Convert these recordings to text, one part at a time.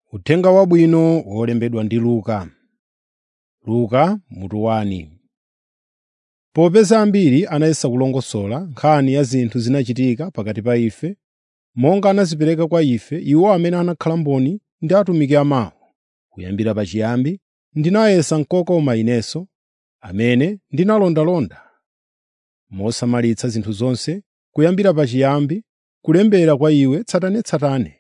Uthenga Wabwino wolembedwa ndi Luka. Luka mutu 1 Popeza ambiri anayesa kulongosola nkhani ya zinthu zinachitika pakati pa ife, monga anazipereka kwa ife iwo amene anakhala mboni ndi atumiki amawo, kuyambira pachiyambi, ndinayesa kokoma inenso, amene ndinalondalonda mosamalitsa zinthu zonse, kuyambira pachiyambi, kulembera kwa iwe tsatanetsatane.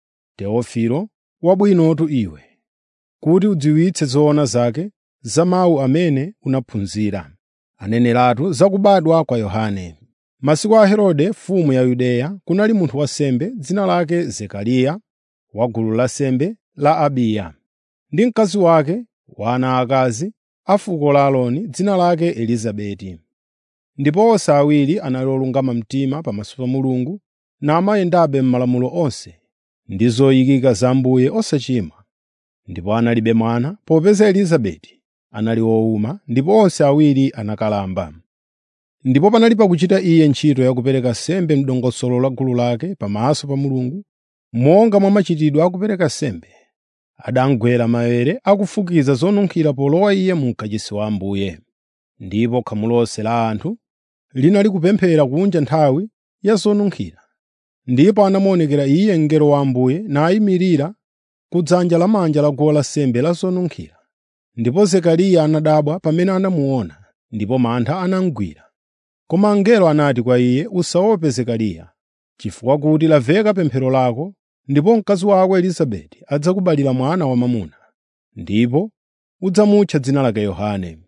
Teofilo, wabwinotu iwe, kuti udziwitse zoona zake za mawu amene unaphunzira, aneneratu za kubadwa kwa Yohane. Masiku a Herode mfumu ya Yudeya kunali munthu wansembe dzina lake Zekariya wa gulu lansembe la Abiya, ndi mkazi wake wa ana aakazi a fuko la Aaroni dzina lake Elizabeti. Ndipo onse awiri anali olungama mtima pamaso pa Mulungu namayendabe m'malamulo onse ndi zoyikika za Ambuye osachimwa. Ndipo analibe mwana, popeza Elizabeti anali wowuma ndipo onse awiri anakalamba. Ndipo panali pakuchita iye ntchito ya kupereka nsembe m'dongosolo la gulu lake pamaso pa Mulungu, monga mwa machitidwe a kupereka nsembe, adamugwera maere akufukiza zonunkhira polowa iye mu ukachisi wa Ambuye. Ndipo khamu lonse la anthu linali kupemphera kunja nthawi ya zonunkhira. Ndipo anamuonekera iye mngelo wa Ambuye nayimirira ku dzanja lamanja la guwa lansembe la zonunkhira. Ndipo Zekariya anadabwa pamene anamuona, ndipo mantha anamugwira. Koma mngelo anati kwa iye, “Usaope Zekariya, chifukwa kuti lamveka pemphero lako, ndipo mkazi wako Elizabeti adzakubalira mwana wamwamuna, ndipo udzamutcha dzina lake Yohane.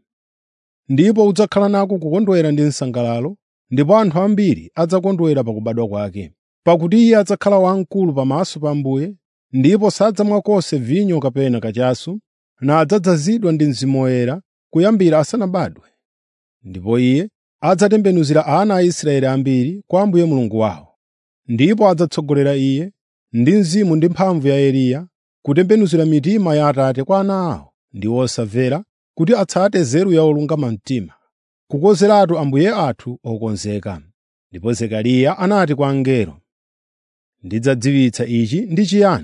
Ndipo udzakhala nako kukondwera ndi nsangalalo, ndipo anthu ambiri adzakondwera pakubadwa kwake. Pakuti iye adzakhala wamkulu pamaso pa Ambuye, ndipo sadzamwa konse vinyo kapena kachasu, na adzadzazidwa ndi Mzimu Woyera kuyambira asanabadwe. Ndipo iye adzatembenuzira ana a Israeli ambiri kwa Ambuye Mulungu wawo. Ndipo adzatsogolera iye ndi mzimu ndi mphamvu ya Eliya kutembenuzira mitima ya Atate kwa ana awo ndi osamvera kuti atsate nzeru ya olungama mtima, kukonzeratu Ambuye athu okonzeka. Ndipo Zekariya anati kwa mngelo, “Ndidzadziwitsa ichi ndi chiyani?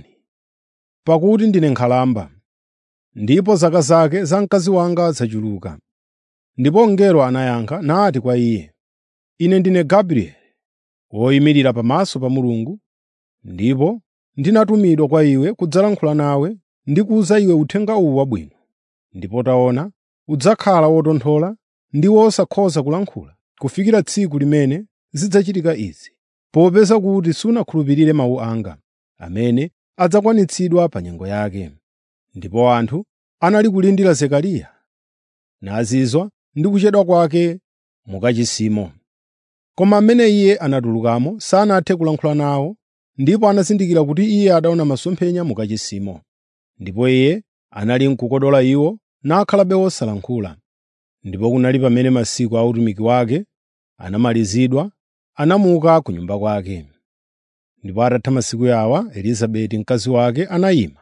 Pakuti ndine nkhalamba, ndipo zaka zake za mkazi wanga zachuluka.” Ndipo mngelo anayankha nati kwa iye, “Ine ndine Gabrieli, woyimirira pamaso pa Mulungu, ndipo ndinatumidwa kwa iwe kudzalankhula nawe ndi kuwuza iwe uthenga uwu wabwino. Ndipo taona, udzakhala wotonthola ndi wosakhoza kulankhula kufikira tsiku limene zidzachitika izi, popeza kuti sunakhulupirire mawu anga, amene adzakwanitsidwa pa nyengo yake.” Ndipo anthu anali kulindira Zekariya, nazizwa ndi kuchedwa kwake mu kachisimo. Koma amene iye anatulukamo sanathe kulankhula nawo, ndipo anazindikira kuti iye adaona masomphenya mu kachisimo. Ndipo iye anali n'kukodola iwo nakhalabe wosalankhula. Ndipo kunali pamene masiku a utumiki wake anamalizidwa, anamuka ku nyumba kwake. Ndipo atatha masiku awa, Elizabeti mkazi wake anayima,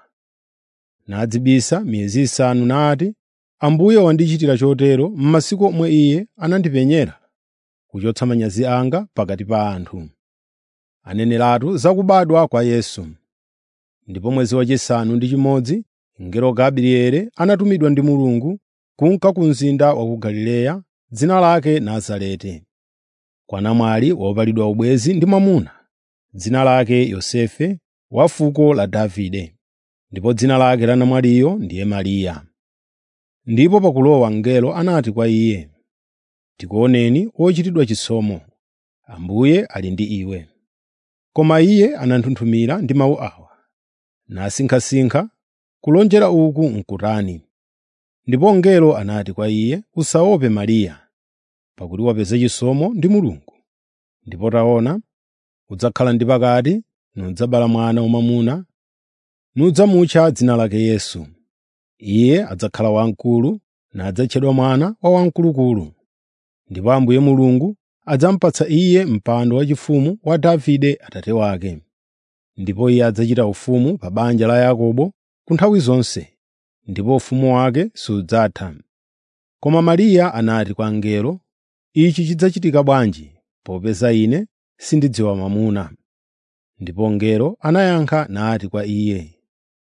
nadzibisa miyezi isanu nati, “Ambuye wandichitira chotero m'masiku omwe Iye anandipenyera, kuchotsa manyazi anga pakati pa anthu.” Aneneratu za kubadwa kwa Yesu. Ndipo mwezi wachisanu ndi chimodzi, mngelo Gabrieli anatumidwa ndi Mulungu kunka ku mzinda wa ku Galileya, dzina lake Nazareti, kwa namwali wopalidwa ubwenzi ndi mwamuna, dzina lake Yosefe wa fuko la Davide. Ndipo dzina lake la namwaliyo ndiye Mariya. Ndipo pakulowa mngelo anati kwa iye, “Tikuoneni wochitidwa chisomo, Ambuye ali ndi iwe.” Koma iye ananthunthumira ndi mawu awa, nasinkhasinkha kulonjera uku n'kutani. Ndipo mngelo anati kwa iye, “Usaope Mariya, pakuti wapeza chisomo ndi Mulungu. Ndipo taona, udzakhala ndi pakati nudzabala mwana wamwamuna, nudzamutcha dzina lake Yesu. Iye adzakhala wamkulu nadzatchedwa mwana wa Wamkulukulu. Ndipo Ambuye Mulungu adzamupatsa iye mpando waufumu wa Davide atate wake. Ndipo iye adzachita ufumu pa banja la Yakobo ku nthawi zonse, ndipo ufumu wake sudzatha. Koma Mariya anati kwa mngelo, “Ichi chidzachitika bwanji, popeza ine sindidziwa mwamuna?” Ndipo mngelo anayankha nati kwa iye,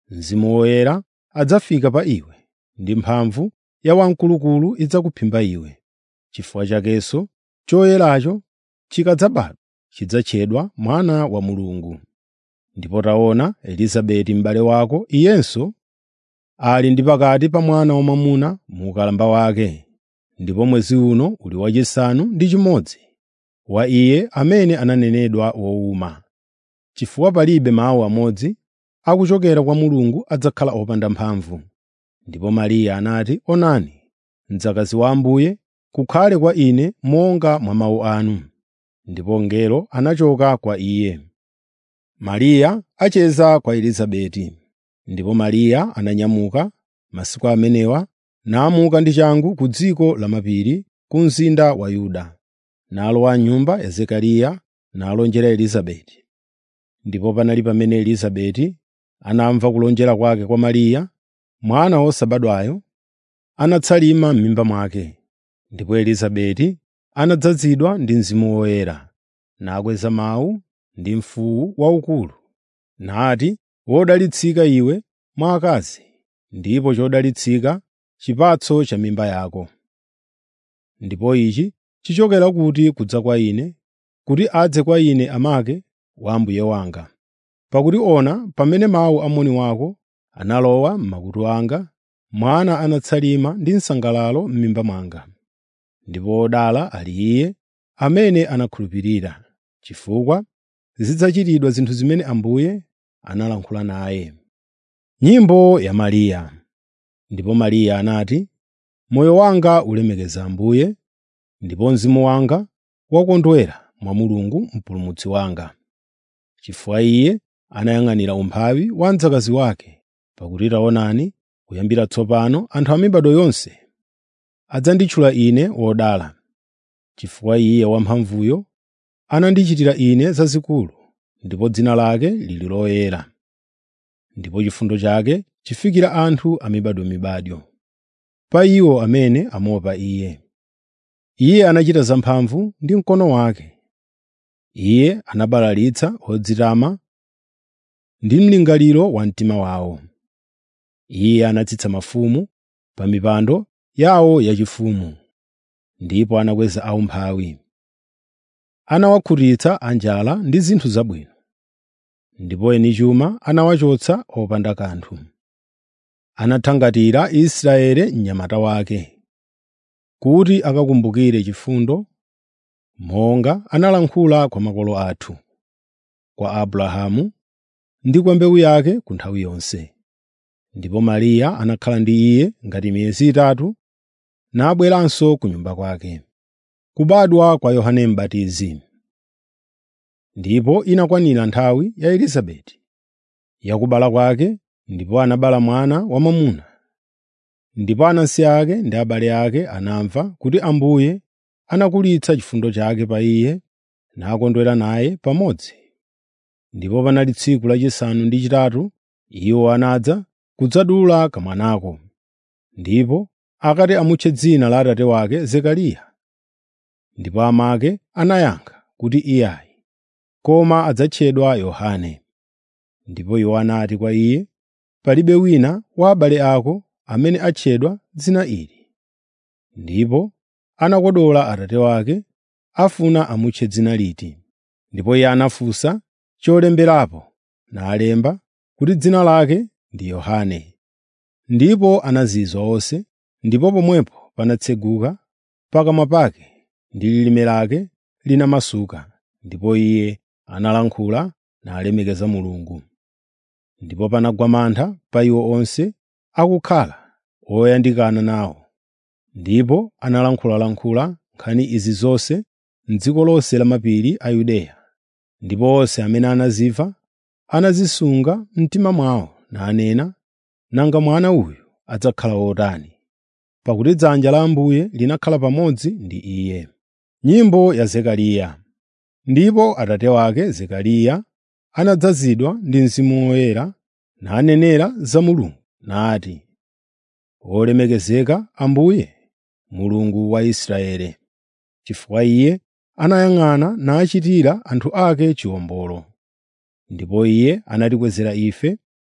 Mzimu Woyera adzafika pa iwe, ndi mphamvu ya Wamkulukulu idzakuphimba iwe. Chifukwa chakenso choyeracho chikadzabadwa chidzatchedwa mwana wa Mulungu. Ndipo taona Elizabeti m'bale wako, iyenso ali ndi pakati pa mwana wamwamuna mu ukalamba wake, ndipo mwezi uno uli wachisanu ndi chimodzi wa iye amene ananenedwa wowuma. Chifukwa palibe mawu amodzi akuchokera kwa Mulungu adzakhala opanda mphamvu. Ndipo Mariya anati, “Onani, mdzakazi wa Ambuye, kukhale kwa ine monga mwa mawu anu.” Ndipo mngelo anachoka kwa iye. Mariya acheza kwa Elizabeti. Ndipo Mariya ananyamuka masiku amenewa namuka ndi changu ku dziko lamapiri ku mzinda wa Yuda, nalowa m'nyumba ya Zekariya nalonjera Elizabeti. Ndipo panali pamene Elizabeti anamva kulonjera kwake kwa Mariya, mwana wosabadwayo anatsalima m'mimba mwake. Ndipo Elizabeti anadzazidwa ndi Mzimu Woyera, nakweza mawu ndi mfuwu waukulu, nati, “Wodalitsika iwe mwa akazi, ndipo chodalitsika chipatso cha mimba yako. Ndipo ichi chichokera kuti kudza kwa ine, kuti adze kwa ine amake wa Ambuye wanga. Pakuti ona, pamene mawu a moni wako analowa m'makutu anga, mwana anatsalima ndi msangalalo m'mimba mwanga. Ndipo wodala ali iye amene anakhulupirira, chifukwa zidzachitidwa zinthu zimene Ambuye analankhula naye. Nyimbo ya Mariya. Ndipo Mariya anati, “Moyo wanga ulemekeza Ambuye, ndipo mzimu wanga wakondwera mwa Mulungu Mpulumutsi wanga. Chifukwa Iye anayang'anira umphawi wa mdzakazi wake, pakuti taonani, kuyambira tsopano anthu a mibado yonse adzanditchula ine wodala. Chifukwa Iye Wamphamvuyo anandichitira ine zazikulu, ndipo dzina lake lili loyera. Ndipo chifundo chake chifikira anthu a mibadomibado, pa iwo amene amuopa Iye. Iye anachita zamphamvu ndi mkono wake. Iye anabalalitsa odzitama ndi mlingaliro wa mtima wawo. Iye anatsitsa mafumu pa mipando yawo yachifumu, ndipo anakweza aumphawi. Anawakhutitsa anjala ndi zinthu zabwino, ndipo eni chuma anawachotsa opanda kanthu. Anathangatira Israeli mnyamata wake, kuti akakumbukire chifundo, monga analankhula kwa makolo athu, kwa Abrahamu ndi kwa mbewu yake ku nthawi yonse. Ndipo Mariya anakhala ndi iye ngati miyezi itatu, nabweranso ku nyumba kwake. Kubadwa kwa Yohane M'batizi. Ndipo inakwanira nthawi ya Elizabeti yakubala kwake, ndipo anabala mwana wamwamuna. Ndipo anansi ake ndi abale ake anamva kuti Ambuye anakulitsa chifundo chake pa iye, nakondwera naye pamodzi. Ndipo panali tsiku lachisanu ndi chitatu iwo anadza kudzadula kamwanako. Ndipo akati amutche dzina la atate wake Zekariya. Ndipo amake anayankha kuti iyayi, koma adzatchedwa Yohane. Ndipo iwo anati kwa iye, “Palibe wina wa abale ako amene atchedwa dzina ili.” Ndipo anakodola atate wake afuna amutche dzina liti. Ndipo iye anafunsa cholemberapo, nalemba kuti dzina lake ndi Yohane. Ndipo anazizwa onse, ndipo pomwepo panatseguka pakamwa pake ndi lilime lake linamasuka, ndipo iye analankhula nalemekeza Mulungu. Ndipo panagwa mantha pa iwo onse akukhala oyandikana nawo. Ndipo analankhulalankhula nkhani izi zonse m'dziko lonse lamapiri a Yudeya. Ndipo onse amene anazimva anazisunga mtima mwawo nanena, “Nanga mwana uyu adzakhala wotani?” Pakuti dzanja la Ambuye linakhala pamodzi ndi iye. Nyimbo ya Zekariya. Ndipo atate wake Zekariya anadzazidwa ndi Mzimu Woyera nanenera za Mulungu nati, “Wolemekezeka Ambuye, Mulungu wa Israeli, chifukwa Iye anayang'ana nachitira anthu ake chiwombolo. Ndipo Iye anatikwezera ife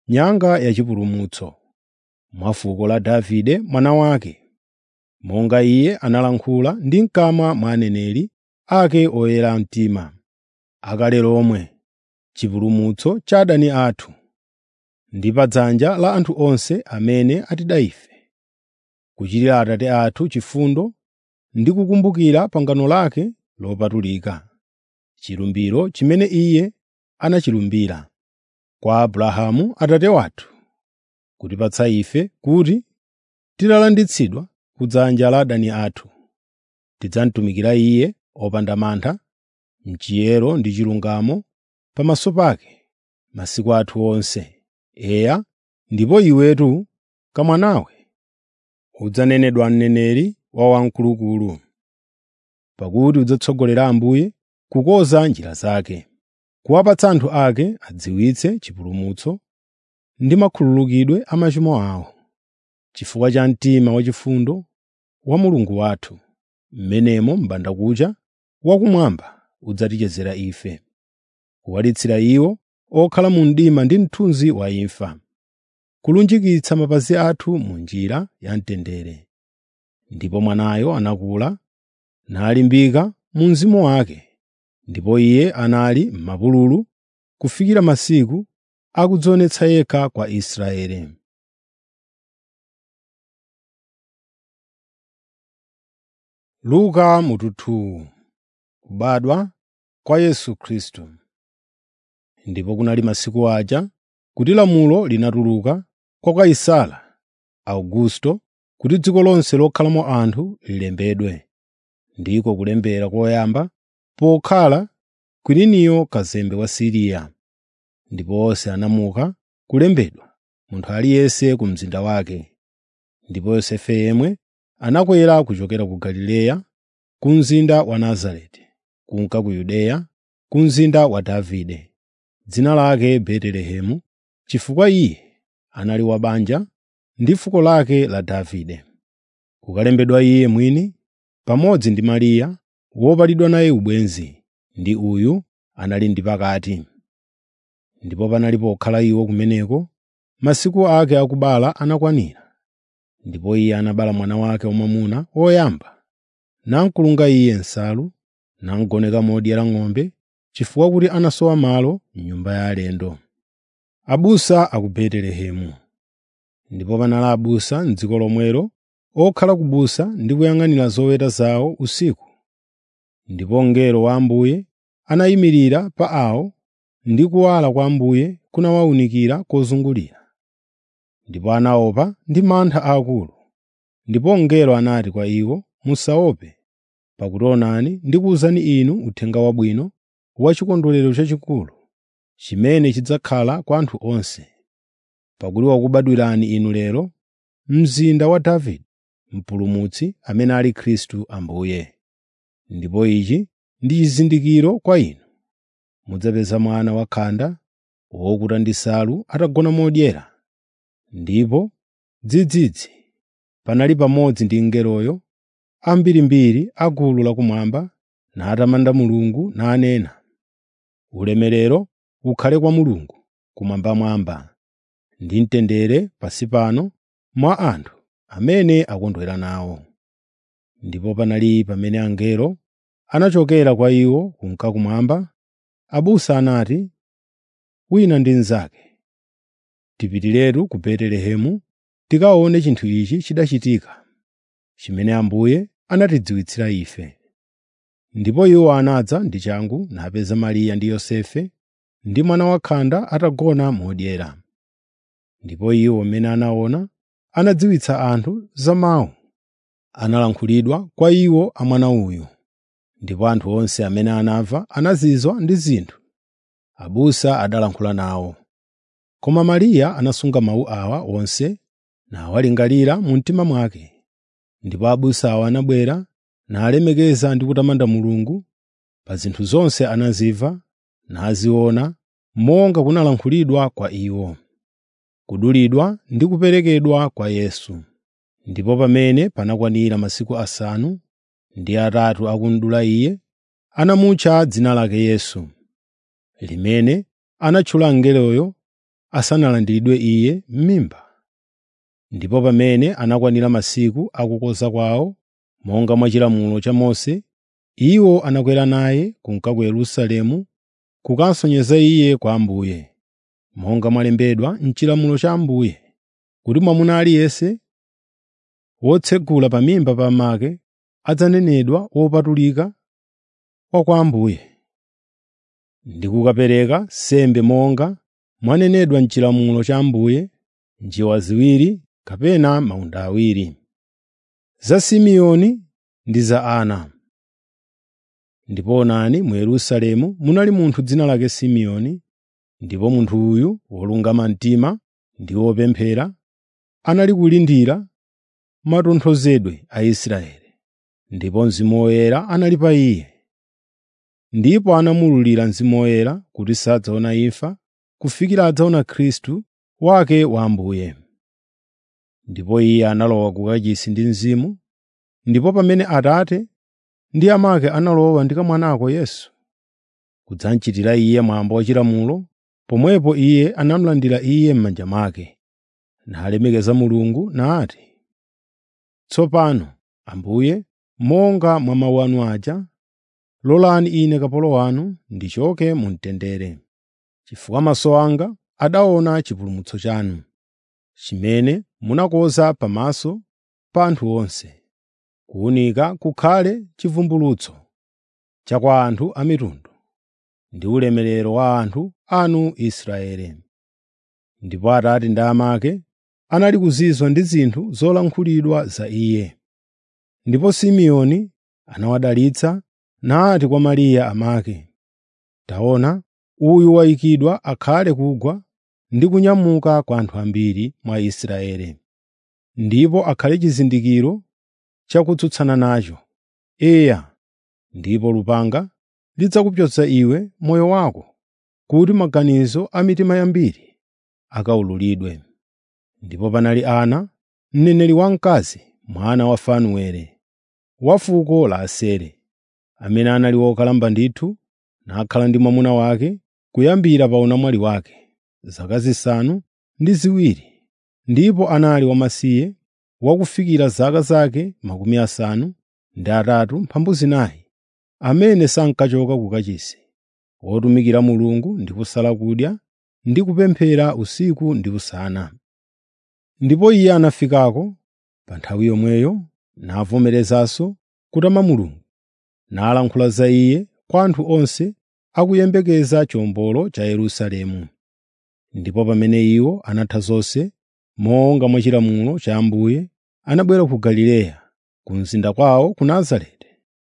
nyanga yachipulumutso mwa fuko la Davide mwana wake, monga iye analankhula ndi mkamwa mwa aneneri ake oyera mtima, akale lomwe, chipulumutso cha adani athu, ndi pa dzanja la anthu onse amene atida ife, kuchitira Atate athu chifundo ndi kukumbukira pangano lake lopatulika, chilumbiro chimene Iye anachilumbira kwa Abrahamu atate wathu, kutipatsa ife kuti titalanditsidwa ku dzanja la adani athu, tidzamutumikira Iye opanda mantha, m'chiyero ndi chilungamo pamaso pake masiku athu onse. Eya, ndipo iwetu kamwanawe udzanenedwa mneneri wa Wamkulukulu, pakuti udzatsogolera Ambuye kukonza njira zake, kuwapatsa anthu ake adziwitse chipulumutso ndi makhululukidwe a machimo awo, chifukwa cha mtima wachifundo wa Mulungu wathu, m'menemo m'bandakucha wakumwamba udzatichezera ife, kuwalitsira iwo okhala mu mdima ndi mthunzi wa imfa, kulunjikitsa mapazi athu mu njira ya mtendere. Ndipo mwanayo anakula nalimbika mu mzimu wake, ndipo iye anali m'mapululu kufikira masiku akudzionetsa yekha kwa Israeli. Luka mututu kubadwa kwa Yesu Khristu. Ndipo kunali masiku aja kuti lamulo linatuluka kwa Kaisara Augusto kuti dziko lonse lokhalamo anthu lilembedwe, ndiko kulembera koyamba pokhala Kwiriniyo kazembe wa Siriya. Ndipo onse anamuka kulembedwa, munthu aliyense ku mzinda wake. Ndipo Yosefe yemwe anakwera kuchokera ku Galileya, ku mzinda wa Nazareti, kunka ku Yudeya, ku mzinda wa Davide, dzina lake Betelehemu, chifukwa iye anali wa banja ndi fuko lake la Davide. Kukalembedwa iye mwini pamodzi ndi Mariya wopalidwa naye ubwenzi, ndi uyu anali ndi pakati. Ndipo panali pokhala iwo kumeneko, masiku ake akubala anakwanira. Ndipo iye anabala mwana wake wamwamuna woyamba, namkulunga iye nsalu, namugoneka modyera ng'ombe, chifukwa kuti anasowa malo m'nyumba ya alendo. Abusa a ku Betelehemu. Ndipo panali abusa m'dziko lomwelo okhala ku busa ndi kuyang'anira zoweta zawo usiku. Ndipo mngelo wa Ambuye anayimirira pa awo ndi kuwala kwa Ambuye kunawawunikira kozungulira. Ndipo anaopa ndi mantha aakulu. Ndipo mngelo anati kwa iwo, “Musaope, pakuti onani ndikuwuzani inu uthenga wabwino wa chikondwerero chachikulu, chimene chidzakhala kwa anthu onse. Pakuti wakubadwirani inu lero mzinda wa Davide Mpulumutsi amene ali Khristu Ambuye. Ndipo ichi ndi chizindikiro kwa inu: mudzapeza mwana wakhanda wokuta ndi nsalu atagona modyera.” Ndipo dzidzidzi panali pamodzi ndi mngeloyo ambirimbiri a gulu lakumwamba natamanda Mulungu nanena, “Ulemerero ukhale kwa Mulungu kumwambamwamba, ndi mtendere pansi pano mwa anthu amene akondwera nawo.” Ndipo panali pamene angelo anachokera kwa iwo kunka kumwamba, abusa anati wina ndi mnzake, “Tipitiretu ku Betelehemu tikaone chinthu ichi chidachitika, chimene Ambuye anatidziwitsira ife.” Ndipo iwo anadza ndi changu napeza Mariya ndi Yosefe ndi mwana wakhanda atagona modyera. Ndipo iwo amene anaona anadziwitsa anthu za mawu analankhulidwa kwa iwo a mwana uyu. Ndipo anthu onse amene anamva anazizwa ndi zinthu abusa adalankhula nawo. Koma Mariya anasunga mawu awa onse nawalingalira mu mtima mwake. Ndipo abusa awa anabwera nalemekeza ndi kutamanda Mulungu pa zinthu zonse anazimva naziona monga kunalankhulidwa kwa iwo. Kudulidwa ndi kuperekedwa kwa Yesu. Ndipo pamene panakwanira masiku asanu ndi atatu akumudula Iye, anamutcha dzina lake Yesu, limene anatchula mngeloyo asanalandiridwe iye m'mimba. Ndipo pamene anakwanira masiku akukonza kwawo, monga mwa chilamulo cha Mose, iwo anakwera naye kunka ku Yerusalemu kukasonyeza iye kwa Ambuye, monga mwalembedwa m'chilamulo cha Ambuye, kuti mwamuna aliyense wotsegula pa mimba pa make adzanenedwa wopatulika wa kwa Ambuye, ndi kukapereka sembe monga mwanenedwa m'chilamulo cha Ambuye, njiwa ziwiri kapena mawunda awiri. Za Simeoni ndi za Ana. Ndipo onani mu Yerusalemu munali munthu dzina lake Simeoni, ndipo munthu uyu wolungama mtima ndi wopemphera, anali kulindira matonthozedwe a Israeli, ndipo Mzimu Woyera anali pa iye. Ndipo anamululira Mzimu Woyera kuti sadzaona imfa kufikira adzaona Khristu wake wa Ambuye. Ndipo iye analowa ku kachisi ndi Mzimu, ndipo pamene Atate ndi amake analowa ndi kamwanako Yesu, kudzamchitira iye mwambo wachilamulo, pomwepo iye anamulandira iye m'manja mwake, nalemekeza Mulungu nati, “Tsopano, Ambuye, monga mwa mawu anu aja, lolani ine kapolo wanu ndichoke mu mtendere, chifukwa maso anga adaona chipulumutso chanu, chimene munakonza pamaso pa anthu onse, kuwunika kukhale chivumbulutso cha kwa anthu a mitundu, ndi ulemerero wa anthu anu Israeli.” Ndipo Atate ndi amake anali kuzizwa ndi zinthu zolankhulidwa za iye. Ndipo Simeoni anawadalitsa nati kwa Mariya amake, “Taona, uyu wayikidwa akhale kugwa ndi kunyamuka kwa anthu ambiri mwa Israeli, ndipo akhale chizindikiro chakutsutsana nacho. Eya, ndipo lupanga lidzakupyotsa iwe moyo wako, kuti maganizo a mitima yambiri akawululidwe.” Ndipo panali Ana, mneneri wamkazi, mwana wa Fanueli, wa fuko la Aseri, amene anali wokalamba ndithu, nakhala ndi mwamuna wake kuyambira pa unamwali wake zaka zisanu ndi ziwiri, ndipo anali wamasiye wakufikira zaka zake makumi asanu ndi atatu mphambu zinayi, amene sankachoka ku kachisi, wotumikira Mulungu ndi kusala kudya ndi kupemphera usiku ndi usana. Ndipo iye anafikako pa nthawi yomweyo navomerezanso kutama Mulungu, nalankhula za iye kwa anthu onse akuyembekeza chiwombolo cha Yerusalemu. Ndipo pamene iwo anatha zonse, monga mwa chilamulo cha Ambuye, anabwera ku Galileya, ku mzinda kwawo ku Nazareti.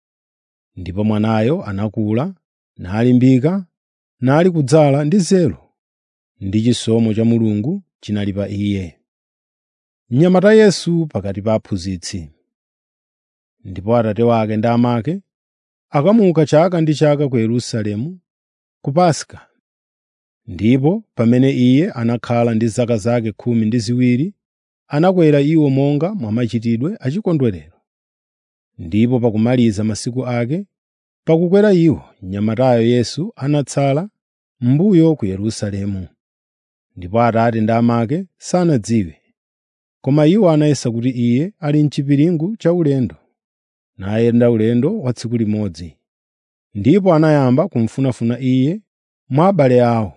Ndipo mwanayo anakula, nalimbika, nali kudzala ndi nzeru, ndi chisomo cha Mulungu chinali pa iye. Mnyamata Yesu pakati pa aphunzitsi. Ndipo atate wake ndi amake akamuka chaka ndi chaka ku Yerusalemu ku Paska. Ndipo pamene iye anakhala ndi zaka zake khumi ndi ziwiri, anakwera iwo monga mwa machitidwe achikondwerero. Ndipo pakumaliza masiku ake, pakukwera iwo, mnyamatayo Yesu anatsala m'mbuyo ku Yerusalemu. Ndipo atate ndi amake sanadziwe, koma iwo anayesa kuti iye ali m'chipiringu cha ulendo, nayenda ulendo wa tsiku limodzi. Ndipo anayamba kumufunafuna iye mwa abale awo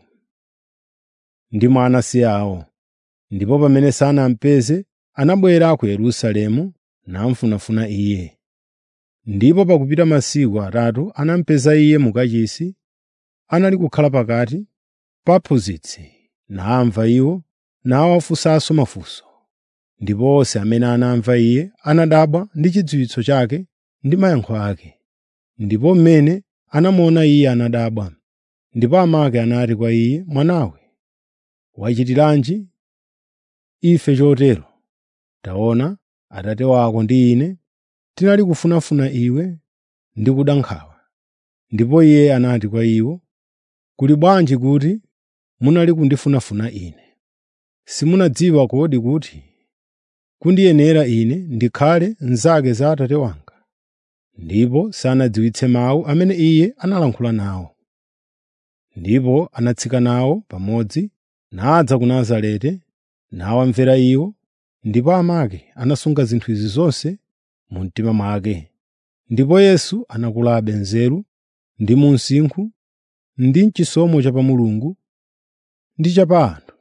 ndi mwa anansi awo. Ndipo pamene sanamupeze, anabwera ku Yerusalemu namufunafuna iye. Ndipo pakupita masiku atatu anamupeza iye mu kachisi, anali kukhala pakati pa aphunzitsi, namva iwo, nawafunsanso mafunso. Ndipo onse amene anamva iye anadabwa ndi chidziwitso chake ndi mayankho ake. Ndipo mmene anamuona iye anadabwa. Ndipo amake anati kwa iye, “Mwanawe, wachitiranji ife chotero? Taona, atate wako ndi ine tinali kufunafuna iwe ndi kuda nkhawa.” Ndipo iye anati kwa iwo, “Kuli bwanji kuti munali kundifunafuna ine? Simunadziwa kodi kuti kundiyenera ine ndikhale nzake za atate wanga?” Ndipo sanadziwitse mawu amene iye analankhula nawo. Ndipo anatsika nawo pamodzi nadza ku Nazareti nawamvera iwo, ndipo amake anasunga zinthu izi zonse mu mtima mwake. Ndipo Yesu anakulabe nzeru ndi mu msinkhu ndi m'chisomo cha pa Mulungu ndi cha pa anthu.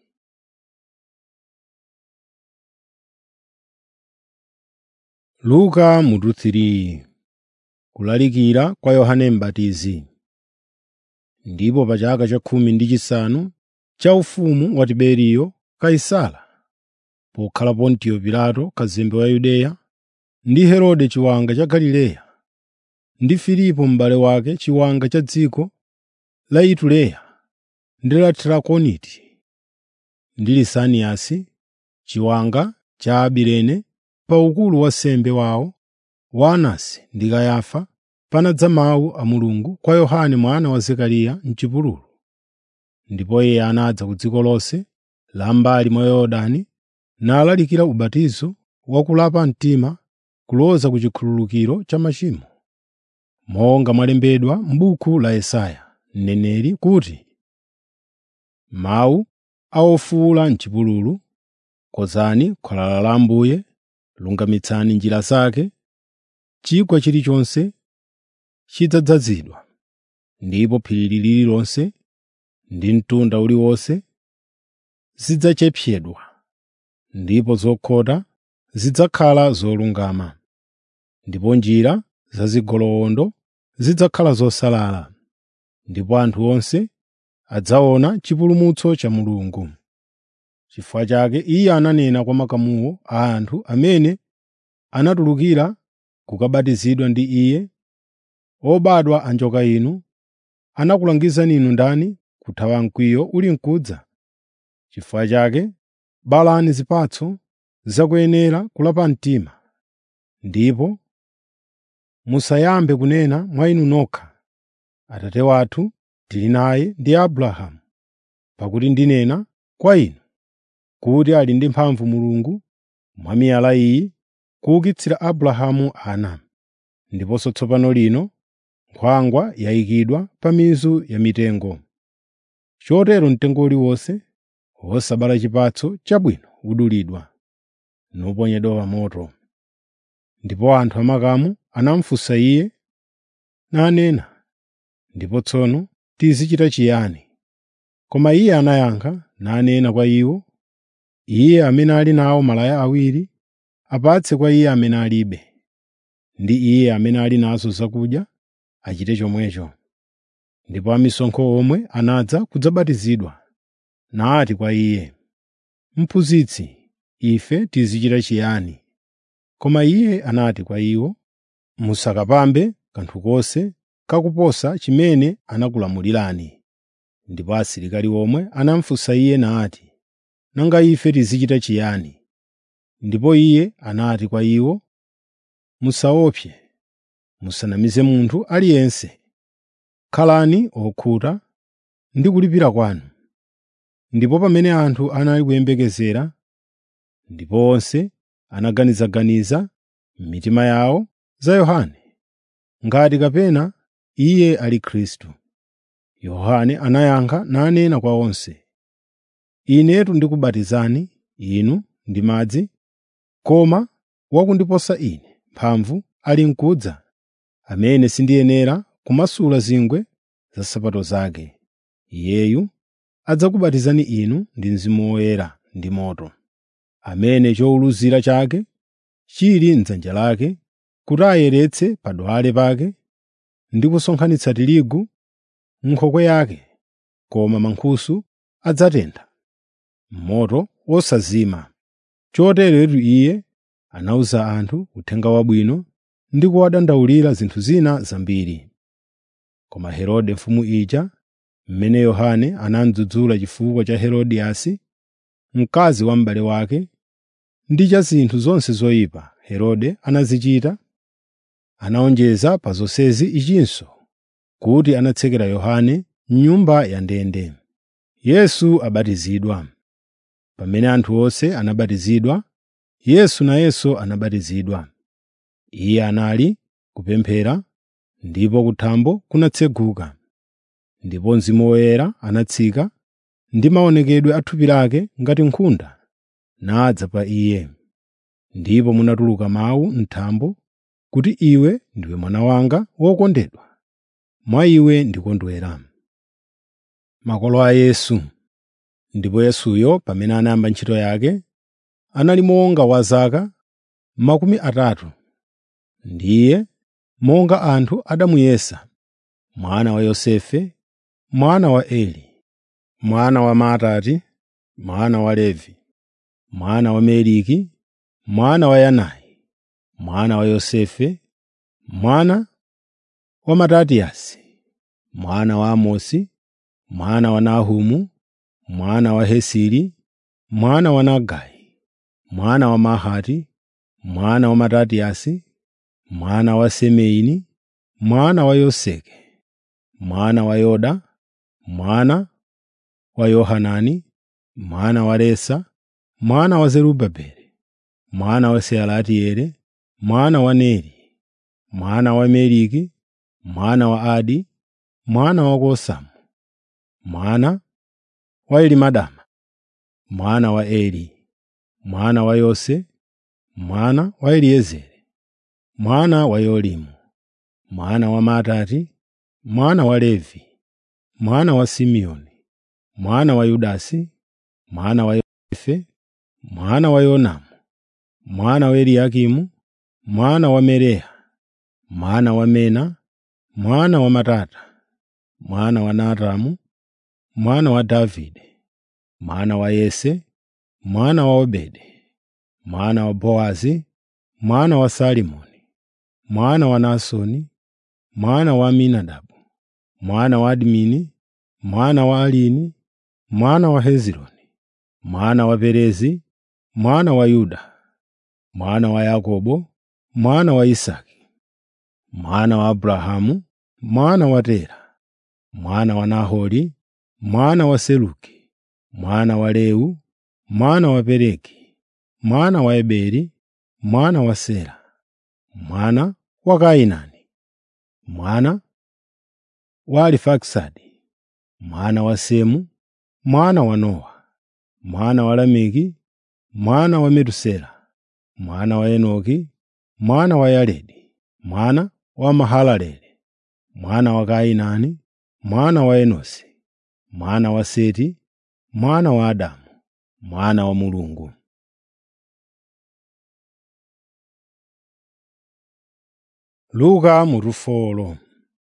Luka mutu 3 Kulalikira kwa Yohane M'batizi. Ndipo pa chaka cha khumi ndi chisanu cha ufumu wa Tiberiyo Kaisara, pokhala Pontiyo Pilato kazembe wa Yudeya, ndi Herode chiwanga cha Galileya, ndi Filipo m'bale wake chiwanga cha dziko la Itureya ndi la Trakoniti, ndi Lisaniyasi chiwanga cha Abirene pa ukulu wa sembe wawo wa Anasi ndi Kayafa, panadza mawu a Mulungu kwa Yohane mwana wa Zekariya m'chipululu. Ndipo iye anadza ku dziko lonse la m'mbali mwa Yorodani nalalikira ubatizo wa kulapa mtima kuloza ku chikhululukiro cha machimo, monga mwalembedwa m'buku la Yesaya mneneri kuti, “Mawu a wofuwula m'chipululu, konzani khwalala la Ambuye, lungamitsani njira zake, chigwa chilichonse chidzadzazidwa, ndipo phiri lililonse ndi mtunda uliwonse zidzachepetsedwa, ndipo zokhota zidzakhala zolungama, ndipo njira zazigoloondo zidzakhala zosalala, ndipo anthu onse adzaona chipulumutso cha Mulungu. Chifukwa chake iye ananena kwa makamuwo a anthu amene anatulukira kukabatizidwa ndi iye, “Obadwa anjoka inu, anakulangizani inu ndani kuthawa mkwiyo uli mkudza? Chifukwa chake balani zipatso zakuyenera kulapa mtima, ndipo musayambe kunena mwa inu nokha, ‘Atate wathu tili naye ndi Abrahamu,’ pakuti ndinena kwa inu kuti ali ndi mphamvu Mulungu mwa miyala iyi kuukitsira Abrahamu ana. Ndiponso tsopano lino nkhwangwa yayikidwa pa mizu ya mitengo. Chotero mtengo uliwonse wosabala chipatso chabwino udulidwa, nuponyedwa pa moto.” Ndipo anthu amakamu anamufunsa iye, nanena, “Ndipo tsono tizichita chiyani?” Koma iye anayankha nanena kwa iwo, “Iye amene ali nawo malaya awiri, apatse kwa iye amene alibe, ndi iye amene ali nazo zakudya, achite chomwecho.” Ndipo amisonkho omwe anadza kudzabatizidwa, nati kwa iye, “Mphunzitsi, ife tizichita chiyani?” Koma iye anati kwa iwo, “Musakapambe kanthu konse kakuposa chimene anakulamulirani.” Ndipo asilikali omwe anamufunsa iye nati, “Nanga ife tizichita chiyani?” Ndipo iye anati kwa iwo, “Musaopse, musanamize munthu aliyense. Khalani okhuta ndi kulipira kwanu.” Ndipo pamene anthu anali kuyembekezera, ndipo onse anaganizaganiza m'mitima yawo za Yohane, ngati kapena iye ali Khristu. Yohane anayankha nanena kwa onse, “Inetu ndikubatizani inu ndi madzi, koma wakundiposa ine mphamvu ali mkudza, amene sindiyenera kumasula zingwe za nsapato zake. Iyeyu adzakubatizani inu ndi Mzimu Woyera ndi moto, amene chowuluzira chake chili m'dzanja lake kuti ayeretse padwale pake ndi kusonkhanitsa tirigu m'nkhokwe yake, koma mankhusu adzatentha m'moto wosazima. Choteretu iye anawuza anthu uthenga wabwino ndi kuwadandaulira zinthu zina zambiri. Koma Herode mfumu ija, mmene Yohane anamudzudzula chifukwa cha Herodiyasi, mkazi wa m'bale wake, ndi cha zinthu zonse zoyipa Herode anazichita, anawonjeza pa zonsezi ichinso kuti anatsekera Yohane m'nyumba ya ndende. Yesu abatizidwa Pamene anthu onse anabatizidwa, Yesu nayenso anabatizidwa. Iye anali kupemphera, ndipo kuthambo kunatseguka, ndipo Mzimu Woyera anatsika ndi maonekedwe a thupi lake ngati nkhunda, nadza pa iye. Ndipo munatuluka mawu m'thambo kuti iwe ndiwe mwana wanga wokondedwa, mwa iwe ndikondwera. Makolo a Yesu Ndipo Yesuyo pamene anayamba ntchito yake, anali monga wa zaka makumi atatu. Ndiye monga anthu adamuyesa, mwana wa Yosefe, mwana wa Eli, mwana wa Matati, mwana wa Levi, mwana wa Meliki, mwana wa Yanai, mwana wa Yosefe, mwana wa Matatiyasi, mwana wa Amosi, mwana wa Nahumu, mwana wa Hesiri, mwana wa Nagai, mwana wa Mahati, mwana wa Matatiyasi, mwana wa Semeini, mwana wa Yoseke, mwana wa Yoda, mwana wa Yohanani, mwana wa Resa, mwana wa Zerubabeli, mwana wa Sealatieli, mwana wa Neri, mwana wa Meliki, mwana wa Adi, mwana wa Kosamu, mwana wa Elimadama, mwana wa Eli, mwana wa Yose, mwana wa Eliezeri, mwana wa Yolimu, mwana wa Matati, mwana wa Levi, mwana wa Simeoni, mwana wa Yudasi, mwana wa Yosefe, mwana wa Yonamu, mwana wa Eliakimu, mwana wa Merea, mwana wa Mena, mwana wa Matata, mwana wa Natamu, mwana wa Davide, mwana wa Yese, mwana wa Obedi, mwana wa Boazi, mwana wa Salimoni, mwana wa Nasoni, mwana wa Aminadabu, mwana wa Admini, mwana wa Alini, mwana wa Hezironi, mwana wa Perezi, mwana wa Yuda, mwana wa Yakobo, mwana wa Isaki, mwana wa Abrahamu, mwana wa Tera, mwana wa Nahori, mwana wa Seluki, mwana wa Leu, mwana wa Pelegi, mwana wa Eberi, mwana wa Sera, mwana wa Kainani, mwana wa Arifakisadi, mwana wa Semu, mwana wa Nowa, mwana wa Lameki, mwana wa Metusela, mwana wa Enoki, mwana wa Yaredi, mwana wa Mahalaleli, mwana wa Kainani, mwana wa Enosi, mwana wa Seti, mwana wa Adamu, mwana wa Mulungu. Luka mutufolo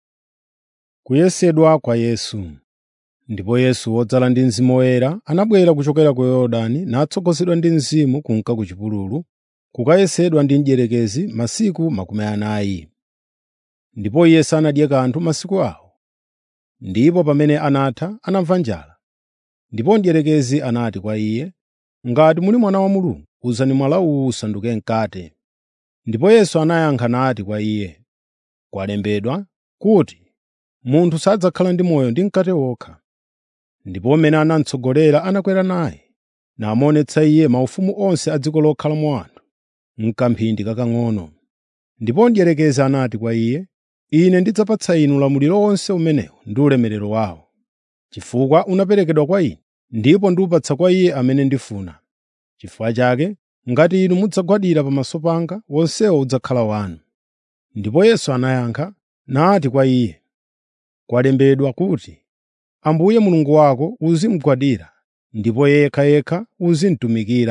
Kuyesedwa kwa Yesu Ndipo Yesu wodzala ndi Mzimu Woyera anabwera kuchokera ku Yorodani natsogozedwa ndi Mzimu kunka ku chipululu, kukayesedwa ndi mdierekezi masiku makumi anayi. Ndipo Iye sanadye kanthu masiku awo. Ndipo pamene anatha anamva njala. Ndipo mdierekezi anati kwa Iye, “Ngati muli Mwana wa Mulungu, uzani mwala uwu usanduke mkate.” Ndipo Yesu anayankha nati kwa iye, “Kwalembedwa kuti, ‘Munthu sadzakhala ndi moyo ndi mkate wokha.’ ” Ndipo amene anamutsogolera anakwera naye, namuonetsa iye maufumu onse a dziko lokhalamo anthu, m'kamphindi kakang'ono. Ndipo mdierekezi anati kwa iye, “Ine ndidzapatsa inu ulamuliro wonse umenewu ndi ulemerero wawo, chifukwa unaperekedwa kwa ine, ndipo ndiwupatsa kwa iye amene ndifuna. Chifukwa chake, ngati inu mudzagwadira pamaso panga, wonsewo udzakhala wanu.” Ndipo Yesu anayankha nati kwa iye, “Kwalembedwa kuti, ‘Ambuye Mulungu wako uzimugwadira, ndipo yekhayekha uzimutumikira.’ ”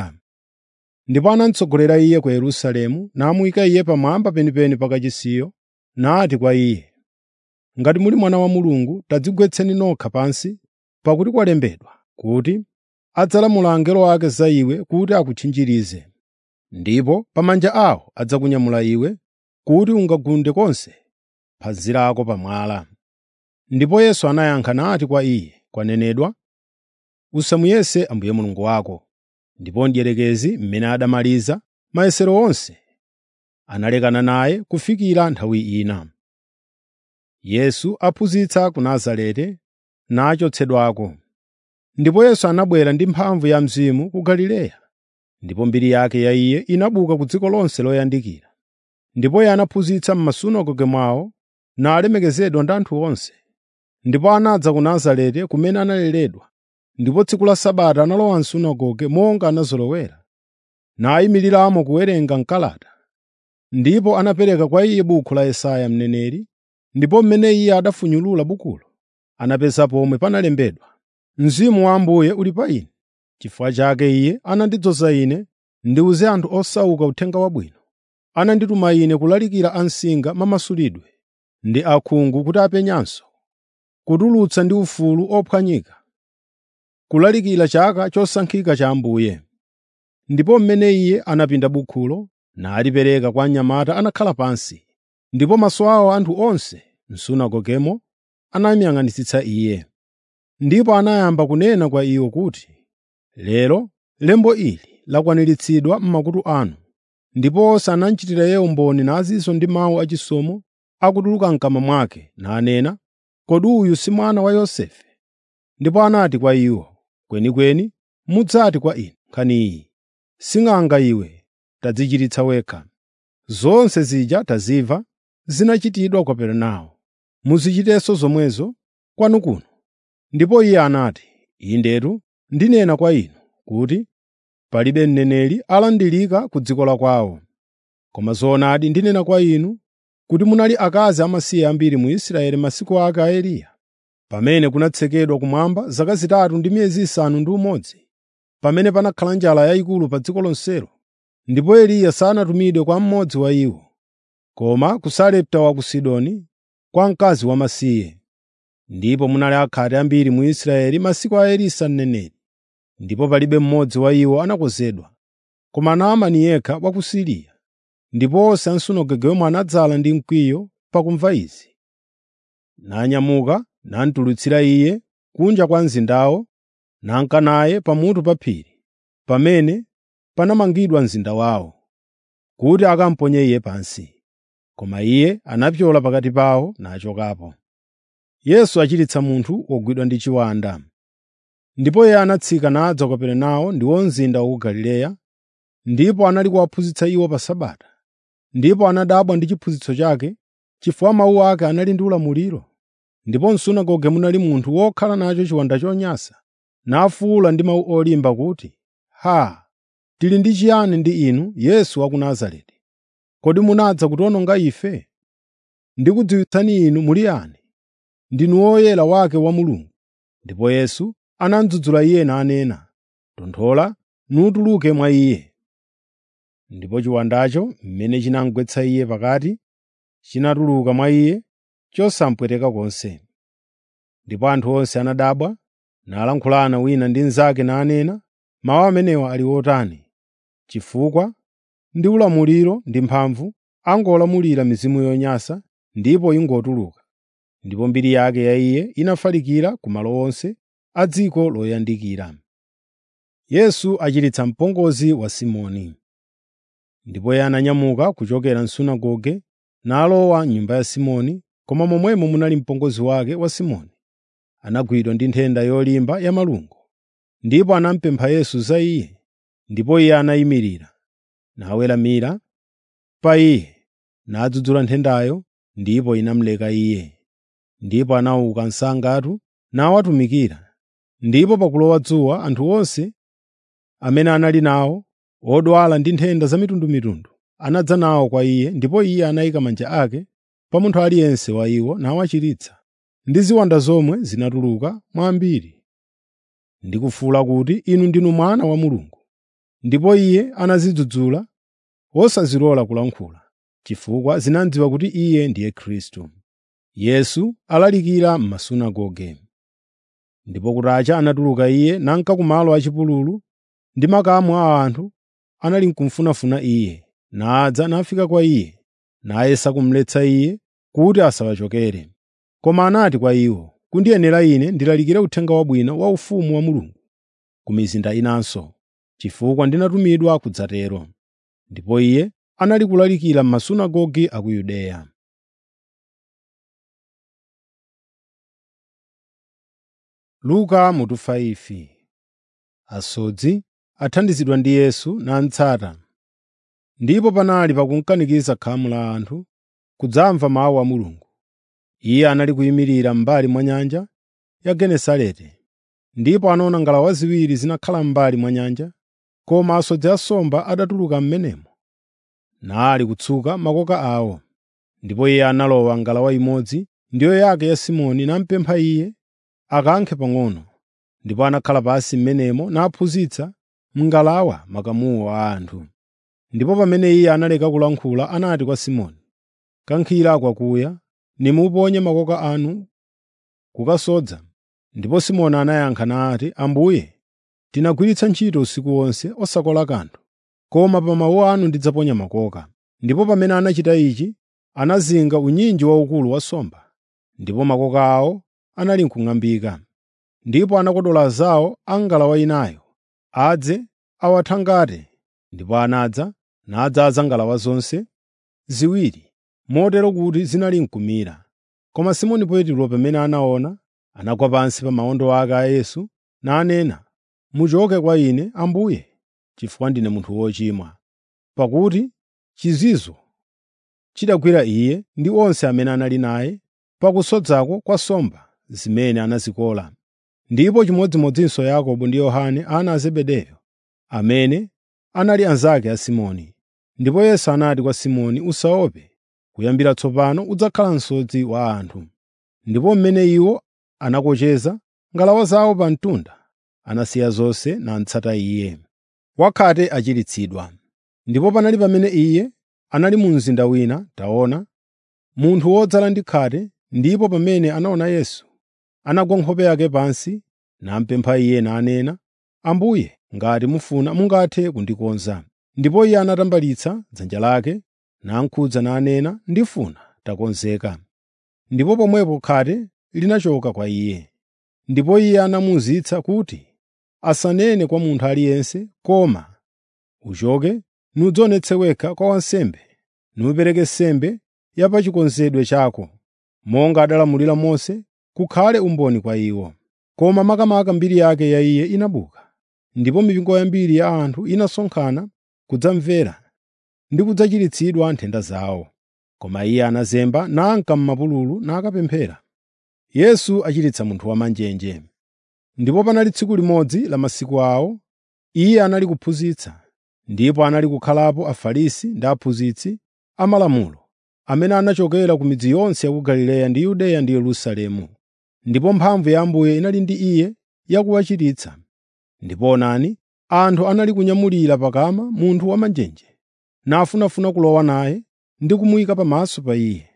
Ndipo anamutsogolera iye ku Yerusalemu, namuyika iye pamwamba penipeni pa kachisiyo, nati kwa iye, “Ngati muli Mwana wa Mulungu, tadzigwetseni nokha pansi, pakuti kwalembedwa kuti, adzalamula angelo ake za iwe kuti akutchinjirize. Ndipo pa manja awo adzakunyamula iwe, kuti ungagunde konse phazi lako pa mwala.” Ndipo Yesu anayankha nati kwa iye, “Kwanenedwa, usamuyese Ambuye Mulungu wako.” Ndipo mdierekezi mmene adamaliza mayesero onse, analekana naye kufikira nthawi ina. Yesu aphunzitsa ku Nazareti nachotsedwako. Ndipo Yesu anabwera ndi mphamvu ya Mzimu ku Galileya, ndipo mbiri yake ya Iye inabuka ku dziko lonse loyandikira. Ndipo Iye anaphunzitsa m'masunagoge mwawo, nalemekezedwa ndi anthu onse. Ndipo anadza ku Nazareti kumene analeredwa, ndipo tsiku la Sabata analowa m'sunagoge monga anazolowera, nayimiriramo kuwerenga mkalata. Ndipo anapereka kwa iye buku la Yesaya mneneri, ndipo mmene iye adafunyulula bukulo, anapeza pomwe panalembedwa, “Mzimu wa Ambuye uli pa ine, chifukwa chake iye anandidzoza ine ndiwuze anthu osauka uthenga wabwino. Anandituma ine kulalikira ansinga mamasulidwe ndi akhungu kuti apenyanso, kutulutsa ndi ufulu ophwanyika, kulalikira chaka chosankhika cha Ambuye.” Ndipo mmene iye anapinda bukhulo nalipereka kwa mnyamata anakhala pansi, ndipo maso awo anthu onse m'sunagogemo anamuyang'anitsitsa iye. Ndipo anayamba kunena kwa iwo kuti, “Lero lembo ili lakwaniritsidwa m'makutu anu.” Ndipo onse anachitira iye umboni nazinso ndi mawu achisomo akutuluka m'kamwa mwake, nanena, “Kodi uyu si mwana wa Yosefe?” Ndipo anati kwa iwo, “Kwenikweni mudzati kwa ine nkhani iyi, sing'anga iwe tadzichiritsa wekha. Zonse zija tazimva zinachitidwa ku Kapernao, muzichitenso zomwezo kwanu kuno.” Ndipo iye anati, “Indetu ndinena kwa inu kuti palibe mneneri alandirika ku dziko la kwawo. Koma zoonadi ndinena kwa inu kuti munali akazi amasiye ambiri mu Israeli masiku ake a Eliya, pamene kunatsekedwa kumwamba zaka zitatu ndi miyezi isanu ndi umodzi, pamene panakhala njala yayikulu pa dziko lonselo, ndipo Eliya sanatumidwe kwa mmodzi wa iwo, koma ku Sarepta wa ku Sidoni kwa mkazi wamasiye. Ndipo munali akhate ambiri mu Israeli masiku a Elisa mneneri, ndipo palibe mmodzi wa iwo anakonzedwa, koma Naamani yekha wa ku Siriya. Ndipo onse am'sunagoge omwe anadzala ndi mkwiyo pakumva izi. Nanyamuka namutulutsira iye kunja kwa mzindawo, nanka naye pamutu pa phiri, pamene panamangidwa mzinda wawo, kuti akamuponye iye pansi. Koma iye anapyola pakati pawo nachokapo. Yesu achiritsa munthu wogwidwa ndi chiwanda. Ndipo iye anatsika nadza ku Kaperenawo ndiwo mzinda wa ku Galileya, ndipo anali kuwaphunzitsa iwo pa Sabata. Ndipo anadabwa ndi chiphunzitso chake, chifukwa mawu ake anali ndi ulamuliro. Ndipo m'sunagoge munali munthu wokhala nacho chiwanda chonyansa, nafuwula ndi mawu olimba kuti, “Haa! Tili ndi chiyani ndi inu, Yesu wa ku Nazareti? Kodi munadza kutiwononga ife? Ndikudziwitsani inu muli yani? Ndinu woyera wake wa Mulungu.” Ndipo Yesu anamudzudzula iye nanena, “Tonthola nutuluke mwa iye.” Ndipo chiwandacho, mmene chinamugwetsa iye pakati, chinatuluka mwa iye chosamupweteka konse. Ndipo anthu onse anadabwa, nalankhulana wina ndi mnzake nanena, “Mawu amenewa ali otani?” Chifukwa ndi ulamuliro ndi mphamvu angolamulira mizimu yonyansa ndipo ingotuluka. Ndipo mbiri yake ya iye inafalikira ku malo onse a dziko loyandikira. Yesu achiritsa mpongozi wa Simoni. Ndipo iye ananyamuka kuchokera m'sunagoge nalowa m'nyumba ya Simoni, koma momwemo munali mpongozi wake wa Simoni. Anagwidwa ndi nthenda yolimba ya malungo, ndipo anamupempha Yesu za iye. Ndipo iye anayimirira, naweramira pa iye, nadzudzula nthendayo, ndipo inamuleka iye. Ndipo anauka msangatu nawatumikira. Ndipo pakulowa dzuwa anthu onse amene anali nawo, odwala ndi nthenda zamitundumitundu, anadza nawo kwa iye, ndipo iye anayika manja ake pa munthu aliyense wa iwo nawachiritsa. Ndi ziwanda zomwe zinatuluka mwa ambiri, ndi kufuwula kuti, “Inu ndinu Mwana wa Mulungu.” Ndipo iye anazidzudzula, wosazilola kulankhula, chifukwa zinadziwa kuti iye ndiye Khristu. Yesu alalikira m'masunagoge. Ndipo kutacha anatuluka iye nanka kumalo achipululu, ndi makamu a anthu anali kumfunafuna iye, nadza nafika kwa iye, nayesa kumuletsa iye kuti asawachokere. Koma anati kwa iwo, “Kundiyenera ine ndilalikire uthenga wabwino wa ufumu wa Mulungu ku mizinda inanso, chifukwa ndinatumidwa kudzatero.” Ndipo iye anali kulalikira m'masunagoge a ku Yudeya. Luka mutu 5 Asodzi athandizidwa ndi Yesu namutsata. Ndipo panali pakunkanikiza khamu la anthu kudzamva mawu a Mulungu. Iye anali kuyimirira m'mbali mwa nyanja ya Genesareti, ndipo anaona ngalawa ziwiri zinakhala m'mbali mwa nyanja, koma asodzi asomba adatuluka m'menemo, nali kutsuka makoka awo. Ndipo iye analowa ngalawa imodzi, ndiyo yake ya Simoni, namupempha iye akankhe pang'ono. Ndipo anakhala pansi m'menemo naphunzitsa m'ngalawa makamuwo a anthu. Ndipo pamene iye analeka kulankhula anati kwa Simoni, “Kankhira kwakuya, nimuponye makoka anu kukasodza.” Ndipo Simoni anayankha nati, “Ambuye, tinagwiritsa ntchito usiku wonse osakola kanthu, koma pa mawu anu ndidzaponya makoka.” Ndipo pamene anachita ichi, anazinga unyinji waukulu wa nsomba, ndipo makoka awo anali n'kung'ambika. Ndipo anakodola zawo a ngalawa inayo adze awathangate, ndipo anadza nadzaza ngalawa zonse ziwiri, motero kuti zinali n'kumira. Koma Simoni Petro pamene anaona, anagwa pansi pa mawondo ake a Yesu nanena, “Muchoke kwa ine, Ambuye, chifukwa ndine munthu wochimwa.” Pakuti chizizwa chidagwira iye ndi onse amene anali naye pakusodzako kwa nsomba zimene anazikola. Ndipo chimodzimodzinso Yakobo ndi Yohane ana a Zebedeyo, amene anali anzake a Simoni. Ndipo Yesu anati kwa Simoni, “Usaope, kuyambira tsopano udzakhala msodzi wa anthu.” Ndipo mmene iwo anakocheza ngalawa zawo pa mtunda, anasiya zonse namutsata Iye. Wakhate achiritsidwa. Ndipo panali pamene Iye anali mu mzinda wina, taona, munthu wodzala ndi khate, ndipo pamene anaona Yesu, anagwa nkhope yake pansi, namupempha Iye nanena, “Ambuye, ngati mufuna mungathe kundikonza.” Ndipo Iye anatambalitsa dzanja lake, namukhudza nanena, “Ndifuna, takonzeka.” Ndipo pomwepo khate linachoka kwa iye. Ndipo Iye anamuwuzitsa kuti asanene kwa munthu aliyense, koma uchoke nudzionetse wekha kwa wansembe, nupereke nsembe ya pa chikonzedwe chako, monga adalamulira Mose, kukhale umboni kwa iwo. Koma makamaka mbiri yake ya iye inabuka, ndipo mipingo yambiri ya anthu inasonkhana kudzamvera ndi kudzachiritsidwa nthenda zawo. Koma iye anazemba nanka m'mapululu nakapemphera. Yesu achiritsa munthu wamanjenje. Ndipo panali tsiku limodzi la masiku awo, iye anali kuphunzitsa, ndipo anali kukhalapo Afarisi ndi aphunzitsi amalamulo, amene anachokera ku midzi yonse ya ku Galileya ndi Yudeya ndi Yerusalemu. Ndipo mphamvu ya Ambuye inali ndi iye yakuwachiritsa. Ndipo onani, anthu anali kunyamulira pakama munthu wamanjenje, nafunafuna kulowa naye ndi kumuyika pamaso pa iye.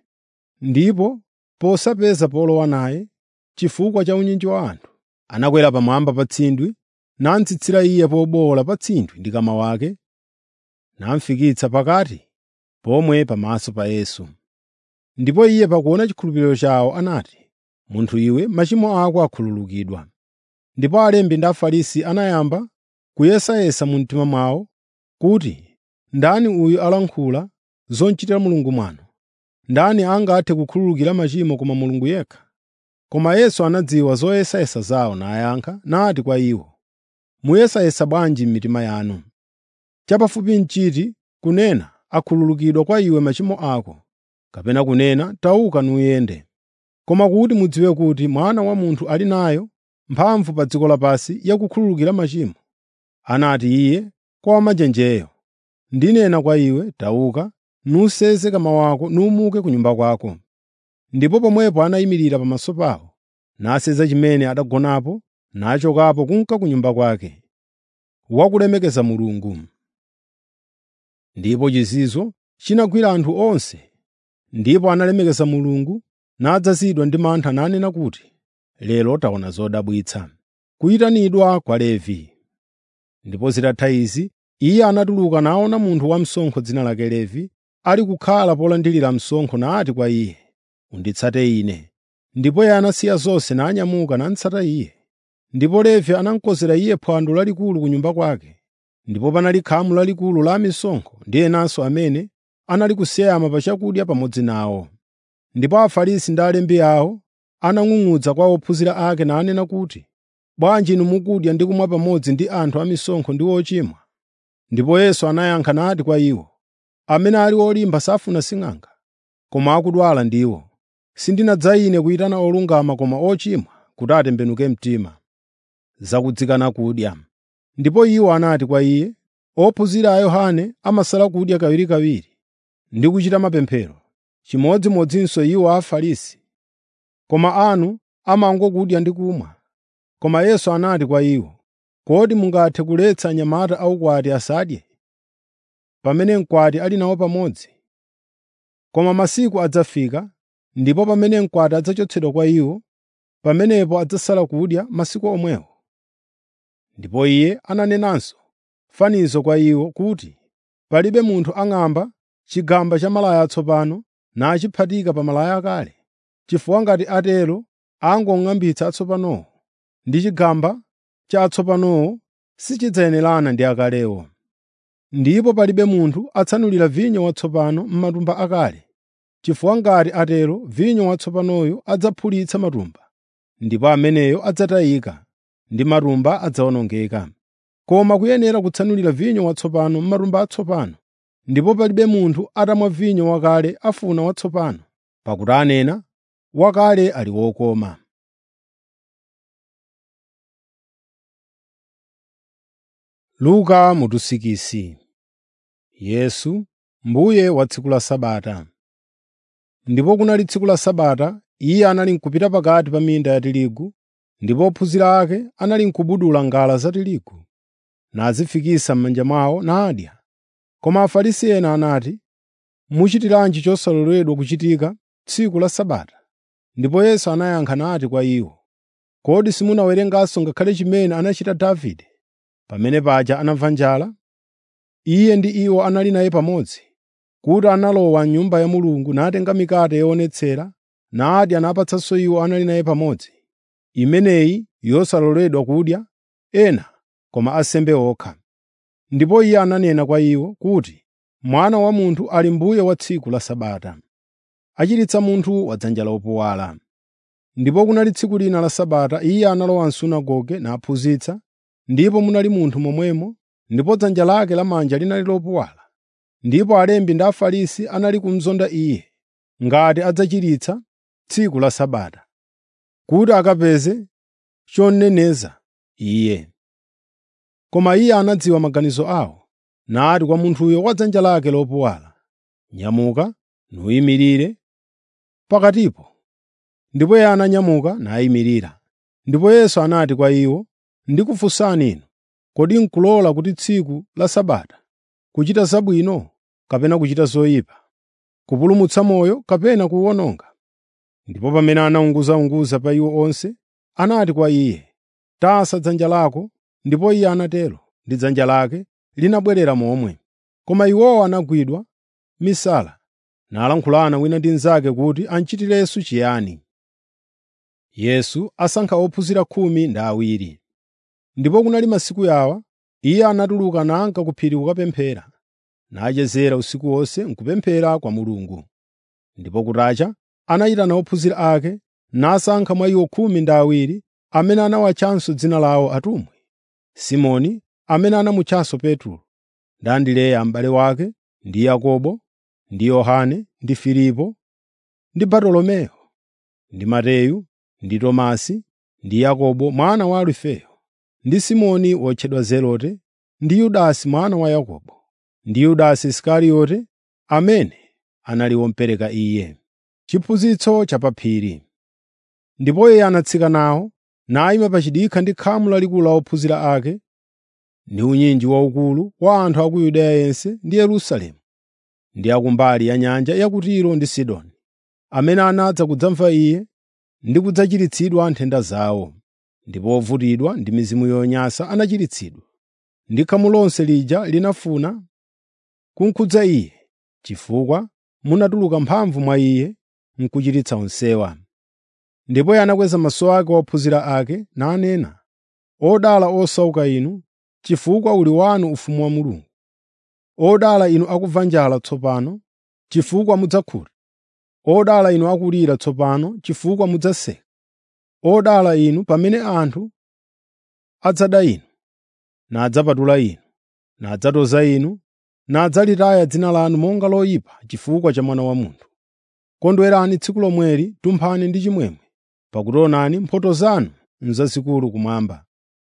Ndipo posapeza polowa naye, chifukwa cha unyinji wa anthu, anakwera pamwamba pa tsindwi, namutsitsira iye pobowola pa tsindwi ndi kama wake, namufikitsa pakati pomwe pamaso pa Yesu. Ndipo iye pakuona chikhulupiriro chawo anati, “Munthu iwe, machimo ako akhululukidwa.” Ndipo alembi ndi Afarisi anayamba kuyesayesa mu mtima mwawo kuti ndani uyu alankhula zochitira Mulungu mwano. Ndani angathe kukhululukira machimo koma Mulungu yekha? Koma Yesu anadziwa zoyesayesa zawo nayankha nati kwa iwo, “Muyesayesa bwanji m'mitima yanu? Chapafupi n'chiti kunena, akhululukidwa kwa iwe machimo ako, kapena kunena, tauka nuyende. Koma kuti mudziwe kuti Mwana wa Munthu ali nayo mphamvu pa dziko lapansi yakukhululukira machimo.” Anati iye kwa wamanjenjeyo, “Ndinena kwa iwe, tauka, nuseze kama wako numuke ku nyumba kwako.” Ndipo pomwepo anayimirira pamaso pawo, naseza chimene adagonapo, nachokapo kunka ku nyumba kwake, wakulemekeza Mulungu. Ndipo chizizwa chinagwira anthu onse, ndipo analemekeza Mulungu, nadzazidwa ndi mantha nanena kuti, “Lero taona zodabwitsa.” Kuyitanidwa kwa Levi. Ndipo zitatha izi, iye anatuluka naona munthu wamsonkho dzina lake Levi, ali kukhala polandira msonkho nati kwa iye, “Unditsate ine.” Ndipo iye anasiya zonse nanyamuka namutsata iye. Ndipo Levi anamukonzera iye phwando lalikulu ku nyumba kwake. Ndipo panali khamu lalikulu la amisonkho ndi enanso amene anali kuseyama pa chakudya pamodzi nawo. Ndipo Afarisi ndi alembi awo anang'ung'udza kwa ophunzira ake nanena kuti, “Bwanji inu mukudya ndi kumwa pamodzi ndi anthu amisonkho ndi ochimwa?” Ndipo Yesu anayankha nati kwa iwo, “Amene ali olimba safuna sing'anga, koma akudwala ndiwo. Sindinadza ine kuyitana olungama koma ochimwa kuti atembenuke mtima.” zakudzikana kudya. Ndipo iwo anati kwa iye, “Ophunzira a Yohane amasala kudya kawirikawiri ndi kuchita mapemphero, chimodzimodzinso iwo a Afarisi, koma anu amangokudya ndi kumwa.” Koma Yesu anati kwa iwo, “Kodi mungathe kuletsa anyamata aukwati asadye, pamene mkwati ali nawo pamodzi? Koma masiku adzafika, ndipo pamene mkwati adzachotsedwa kwa iwo, pamenepo adzasala kudya masiku omwewo.” Ndipo Iye ananenanso fanizo kwa iwo kuti, “Palibe munthu ang'amba chigamba cha malaya atsopano nachiphatika pa malaya akale, chifukwa ngati atero angong'ambitsa atsopanowo, ndi chigamba cha atsopanowo sichidzayenerana ndi akalewo. Ndipo palibe munthu atsanulira vinyo watsopano m'matumba akale, chifukwa ngati atero vinyo watsopanoyo adzaphulitsa matumba, ndipo ameneyo adzatayika, ndi matumba adzawonongeka. Koma kuyenera kutsanulira vinyo watsopano m'matumba atsopano, ndipo palibe munthu atamwa vinyo wakale afuna watsopano, pakuti anena, wakale ali wokoma. Luka mutusikisi Yesu, mbuye wa tsiku la Sabata. Ndipo kunali tsiku la Sabata, iye anali n'kupita pakati pa minda ya tirigu, ndipo ophunzira ake anali n'kubudula ngala za tirigu, nazifikisa m'manja mwawo nadya. Koma Afarisi ena anati, “Muchitiranji chosaloledwa kuchitika tsiku la Sabata?” Ndipo Yesu anayankha nati kwa iwo, “Kodi simunawerenganso ngakhale chimene anachita Davide pamene paja anamva njala? Iye ndi iwo anali naye pamodzi, kuti analowa m'Nyumba ya Mulungu natenga mikate yoonetsera, nadya napatsanso iwo anali naye pamodzi, imeneyi yosaloledwa kudya ena, koma ansembe okha. Ndipo Iye ananena kwa iwo kuti, Mwana wa Munthu ali mbuye wa tsiku la Sabata, achiritsa munthu wa dzanja lopuwala. Ndipo kunali tsiku lina la Sabata Iye analowa m'sunagoge naphunzitsa, ndipo munali munthu momwemo, ndipo dzanja lake lamanja linali lopuwala. Ndipo alembi ndi Afarisi anali kumuzonda Iye ngati adzachiritsa tsiku la Sabata, kuti akapeze choneneza Iye. Koma Iye anadziwa maganizo awo, nati kwa munthuyo wa dzanja lake lopuwala, “Nyamuka, nuyimirire pakatipo.” Ndipo iye ananyamuka nayimirira. Ndipo Yesu anati kwa iwo, “Ndikufunsani inu, kodi n'kulola kuti tsiku la Sabata kuchita zabwino kapena kuchita zoyipa, kupulumutsa moyo kapena kuwuwononga?” Ndipo pamene anaunguzaunguza pa iwo onse, anati kwa iye, “Tasa dzanja lako.” Ndipo iye anatero, ndi dzanja lake linabwerera momwe. Koma iwowo anagwidwa misala, nalankhulana wina ndi mnzake kuti amchitirenso chiyani. Yesu asankha ophunzira khumi ndi awiri. Ndipo kunali masiku yawa, iye anatuluka nanka ku phiri kukapemphera, nachezera usiku wonse n'kupemphera kwa Mulungu. Ndipo kutacha anayitana ophunzira ake, nasankha mwa iwo khumi ndi awiri amene anawatchanso dzina lawo atumwi: Simoni amene anamutchanso Petro, ndi Andereya m'bale wake, ndi Yakobo, ndi Yohane, ndi Filipo, ndi Bartolomeyo, ndi Mateyu, ndi Tomasi, ndi Yakobo mwana wa Alufeyo, ndi Simoni wotchedwa Zelote, ndi Yudasi mwana wa Yakobo, ndi Yudasi Isikarioti amene anali womupereka Iye. Chiphunzitso cha pa phiri. Ndipo Iye anatsika nawo, nayima pachidikha ndi khamu lalikulu la ophunzira ake, ndi unyinji waukulu wa anthu a ku Yudeya yense ndi Yerusalemu, ndi a kumbali ya nyanja ya ku Tiro ndi Sidoni, amene anadza kudzamva Iye ndi kudzachiritsidwa nthenda zawo. Ndipo ovutidwa ndi mizimu yonyansa anachiritsidwa, ndi khamu lonse lija linafuna kunkhudza Iye, chifukwa munatuluka mphamvu mwa Iye n'kuchiritsa onsewa. Ndipo Iye anakweza maso ake kwa ophunzira ake nanena, “Odala osauka inu, chifukwa uli wanu ufumu wa Mulungu. Odala inu akumva njala tsopano, chifukwa mudzakhuta. Odala inu akulira tsopano, chifukwa mudzaseka. Odala inu pamene anthu adzada inu, nadzapatula inu, nadzatoza inu, nadzalitaya dzina lanu monga loyipa chifukwa cha Mwana wa Munthu. Kondwerani tsiku lomweli, tumphani ndi chimwemwe, pakuti onani mphotho zanu n'zazikulu kumwamba.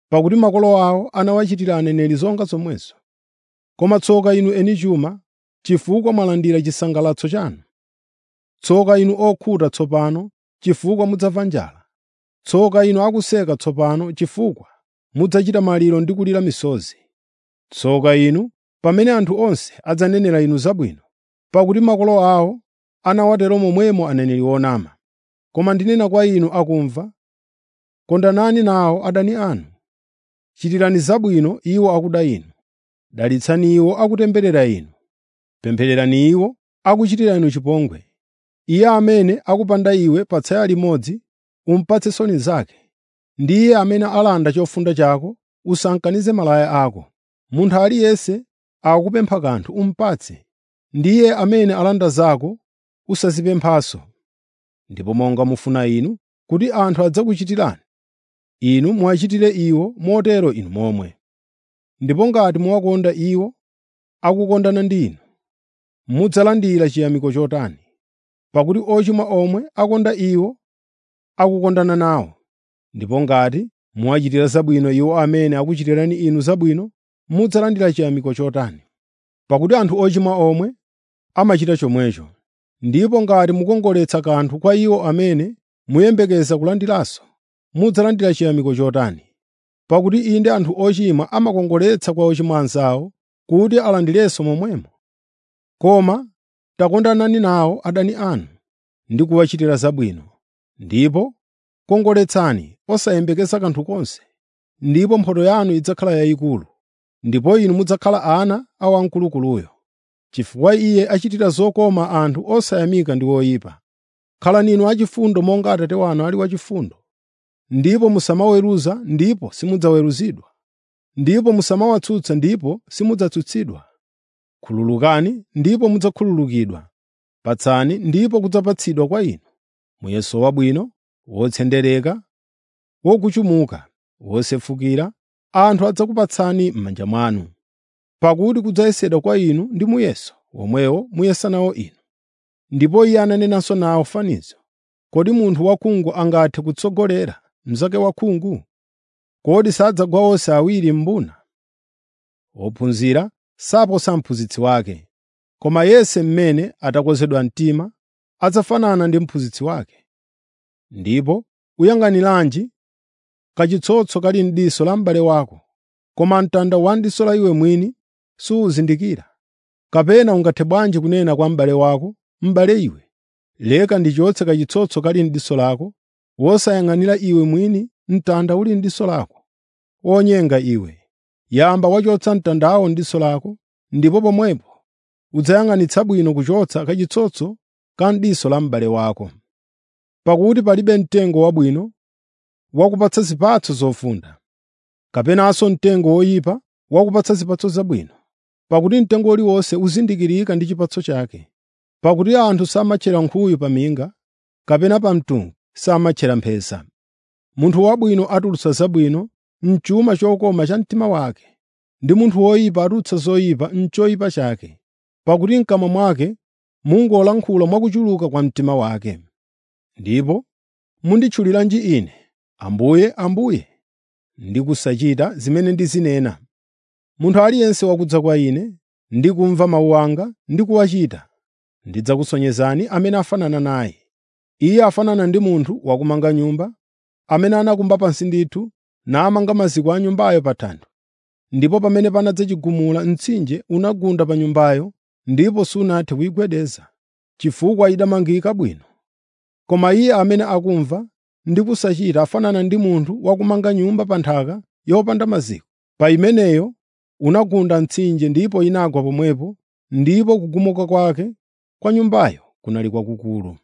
pakuti makolo awo anawachitira aneneri zonga zomwezo. Koma tsoka inu eni chuma, chifukwa mwalandira chisangalatso chanu. Tsoka inu okhuta tsopano, chifukwa mudzamva njala. Tsoka inu akuseka tsopano, chifukwa mudzachita maliro ndi kulira misozi. Tsoka inu pamene anthu onse adzanenera inu zabwino, pakuti makolo awo anawatero momwemo aneneri onama. Koma ndinena kwa inu akumva, kondanani nawo adani anu. Chitirani zabwino iwo akuda inu. Dalitsani iwo akutemberera inu. Pemphererani iwo akuchitira inu chipongwe. Iye amene akupanda iwe pa tsaya limodzi, umupatse nsoni zake. Ndi iye amene alanda chofunda chako, usankanize malaya ako. Munthu aliyense akukupempha kanthu, umupatse. Ndi iye amene alanda zako, usazipemphanso. Ndipo monga mufuna inu kuti anthu adzakuchitirani, inu muwachitire iwo motero inu momwe. Ndipo ngati muwakonda iwo akukondana ndi inu, mudzalandira chiyamiko chotani. Pakuti ochimwa omwe akonda iwo akukondana nawo. Ndipo ngati muwachitira zabwino iwo amene akuchitirani inu zabwino, mudzalandira chiyamiko chotani. Pakuti anthu ochimwa omwe amachita chomwecho. Ndipo ngati mukongoletsa kanthu kwa iwo amene muyembekeza kulandiranso, mudzalandira chiyamiko chotani. Pakuti inde anthu ochimwa amakongoletsa kwa ochimwa anzawo kuti alandirenso momwemo. Koma takondanani nawo adani anu ndi kuwachitira zabwino. Ndipo kongoletsani osayembekeza kanthu konse, ndipo mphotho yanu idzakhala yayikulu, ndipo inu mudzakhala ana a Wamkulukuluyo. Chifukwa Iye achitira zokoma anthu osayamika ndi oyipa. Khalani inu achifundo monga Atate wanu ali wachifundo. Ndipo musamaweruza ndipo simudzaweruzidwa. Ndipo musamawatsutsa ndipo simudzatsutsidwa. Khululukani ndipo mudzakhululukidwa. Patsani ndipo kudzapatsidwa kwa inu. Muyeso wabwino, wotsendereka, wokuchumuka, wosefukira, anthu adzakupatsani m'manja mwanu. Pakuti kudzayesedwa kwa inu ndi muyeso womwewo muyesa nawo inu. Ndipo Iye ananenanso nawo fanizo. Kodi munthu wakhungu angathe kutsogolera mnzake wakhungu? Kodi sadzagwa onse awiri m'mbuna? Wophunzira saposa mphunzitsi wake, koma yense mmene atakozedwa mtima adzafanana ndi mphunzitsi wake. Ndipo uyang'aniranji kachitsotso kali m'diso la m'bale wako, koma mtanda wa m'diso la iwe mwini suwuzindikira? Kapena ungathe bwanji kunena kwa m'bale wako, “M'bale iwe, leka ndichotse kachitsotso kali m'diso lako,” wosayang'anira iwe mwini mtanda uli m'diso lako? Wonyenga iwe! Yamba wachotsa mtandawo m'diso lako, ndipo pomwepo udzayang'anitsa bwino kuchotsa kachitsotso ka m'diso la m'bale wako. Pakuti palibe mtengo wabwino wakupatsa zipatso zofunda, kapenanso mtengo woyipa wakupatsa zipatso zabwino. Pakuti mtengo uliwonse uzindikirika ndi chipatso chake. Pakuti anthu samatchera nkhuyu pa minga, kapena pa mtungu samatchera mphesa. Munthu wabwino atulutsa zabwino m'chuma chokoma cha mtima wake, ndi munthu woyipa atulutsa zoyipa m'choyipa chake. Pakuti m'kamwa mwake mungolankhula mwakuchuluka kwa mtima wake. Ndipo munditchuliranji Ine, Ambuye, Ambuye, ndi kusachita zimene ndizinena? Munthu aliyense wakudza kwa Ine ndi kumva mawu anga ndi kuwachita, ndidzakusonyezani amene afanana naye. Iye afanana ndi munthu wakumanga nyumba, amene anakumba pansi ndithu namanga maziko a nyumbayo pa thanthwe. Ndipo pamene panadza chigumula mtsinje unagunda pa nyumbayo ndipo sunathe kuyigwedeza, chifukwa idamangika bwino. Koma iye amene akumva ndi kusachita afanana ndi munthu wakumanga nyumba pa nthaka yopanda maziko. Pa imeneyo unagunda mtsinje ndipo inagwa pomwepo, ndipo kugumuka kwake kwa nyumbayo kunali kwakukulu.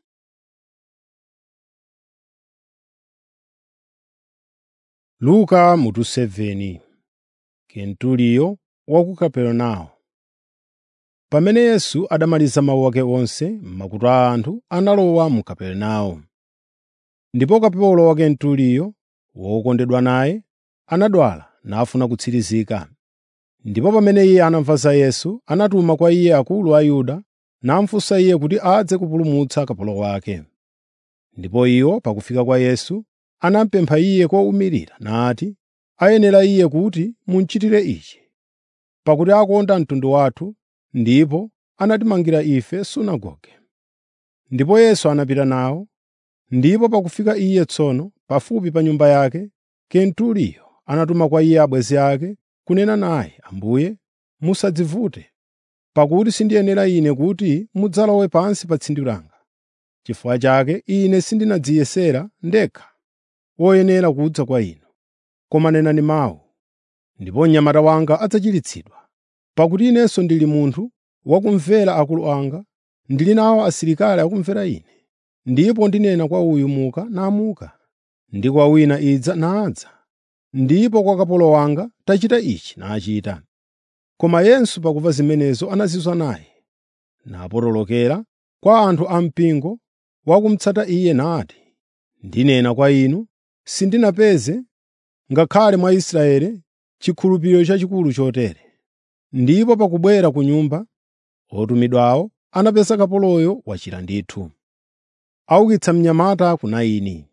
Luka mutu 7 Kentuliyo wa ku Kaperenawo Pamene Yesu adamaliza mawu ake onse, makutu a anthu analowa mu Kaperenawo. Ndipo kapolo wa Kentuliyo, wokondedwa naye, anadwala nafuna kutsirizika. Ndipo pamene iye anamva za Yesu, anatuma kwa iye akulu a Ayuda namufunsa iye kuti adze kupulumutsa kapolo wake. Ndipo iwo pakufika kwa Yesu, anamupempha iye kowumirira nati, ayenera iye kuti munchitire ichi, pakuti akonda mtundu wathu ndipo anatimangira ife sunagoge.” Ndipo Yesu anapita nawo, ndipo pakufika iye tsono pafupi pa nyumba yake, Kenturiyo anatuma kwa iye abwenzi ake kunena naye, “Ambuye, musadzivute, pakuti sindiyenera ine kuti mudzalowe pansi pa tsindi langa. Chifukwa chake ine sindinadziyesera ndekha woyenera kudza kwa inu. Koma nenani mawu, ndipo mnyamata wanga adzachiritsidwa. Pakuti inenso ndili munthu wakumvera akulu anga, ndili nawo asilikali akumvera ine. Ndipo ndinena kwa uyu muka namuka, ndi kwa wina idza nadza, ndipo kwa kapolo wanga tachita ichi nachita. Koma Yesu pakumva zimenezo anazizwa naye, napotolokera kwa anthu ampingo wakumutsata iye nati, “Ndinena kwa inu, sindinapeze ngakhale mwa Israeli chikhulupiriro chachikulu chotere.” Ndipo pakubwera ku nyumba, otumidwawo anapeza kapoloyo wachira ndithu. Aukitsa mnyamata ku Naini.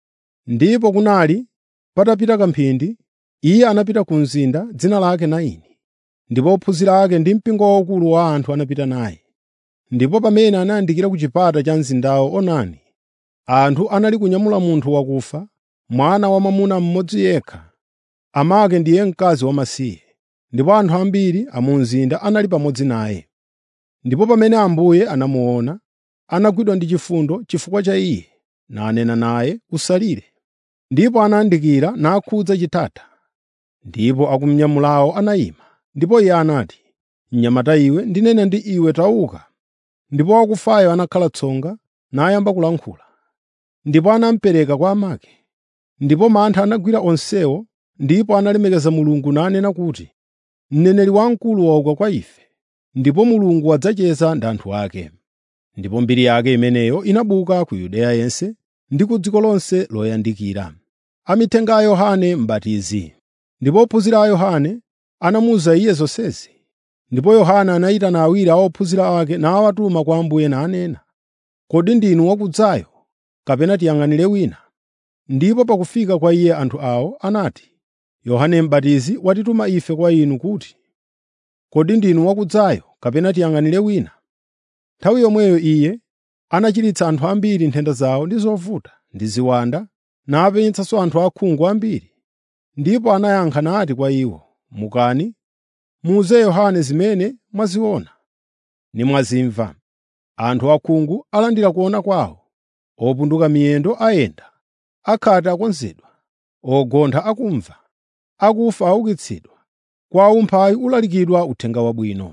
Ndipo kunali patapita kamphindi, iye anapita ku mzinda dzina lake Naini. Ndipo ophunzira ake ndi mpingo waukulu wa anthu anapita naye. Ndipo pamene anayandikira ku chipata cha mzindawo onani, anthu anali kunyamula munthu wakufa, mwana wamwamuna mmodzi yekha, amake ndiye mkazi wamasiye. Ndipo anthu ambiri a mu mzinda anali pamodzi naye. Ndipo pamene Ambuye anamuona, anagwidwa ndi chifundo chifukwa cha iye, nanena naye, “Usalire.” Ndipo anayandikira nakhudza chitata. Ndipo akumnyamulawo anayima. Ndipo iye anati, “Mnyamata iwe, ndinena ndi iwe tauka.” Ndipo wakufayo anakhala tsonga nayamba kulankhula. Ndipo anamupereka kwa amake. Ndipo mantha anagwira onsewo, ndipo analemekeza Mulungu nanena kuti, “Mneneri wamkulu wauka kwa ife, ndipo Mulungu wadzacheza ndi anthu ake.” Ndipo mbiri yake imeneyo inabuka ku Yudeya yense ndi ku dziko lonse loyandikira. Amithenga a Yohane M'batizi. Ndipo ophunzira a Yohane anamuwuza iye zonsezi. Ndipo Yohane anayitana awiri a ophunzira ake nawatuma kwa Ambuye nanena, “Kodi ndinu wakudzayo, kapena tiyang'anire wina?” Ndipo pakufika kwa iye anthu awo anati, “Yohane M'batizi watituma ife kwa inu kuti, ‘Kodi ndinu wakudzayo, kapena tiyang'anire wina?’ ” Nthawi yomweyo iye anachiritsa anthu ambiri nthenda zawo ndi zovuta ndi ziwanda, napenyetsanso anthu osaona ambiri. Ndipo anayankha nati kwa iwo, “Mukani, muwuze Yohane zimene mwaziona ndi mwazimva. Anthu osaona alandira kuona kwawo, opunduka miyendo ayenda, akhate akonzedwa, ogontha akumva, akufa aukitsidwa, kwa aumphawi ulalikidwa uthenga wabwino.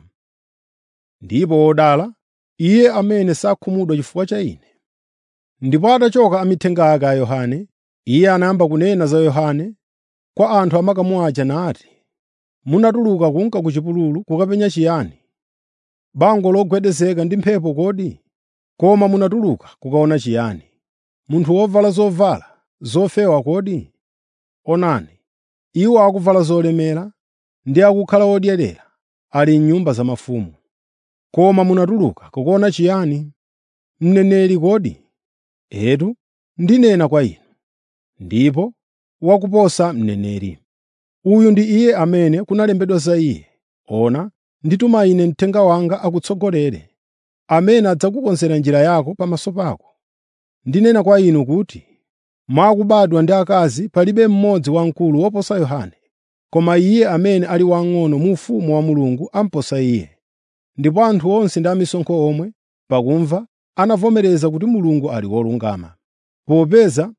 Ndipo odala iye amene sakhumudwa chifukwa cha Ine.” Ndipo atachoka amithenga ake a Yohane, iye anayamba kunena za Yohane kwa anthu amakamu aja nati, “Munatuluka kunka ku chipululu kukapenya chiyani? Bango logwedezeka ndi mphepo kodi? Koma munatuluka kukaona chiyani? Munthu wovala zovala zofewa kodi? Onani, iwo akuvala zolemera ndi akukhala odyerera ali m'nyumba za mafumu. Koma munatuluka kukaona chiyani? Mneneri kodi? Etu, ndinena kwa inu, ndipo wakuposa mneneri. Uyu ndi iye amene kunalembedwa za iye, “Ona, ndituma ine mthenga wanga akutsogolere, amene adzakukonzera njira yako pamaso pako.” Ndinena kwa inu kuti, mwa akubadwa ndi akazi palibe mmodzi wamkulu woposa Yohane, koma iye amene ali wamng'ono mu ufumu wa Mulungu amuposa iye. Ndipo anthu onse ndi amisonkho omwe, pakumva, anavomereza kuti Mulungu ali wolungama, popeza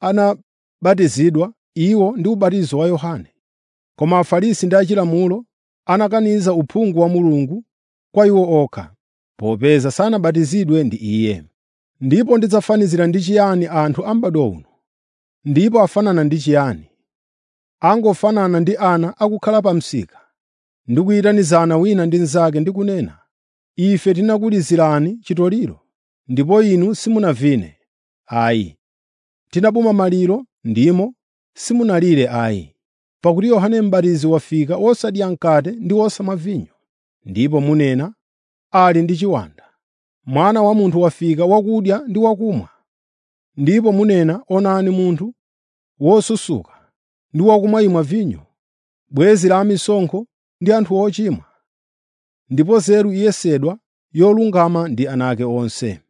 anabatizidwa iwo ndi ubatizo wa Yohane. Koma Afarisi ndi achilamulo anakaniza uphungu wa Mulungu kwa iwo okha, popeza sanabatizidwe ndi Iye. Ndipo ndidzafanizira ndi chiyani anthu a m'bado uno? Ndipo afanana ndi chiyani? Angofanana ndi ana akukhala pa msika, ndi kuyitanizana wina ndi mnzake ndi kunena, “Ife tinakulizirani chitoliro, ndipo inu simunavine. Ayi, tinabuma maliro ndimo simunalire ayi.” Pakuti Yohane M'batizi wafika wosadya mkate ndi wosamwa vinyo, ndipo munena, “Ali ndi chiwanda.” Mwana wa Munthu wafika wakudya ndi wakumwa, ndipo munena, “Onani munthu wosusuka, ndi wakumwa imwa vinyo, bwenzi la amisonkho ndi anthu ochimwa. Ndipo nzeru iyesedwa yolungama ndi ana ake onse.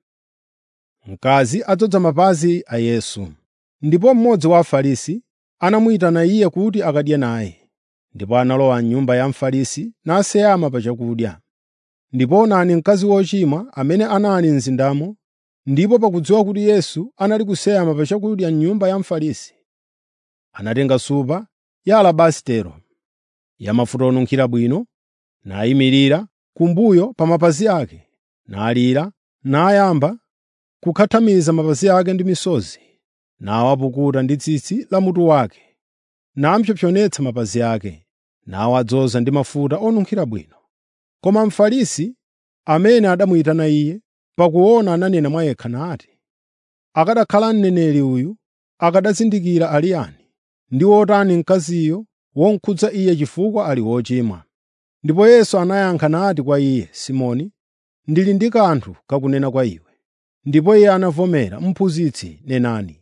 Mkazi adzoza mapazi a Yesu. Ndipo mmodzi wa Afarisi anamuyitana iye kuti akadye naye. Ndipo analowa m'nyumba ya Mfarisi naseyama pa chakudya. Ndipo onani mkazi wochimwa amene anali mzindamo, ndipo pakudziwa kuti Yesu anali kuseyama pa chakudya m'nyumba ya Mfarisi, anatenga supa ya alabasitero yamafuta onunkhira bwino, nayimirira kumbuyo pa mapazi ake, nalira, nayamba kukhathamiza mapazi ake ndi misozi, nawapukuta ndi tsitsi la mutu wake, napsompsonetsa mapazi ake, nawadzoza ndi mafuta onunkhira bwino. Koma Mfarisi amene anamuyitana iye, pakuona ananena mwa yekha nati, “Akanakhala mneneri uyu, akanazindikira ali yani, ndi wotani mkaziyo womukhudza iye chifukwa ali wochimwa.” Ndipo Yesu anayankha nati kwa iye, “Simoni, ndili ndi kanthu kakunena kwa iwe.” Ndipo iye anavomera, “Mphunzitsi, nenani.”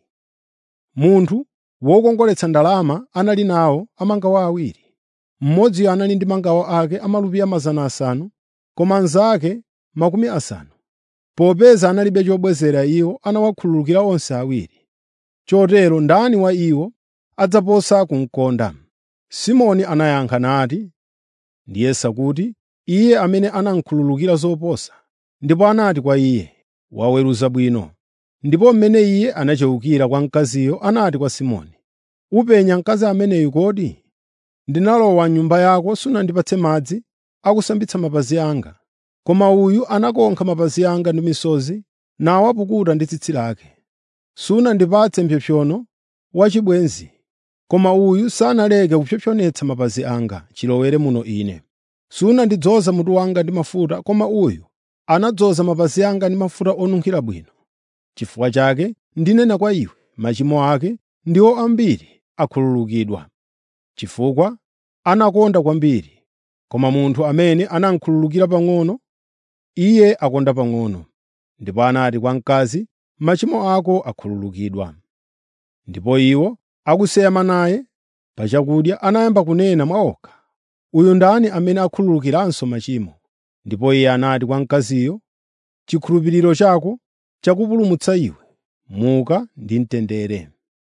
Munthu wokongoletsa ndalama anali nawo amangawo awiri. Mmodziyo anali ndi mangawo ake amalupiya 500, koma anzake makumi asanu. Popeza analibe chobwezera iwo anawakhululukira onse awiri. Chotero ndani wa iwo adzaposa kumkonda? Simoni anayankha nati, ndiyesa kuti iye amene anamukhululukira zoposa. Ndipo anati kwa iye, “Waweruza bwino.” Ndipo mmene iye anachewukira kwa mkaziyo anati kwa Simoni, “Upenya mkazi ameneyu kodi? Ndinalowa m'nyumba yako sunandipatse madzi akusambitsa mapazi anga, koma uyu anakonkha mapazi anga ndi misozi nawapukuta ndi tsitsi lake. Sunandipatse mpsopsono wachibwenzi, koma uyu sanaleke kupsompsonetsa mapazi anga chilowere muno ine. Sunandidzoza mutu wanga ndi mafuta, koma uyu anadzoza mapazi anga ndi mafuta onunkhira bwino. Chifukwa chake ndinena kwa iwe, machimo ake ndiwo ambiri akhululukidwa, chifukwa anakonda kwambiri. Koma munthu amene anamukhululukira pang'ono, iye akonda pang'ono. Ndipo anati kwa mkazi, “Machimo ako akhululukidwa.” Ndipo iwo akuseyama naye pa chakudya anayamba kunena mwa okha, “Uyu ndani amene akhululukiranso machimo?” Ndipo iye anati kwa mkaziyo, “Chikhulupiriro chako chakupulumutsa iwe. Muka ndi mtendere.”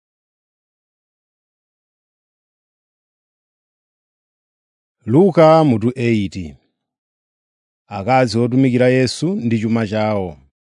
Luka mutu 8 Akazi otumikira Yesu ndi chuma chawo.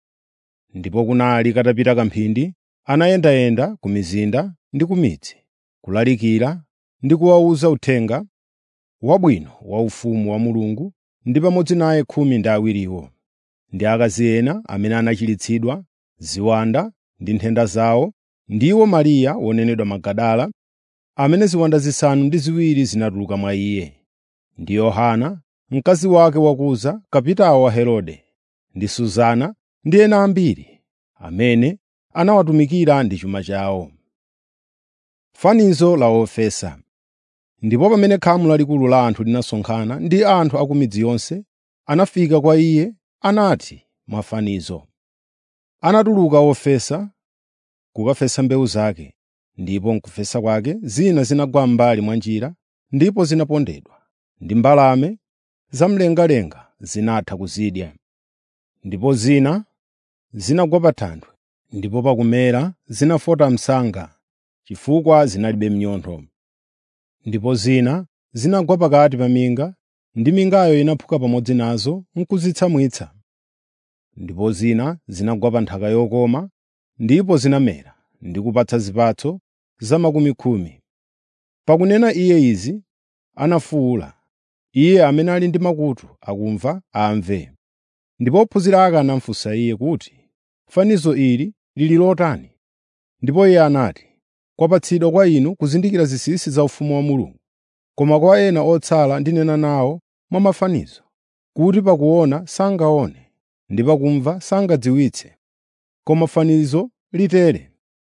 Ndipo kunali katapita kamphindi, anayendayenda ku mizinda ndi ku midzi, kulalikira ndi kuwawuza uthenga wabwino wa ufumu wa Mulungu ndi pamodzi naye khumi ndi awiriwo, ndi akazi ena amene anachiritsidwa ziwanda ndi nthenda zawo, ndiwo Mariya wonenedwa Magadala, amene ziwanda zisanu ndi ziwiri zinatuluka mwa iye, ndi Yohana mkazi wake wakuza, kapitawo wa Herode, ndi Suzana ndi ena ambiri amene anawatumikira ndi chuma chawo. Fanizo la wofesa Ndipo pamene khamu lalikulu la anthu linasonkhana ndi anthu a ku midzi yonse, anafika kwa iye anati mwafanizo. Anatuluka wofesa kukafesa mbewu zake, ndipo mkufesa kwake zina zinagwa m'mbali mwa njira ndipo zinapondedwa, ndi mbalame zamlengalenga zinatha kuzidya. Ndipo zina zinagwa pa thanthwe, ndipo pakumera zinafota msanga, chifukwa zinalibe mnyontho. Ndipo zina zinagwa pakati pa minga, ndi mingayo inaphuka pamodzi nazo n'kuzitsamwitsa. Ndipo zina zinagwa pa nthaka yokoma, ndipo zinamera ndi kupatsa zipatso za makumi khumi. Pakunena iye izi, anafuwula. Iye amene ali ndi makutu akumva amve. Ndipo ophunzira ake anamufunsa iye kuti, “Fanizo ili lili lotani?” Ndipo iye anati, “Kwapatsidwa kwa inu kuzindikira zinsinsi za ufumu wa Mulungu, koma kwa ena otsala ndinena nawo mwa mafanizo, kuti pakuona sangaone ndi pakumva sangadziwitse. Koma fanizo litere: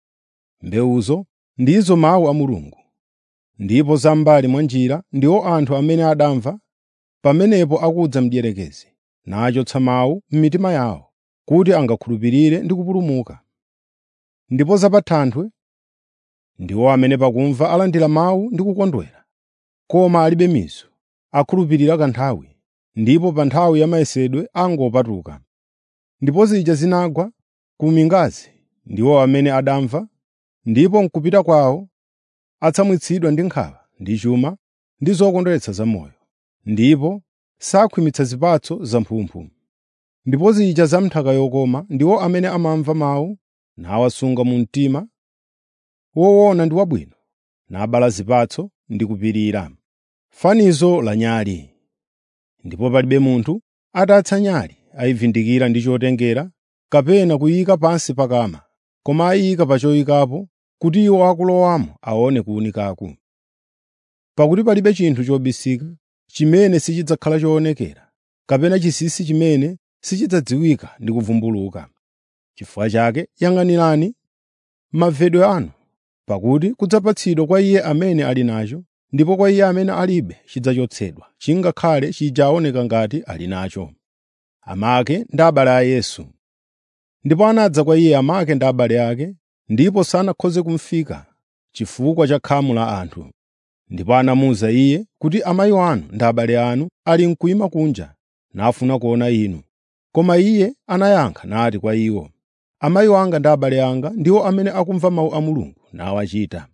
Mbewuzo ndizo mawu a Mulungu, ndipo za m'mbali mwa njira ndiwo anthu amene adamva, pamenepo akudza mdierekezi, nachotsa mawu m'mitima yawo, kuti angakhulupirire ndi kupulumuka. Ndipo za pa thanthwe ndiwo amene pakumva alandira mawu ndi kukondwera, koma alibe mizu, akhulupirira kanthawi, ndipo pa nthawi ya mayesedwe angopatuka. Ndipo zija zinagwa ku mingazi ndiwo amene adamva, ndipo m'kupita kwawo atsamwitsidwa ndi nkhawa, ndi chuma, ndi zokondweretsa zamoyo, ndipo sakhwimitsa zipatso zamphumphu. Ndipo zija za m'nthaka yokoma ndiwo amene amamva mawu nawasunga mu mtima, woona ndi wabwino, nabala zipatso ndi kupirira. Fanizo la nyali Ndipo palibe munthu atatsa nyali ayivundikira ndi chotengera kapena kuyika pansi pa kama, koma ayiyika pa choyikapo kuti iwo akulowamo aone kuwunikako. Pakuti palibe chinthu chobisika chimene sichidzakhala choonekera, kapena chinsinsi chimene sichidzadziwika ndi kuvumbuluka. Chifukwa chake yang'anirani mavedwe anu, pakuti kudzapatsidwa kwa iye amene ali nacho, ndipo kwa iye amene alibe chidzachotsedwa, chingakhale chija aoneka ngati ali nacho. Amake ndi abale a Yesu Ndipo anadza kwa iye amake ndi abale ake, ndipo sanakhoze kumufika chifukwa cha khamu la anthu. Ndipo anamuwuza iye kuti amayi anu ndi abale anu ali mkuyima kunja, nafuna kuona inu. Koma iye anayankha nati kwa iwo, amayi anga ndi abale anga ndiwo amene akumva mawu a Mulungu nawachita.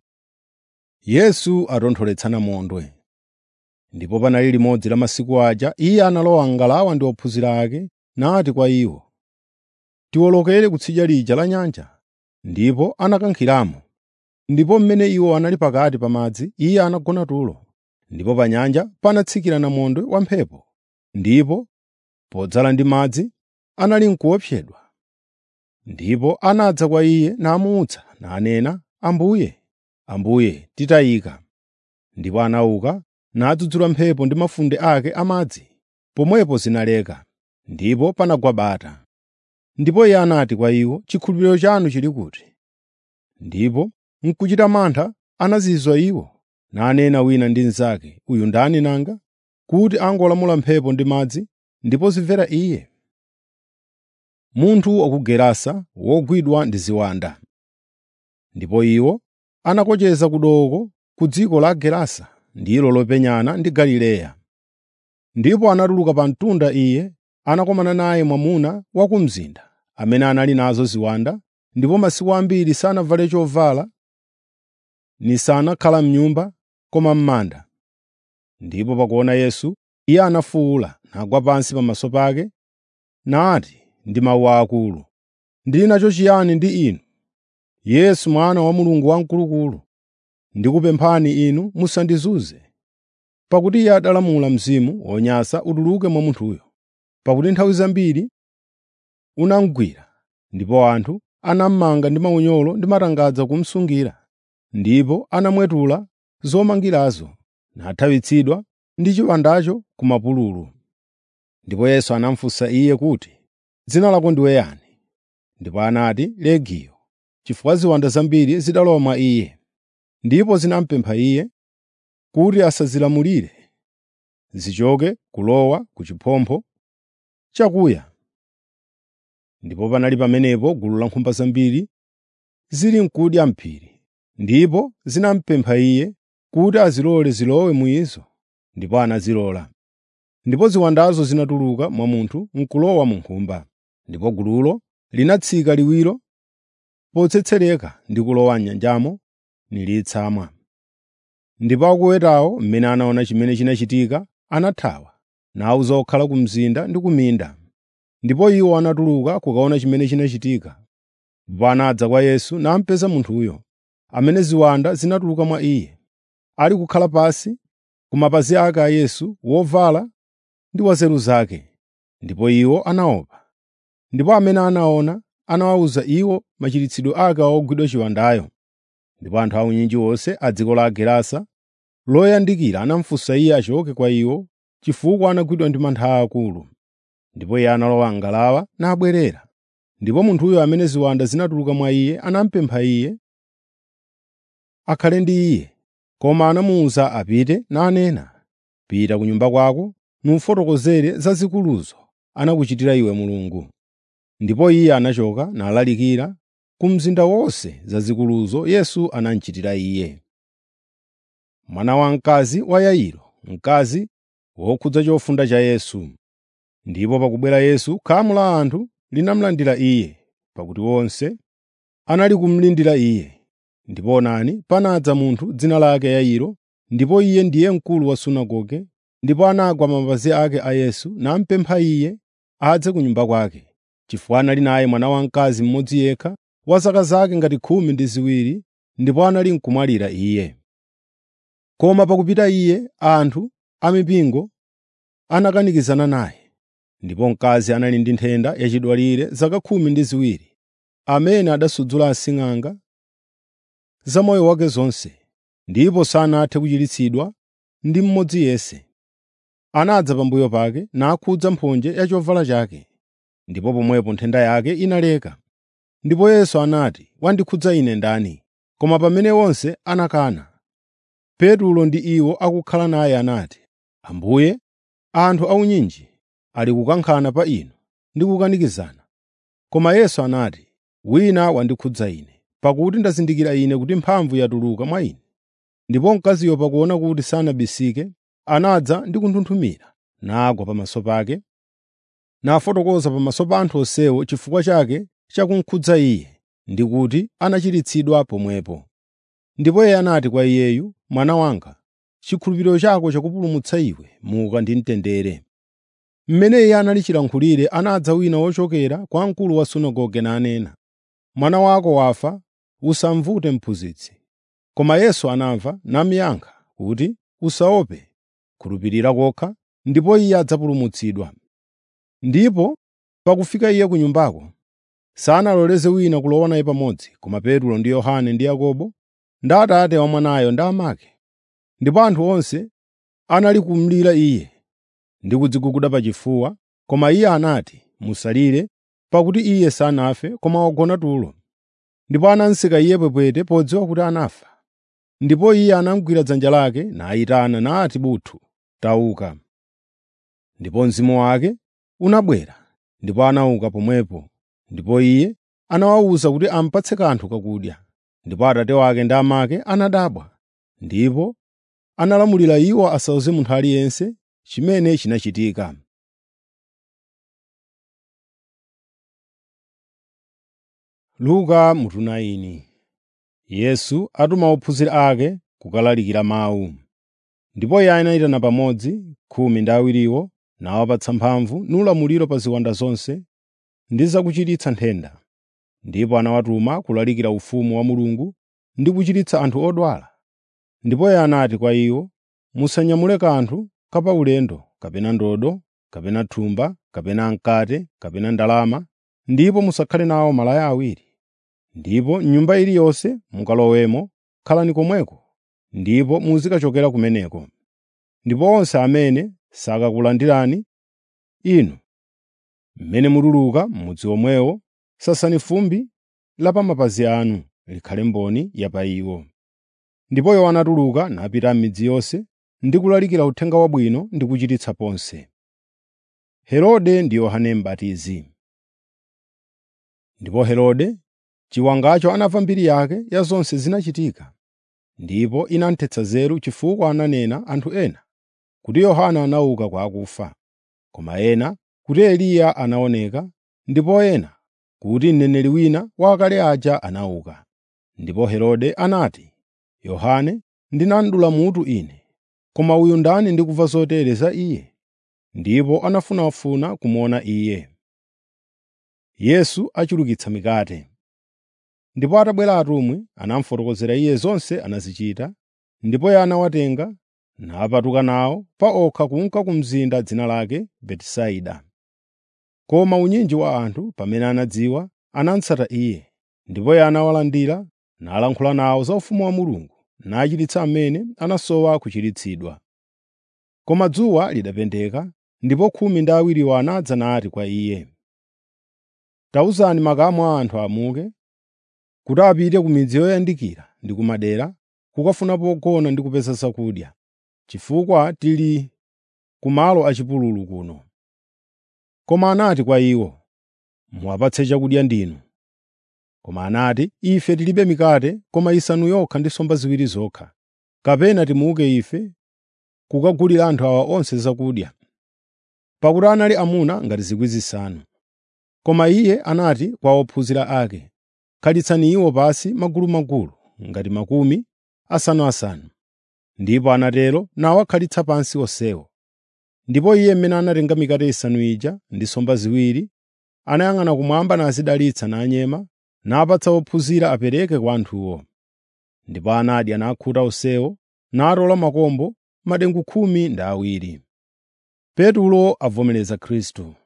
Yesu atontholetsa namondwe. Ndipo panali limodzi la masiku aja iye analowa m'ngalawa ndi ophunzira ake, nati kwa iwo, “Tiwolokere kutsidya lija la nyanja.” Ndipo anakankhiramo. Ndipo mmene iwo anali pakati pa madzi, iye anagona tulo. Ndipo pa nyanja panatsikira namondwe wamphepo, ndipo podzala ndi madzi anali n'kuopsedwa. Ndipo anadza kwa iye namuwutsa, nanena, “Ambuye, Ambuye, titayika.” Ndipo anauka nadzudzula mphepo ndi mafunde ake amadzi, pomwepo zinaleka, ndipo panagwa bata. Ndipo iye anati kwa iwo, “Chikhulupiriro chanu chili kuti?” Ndipo n'kuchita mantha anazizwa iwo, nanena wina ndi mnzake, “Uyu ndani nanga, kuti angolamula mphepo ndi madzi, ndipo zimvera iye?” Munthu wa ku Gerasa wogwidwa ndi ziwanda. Ndipo iwo anakocheza kudoko ku dziko la Gerasa, ndilo lopenyana ndi Galileya. Ndipo anatuluka pa mtunda iye anakumana naye mwamuna wa ku mzinda, amene anali nazo ziwanda, ndipo masiku ambiri sanavale chovala, nisanakhala m'nyumba, koma m'manda. Ndipo pakuona Yesu, iye anafuwula, nagwa pansi pamaso pake, nati ndi mawu akulu, “Ndili nacho chiyani ndi inu, Yesu Mwana wa Mulungu Wamkulukulu? Ndikupemphani inu musandizunze.” Pakuti iye adalamula mzimu wonyansa utuluke mwa munthuyo, pakuti nthawi zambiri unamugwira, ndipo anthu anamumanga ndi maunyolo ndi matangadza kumusungira, ndipo anamwetula zomangirazo, nathawitsidwa ndi chiwandacho ku mapululu. Ndipo Yesu anamufunsa iye kuti, “Dzina lako ndiwe yani?” Ndipo anati, “Legiyo,” chifukwa ziwanda zambiri zidalowa mwa iye. Ndipo zinamupempha iye kuti asazilamulire, zichoke kulowa ku chiphompho chakuya. Ndipo panali pamenepo gulu la nkhumba zambiri zili n'kudya m'phiri, ndipo zinamupempha iye kuti azilole zilowe mu izo, ndipo anazilola. Ndipo ziwandazo zinatuluka mwa munthu n'kulowa mu nkhumba, ndipo gululo linatsika liwiro potsetsereka ndi kulowa m'nyanjamo nilitsamwa. Ndipo akuwetawo mmene anaona chimene chinachitika anathawa, nawuza okhala ku mzinda ndi ku minda. Ndipo iwo anatuluka kukaona chimene chinachitika. Ndipo anadza kwa Yesu namupeza munthuyo, amene ziwanda zinatuluka mwa iye, ali kukhala pansi ku mapazi ake a Yesu wovala ndi wa nzeru zake. Ndipo iwo anaopa. Ndipo amene anaona anawawuza iwo machiritsidwe ake a ogwidwa chiwandayo. Ndipo anthu aunyinji onse a dziko la Gerasa loyandikira anamufunsa iye achoke kwa iwo, chifukwa anagwidwa ndi mantha aakulu. Ndipo iye analowa m'ngalawa nabwerera. Ndipo munthuyo amene ziwanda zinatuluka mwa iye anamupempha iye akhale ndi iye, koma anamuwuza apite nanena, “Pita ku nyumba kwako nufotokozere zazikuluzo anakuchitira iwe Mulungu.” Ndipo iye anachoka nalalikira ku mzinda wonse zazikuluzo Yesu anamuchitira iye. Mwana wamkazi wa Yairo, mkazi wokhudza chofunda cha Yesu. Ndipo pakubwera Yesu, khamu la anthu linamulandira iye, pakuti onse anali kumulindira iye. Ndipo onani, panadza munthu dzina lake Yairo, ndipo iye ndiye mkulu wa sunagoge, ndipo anagwa pa mapazi ake a Yesu namupempha iye adze ku nyumba kwake, chifukwa anali naye mwana wamkazi mmodzi yekha wa zaka zake ngati khumi ndi ziwiri, ndipo anali n'kumwalira iye. Koma pakupita iye, anthu a mipingo anakanikizana naye. Ndipo mkazi anali ndi nthenda yachidwalire zaka khumi ndi ziwiri, amene adasudzula asing'anga za moyo wake zonse, ndipo sanathe kuchiritsidwa ndi mmodzi yense. Anadza pambuyo pake nakhudza mphonje ya chovala chake, ndipo pomwepo nthenda yake inaleka. Ndipo Yesu anati, “Wandikhudza ine ndani?” Koma pamene onse anakana, Petulo ndi iwo akukhala naye anati, “Ambuye, anthu aunyinji ali kukankhana pa inu ndi kukanikizana.” Koma Yesu anati, “Wina wandikhudza ine, pakuti ndazindikira ine kuti mphamvu yatuluka mwa ine.” Ndipo mkaziyo pakuona kuti sanabisike, anadza ndi kunthunthumira, nagwa pamaso pake, nafotokoza pamaso pa anthu onsewo chifukwa chake cha kumukhudza iye, ndi kuti anachiritsidwa pomwepo. Ndipo iye anati kwa iyeyu, “Mwana wanga, chikhulupiriro chako chakupulumutsa iwe, muka ndi mtendere.” Mmene iye anali chilankhulire, anadza wina wochokera kwa mkulu wa sunagoge nanena, “Mwana wako wafa, usamvute mphunzitsi.” Koma Yesu anamva namuyankha kuti, “Usaope, khulupirira kokha, ndipo iye adzapulumutsidwa.” Ndipo pakufika iye ku nyumbako, sanaloleze wina kulowa naye pamodzi, koma Petro ndi Yohane ndi Yakobo, ndi atate wa mwanayo ndi amake. Ndipo anthu onse anali kumulira iye ndi kudziguguda pachifuwa, koma iye anati, “Musalire,” pakuti iye sanafe koma wagona tulo. Ndipo anamuseka iye pwepwete podziwa kuti anafa. Ndipo iye anamugwira dzanja lake nayitana nati buthu, “Tauka.” Ndipo mzimu wake unabwera, ndipo anauka pomwepo. Ndipo iye anawawuza kuti amupatse kanthu kakudya. Ndipo atate wake ndi amake anadabwa, ndipo analamulira iwo asawuze munthu aliyense chimene chinachitika. Luka mutu 9 Yesu atuma ophunzira ake kukalalikira mawu. Ndipo iye anayitana pamodzi khumi ndi awiriwo nawapatsa mphamvu nulamuliro pa ziwanda zonse ndi zakuchiritsa nthenda. Ndipo anawatuma kulalikira ufumu wa Mulungu ndi kuchiritsa anthu odwala. Ndipo iye anati kwa iwo, “Musanyamule kanthu kapaulendo, kapena ndodo, kapena thumba, kapena mkate, kapena ndalama, ndipo musakhale nawo malaya awiri. Ndipo m'nyumba iliyonse mukalowemo, khalani komweko, ndipo muzikachokera kumeneko. Ndipo onse amene sakakulandirani inu mmene mutuluka m'mudzi omwewo, sasani fumbi la pa mapazi anu likhale mboni ya pa iwo. Ndipo iwo anatuluka napita m'midzi yonse ndi kulalikira Uthenga Wabwino ndi kuchiritsa ponse. Herode ndi Yohane M'batizi Ndipo Herode chiwangacho anamva mbiri yake ya zonse zinachitika, ndipo inamuthetsa nzeru chifukwa ananena anthu ena kuti Yohane anauka kwa akufa, koma ena kuti Eliya anaoneka, ndipo ena kuti mneneri wina wa akale aja anauka. Ndipo Herode anati, “Yohane ndinadula mutu ine, koma uyu ndani ndikumva zotere za iye?” Ndipo anafunafuna kumuona iye. Yesu achulukitsa mikate Ndipo atabwera atumwi, anamufotokozera iye zonse anazichita, ndipo iye anawatenga napatuka nawo pa okha kunka ku mzinda dzina lake Betisaida. Koma unyinji wa anthu pamene anadziwa, anamutsata iye, ndipo iye anawalandira nalankhula nawo za ufumu wa Mulungu, nachiritsa amene anasowa kuchiritsidwa. Koma dzuwa lidapendeka, ndipo khumi ndi awiriwo anadza nati kwa iye, “Tawuzani makamu a anthu amuke, kuti apite ku midzi yoyandikira ndi ku madera, kukafuna pogona ndi kupeza zakudya, chifukwa tili ku malo achipululu kuno.” Koma anati kwa iwo, “Muwapatse chakudya ndinu.” Koma anati, “Ife tilibe mikate koma isanu yokha ndi nsomba ziwiri zokha. Kapena timuke ife kukagulira anthu awa onse zakudya.” Pakuti anali amuna ngati zikwi zisanu. Koma iye anati kwa ophunzira ake, “Khalitsani iwo pansi magulumagulu ngati makumi asanu-asanu.” Ndipo anatero nawakhalitsa pansi onsewo. Ndipo iye mmene anatenga mikate isanu ija ndi nsomba ziwiri, anayang'ana kumwamba nazidalitsa nanyema, napatsa ophunzira apereke kwa anthuwo. Ndipo anadya nakhuta onsewo, natola makombo madengu khumi ndi awiri. Petulo avomereza Khristu.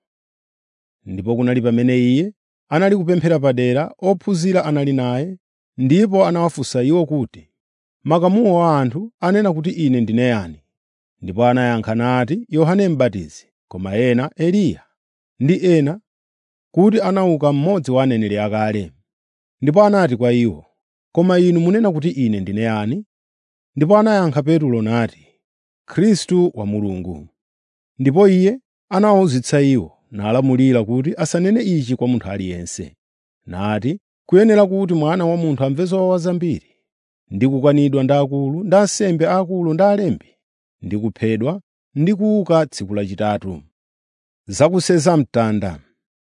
Ndipo kunali pamene iye anali kupemphera padera, ophunzira anali naye, ndipo anawafunsa iwo kuti, “Makamuwo a anthu anena kuti ine ndine yani?” Ndipo anayankha nati, “Yohane M'batizi, koma ena Eliya, ndi ena kuti anauka mmodzi wa aneneri akale.” Ndipo anati kwa iwo, “Koma inu munena kuti ine ndine yani?” Ndipo anayankha Petulo nati, “Khristu wa Mulungu.” Ndipo iye anawawuzitsa iwo, nalamulira kuti asanene ichi kwa munthu aliyense. Nati, “Kuyenera kuti Mwana wa Munthu amve zowawa zambiri, ndi kukanidwa ndi akulu, ndi ansembe aakulu ndi alembi, ndi kuphedwa, ndi kuuka tsiku lachitatu.” Zakuseza mtanda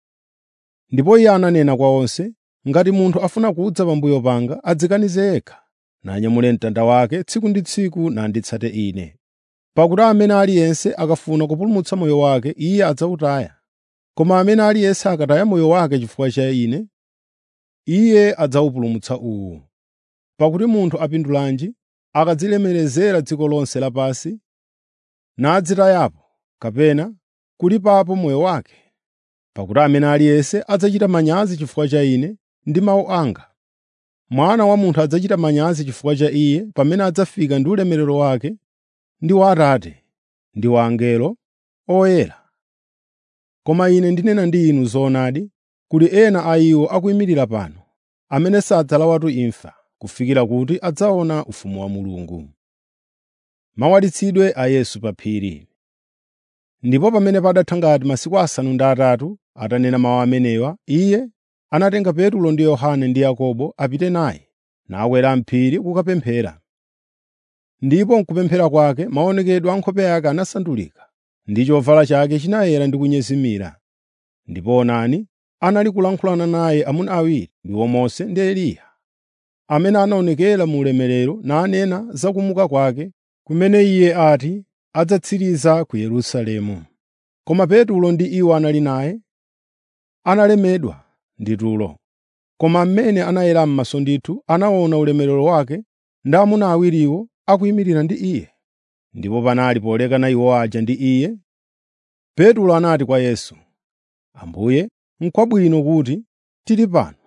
Ndipo iye ananena kwa onse, “Ngati munthu afuna kudza pambuyo panga, adzikanize yekha, nanyamule mtanda wake tsiku ndi tsiku nanditsate Ine. Pakuti amene aliyense akafuna kupulumutsa moyo wake, iye adzawutaya. Koma amene aliyense akataya moyo wake chifukwa cha Ine, iye adzawupulumutsa uwu. Pakuti munthu apindulanji akadzilemerezera dziko lonse lapansi, nadzitayapo kapena kulipapo moyo wake? Pakuti amene aliyense adzachita manyazi chifukwa cha Ine ndi mawu anga, Mwana wa Munthu adzachita manyazi chifukwa cha Iye pamene adzafika ndi ulemerero wake ndi wa Atate ndi wa angelo oyera. Koma Ine ndinena ndi inu zoonadi, kuli ena a iwo akuyimirira pano, amene sadzalawatu imfa, kufikira kuti adzaona ufumu wa Mulungu. Mawalitsidwe a Yesu pa phiri Ndipo pamene padatha ngati masiku asanu ndi atatu atanena mawu amenewa, iye anatenga Petulo ndi Yohane ndi Yakobo apite naye, nakwera m'phiri kukapemphera. Ndipo m'kupemphera kwake maonekedwe a nkhope yake anasandulika, ndi chovala chake chinayera ndi kunyezimira. Ndipo onani, anali kulankhulana naye amuna awiri, ndiwo Mose ndi Eliya, amene anaonekera mu ulemerero nanena za kumuka kwake, kumene iye ati adzatsiriza ku Yerusalemu. Koma Petulo ndi iwo anali naye analemedwa ndi tulo. Koma mmene anayera m'maso ndithu anaona ulemerero wake ndi amuna awiriwo akuyimirira ndi iye. Ndipo panali polekana iwo aja ndi iye, Petulo anati kwa Yesu, “Ambuye, n'kwabwino kuti tili pano,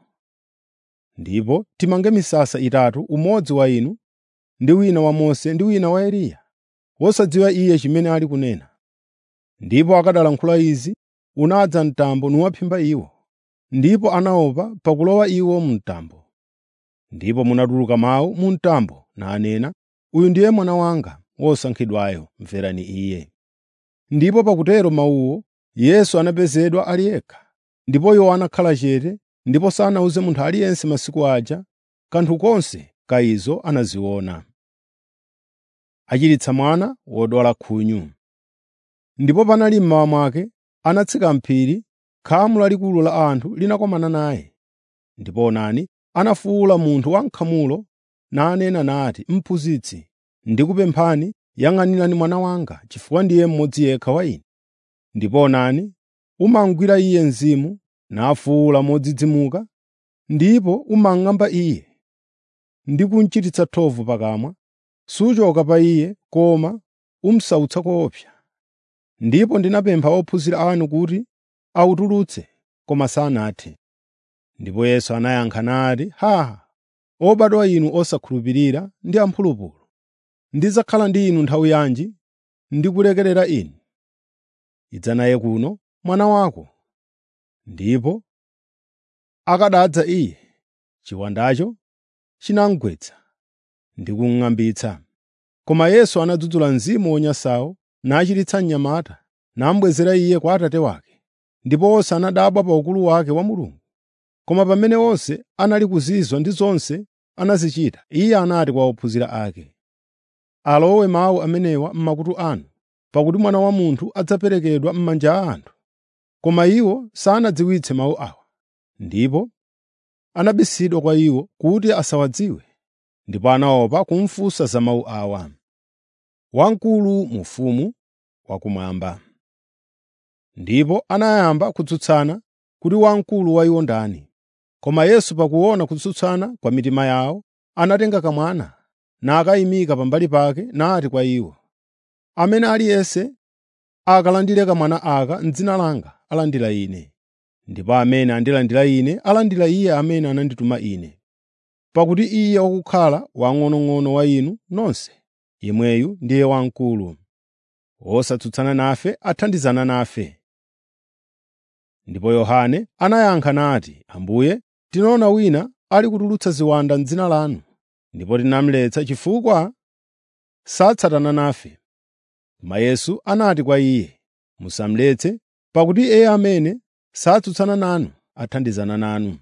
ndipo timange misasa itatu umodzi wa inu, ndi wina wa Mose ndi wina wa Eliya, wosadziwa iye chimene ali kunena.” Ndipo akadalankhula izi, unadza mtambo nuwaphimba iwo, ndipo anaopa pakulowa iwo mu mtambo. Ndipo munatuluka mawu mu mtambo nanena, “Uyu ndiye mwana wanga wosankhidwayo, mverani iye.” Ndipo pakutero mawuwo, Yesu anapezedwa ali yekha, ndipo iwo anakhala chete, ndipo sanawuze munthu aliyense masiku aja kanthu konse ka izo anaziona. Achiritsa mwana wodwala khunyu Ndipo panali mmawa mwake, anatsika m'phiri, khamu lalikulu la anthu linakomana naye. Ndipo onani, anafuwula munthu wankhamulo nanena nati, “Mphunzitsi, ndikupemphani, yang'anirani mwana wanga, chifukwa ndiye mmodzi yekha wa ine.” Ndipo onani, umamugwira iye mzimu, nafuwula modzidzimuka, ndipo umang'amba iye, ndi kumuchititsa thovu pakamwa. Suchoka pa iye, koma umusautsa koopsa. Ndipo ndinapempha ophunzira anu kuti awutulutse, koma sanathe. Ndipo Yesu anayankha nati, “Haa! Obadwa inu osakhulupirira ndi amphulupulu! Ndidzakhala ndi inu nthawi yanji ndikulekerera inu? Idza naye kuno mwana wako.” Ndipo akadadza iye, chiwandacho chinamugwetsa ndi kumung'ambitsa. Koma Yesu anadzudzula mzimu wonyansawo, nachiritsa mnyamata, namubwezera iye kwa Atate wake. Ndipo onse anadabwa pa ukulu wake wa Mulungu. Koma pamene onse anali kuzizwa ndi zonse anazichita, Iye anati kwa ophunzira ake, “Alowe mawu amenewa m'makutu anu, pakuti Mwana wa Munthu adzaperekedwa m'manja a anthu.” Koma iwo sanadziwitse mawu awa, ndipo anabisidwa kwa iwo kuti asawadziwe, ndipo anaopa kumufunsa za mawu awa. Wamkulu mu ufumu wakumwamba. Ndipo anayamba kutsutsana kuti wamkulu wa iwo ndani. Koma Yesu pakuona kutsutsana kwa mitima yawo, anatenga kamwana nakayimika pambali pake nati kwa iwo, “Amene aliyense akalandire kamwana aka m'dzina langa alandira Ine, ndipo amene andilandira Ine alandira Iye amene anandituma Ine. Pakuti Iye wakukhala wang'onong'ono wa inu nonse, yemweyu ndiye wamkulu. Wosatsutsana nafe athandizana nafe.” Ndipo Yohane anayankha nati, “Ambuye, tinaona wina ali kutulutsa ziwanda m'dzina lanu, ndipo tinamuletsa chifukwa satsatana nafe.” Koma Yesu anati kwa iye, “Musamuletse, pakuti iye amene satsutsana nanu athandizana nanu.”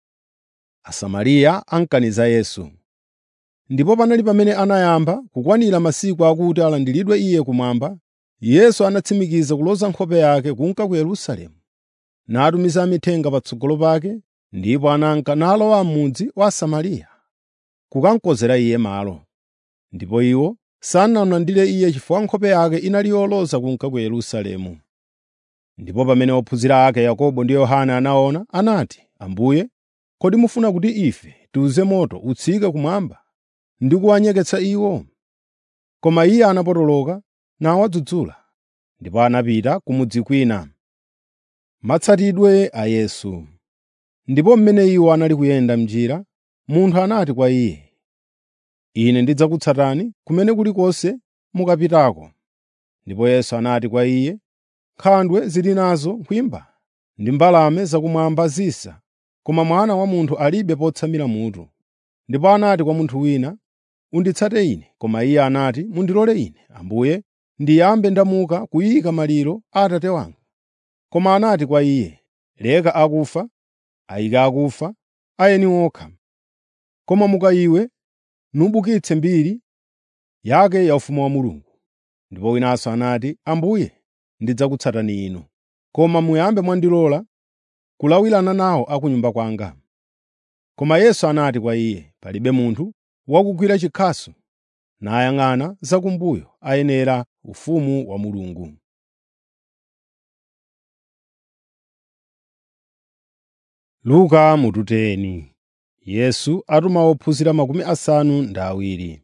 Asamariya amukaniza Yesu. Ndipo panali pamene anayamba kukwanira masiku akuti alandiridwe Iye kumwamba, Yesu anatsimikiza kuloza nkhope yake kunka ku Yerusalemu, natumiza amithenga patsogolo pake, ndipo ananka nalowa m'mudzi wa Asamariya, kukamukonzera Iye malo. Ndipo iwo sanamulandire Iye chifukwa nkhope yake inali yoloza kunka ku Yerusalemu. Ndipo pamene ophunzira ake Yakobo ndi Yohane anaona, anati, “Ambuye, kodi mufuna kuti ife tiwuze moto utsike kumwamba ndi kuwanyeketsa iwo?” Koma Iye anapotoloka nawadzudzula, ndipo anapita ku mudzi kwina. Matsatidwe a Yesu Ndipo mmene iwo anali kuyenda m'njira, munthu anati kwa Iye, “Ine ndidzakutsatani kumene kulikonse mukapitako.” Ndipo Yesu anati kwa iye, “Nkhandwe zili nazo nkhwimba ndi mbalame zakumwamba zisa, koma Mwana wa Munthu alibe potsamira mutu.” Ndipo anati kwa munthu wina, “Unditsate Ine.” Koma iye anati, “Mundilole ine, Ambuye, ndiyambe ndamuka kuyika maliro a Atate wanga.” Koma anati kwa iye, “Leka akufa ayike akufa ayeni okha. Koma muka iwe nubukitse mbiri yake ya ufumu wa Mulungu.” Ndipo winanso anati, “Ambuye, ndidzakutsatani inu, koma muyambe mwandilola kulawirana nawo a ku nyumba kwanga.” Koma Yesu anati kwa iye, “Palibe munthu wakugwira chikhasu nayang'ana zakumbuyo ayenera ufumu wa Mulungu.” Luka mututeni Yesu atuma ophunzira makumi asanu ndi awiri.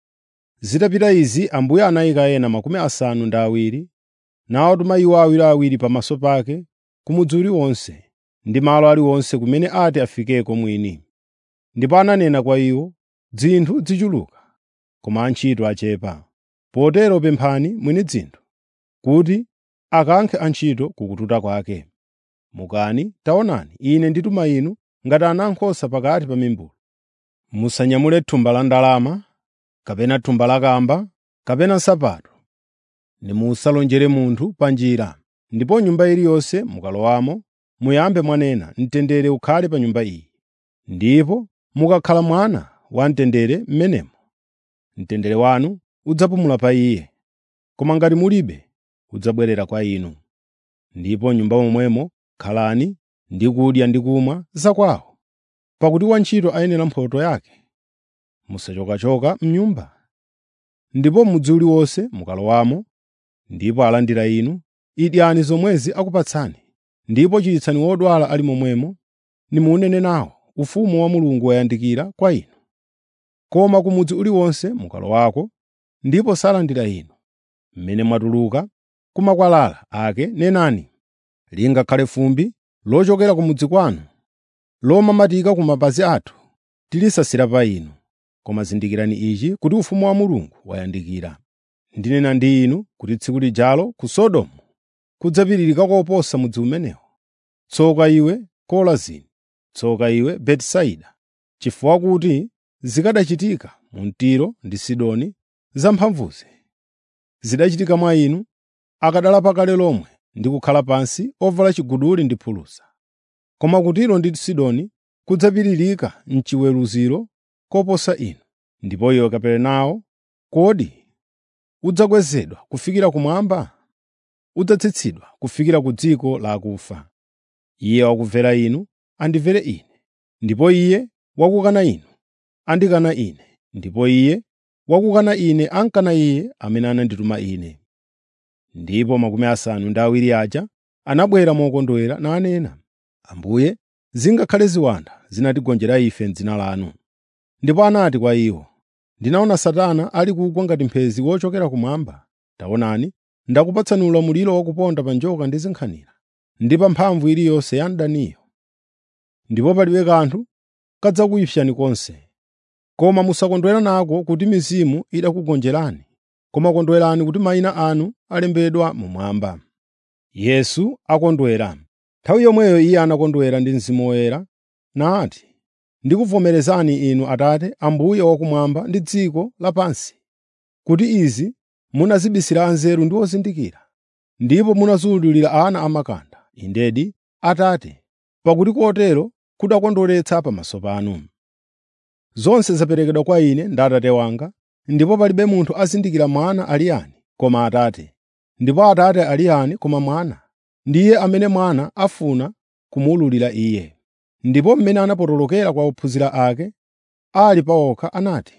Zitapita izi Ambuye anayika ena makumi asanu ndi awiri, nawatuma iwo awiriawiri pamaso pake ku mudzi uliwonse ndi malo aliwonse kumene ati afikeko mwini. Ndipo ananena kwa iwo, “Dzinthu zichuluka, koma antchito achepa. Potero pemphani mwini dzinthu kuti akankhe antchito ku kututa kwake. Mukani, taonani, ine ndituma inu ngati ana ankhosa pakati pa mimbulu. Musanyamule thumba la ndalama, kapena thumba la kamba, kapena nsapato. Nimusalonjere munthu pa njira. Ndipo nyumba iliyonse mukalowamo, muyambe mwanena, ‘Mtendere ukhale pa nyumba iyi.’ Ndipo mukakhala mwana wamtendere m'menemo, mtendere wanu udzapumula pa iye. Koma ngati mulibe, udzabwerera kwa inu. Ndipo m'nyumba momwemo khalani ndi kudya ndi kumwa zakwawo, pakuti wantchito ayenera mphotho yake. Musachokachoka m'nyumba. Ndipo mudzi uliwonse mukalowamo, ndipo alandira inu, idyani zomwezi akupatsani, ndipo chiritsani wodwala ali momwemo, nimunene nawo, ufumu wa Mulungu wayandikira kwa inu. Koma ku mudzi uliwonse mukalowako, ndipo salandira inu, mmene mwatuluka ku makwalala ake nenani, lingakhale fumbi lochokera ku mudzi kwanu, lomamatika ku mapazi athu, tilisasira pa inu. Koma zindikirani ichi kuti ufumu wa Mulungu wayandikira. Ndinena ndi inu kuti tsiku lijalo ku Sodomu kudzapiririka koposa mudzi umenewo. Tsoka iwe Korazini! Tsoka iwe Betisaida! Chifukwa kuti zikanachitika mu Tiro ndi Sidoni zamphamvuzi, zidachitika mwa inu akadala pakale lomwe ndi kukhala pansi ovala chiguduli ndi phulusa. koma ku Tiro ndi Sidoni kudzapiririka m'chiweruziro koposa inu. Ndipo iwe Kaperenawo, kodi udzakwezedwa kufikira kumwamba? Udzatsitsidwa kufikira ku dziko la akufa. Iye wakumvera inu, andimvere Ine, ndipo iye wakukana inu, andikana Ine, ndipo iye wakukana Ine ankana Iye amene anandituma Ine. Ndipo makumi asanu ndi awiri aja anabwera mokondwera nanena, Ambuye, zingakhale ziwanda zinatigonjera ife m'dzina lanu. Ndipo anati kwa iwo, Ndinaona Satana ali kugwa ngati mphezi wochokera kumwamba. Taonani, ndakupatsani ulamuliro wakuponda pa njoka ndi zinkhanira, ndi pa mphamvu iliyonse ya mdaniyo. Ndipo palibe kanthu kadzakuyipsani konse. Koma musakondwera nako kuti mizimu idakugonjerani, koma kondwerani kuti mayina anu alembedwa mmwamba. Yesu akondwera. Nthawi yomweyo Iye anakondwera ndi Mzimu Woyera nati, Ndikuvomerezani inu Atate, Ambuye wakumwamba ndi dziko lapansi, kuti izi munazibisira anzeru ndi ozindikira, ndipo munaziwululira ana amakanda. Indedi, Atate, pakuti kotero kudakondweretsa pamaso panu. Zonse zaperekedwa kwa Ine ndi Atate wanga, ndipo palibe munthu azindikira Mwana ali yani koma Atate, ndipo Atate ali yani koma Mwana, ndiye amene Mwana afuna kumuwululira Iye. Ndipo mmene anapotolokera kwa ophunzira ake, ali pa okha anati,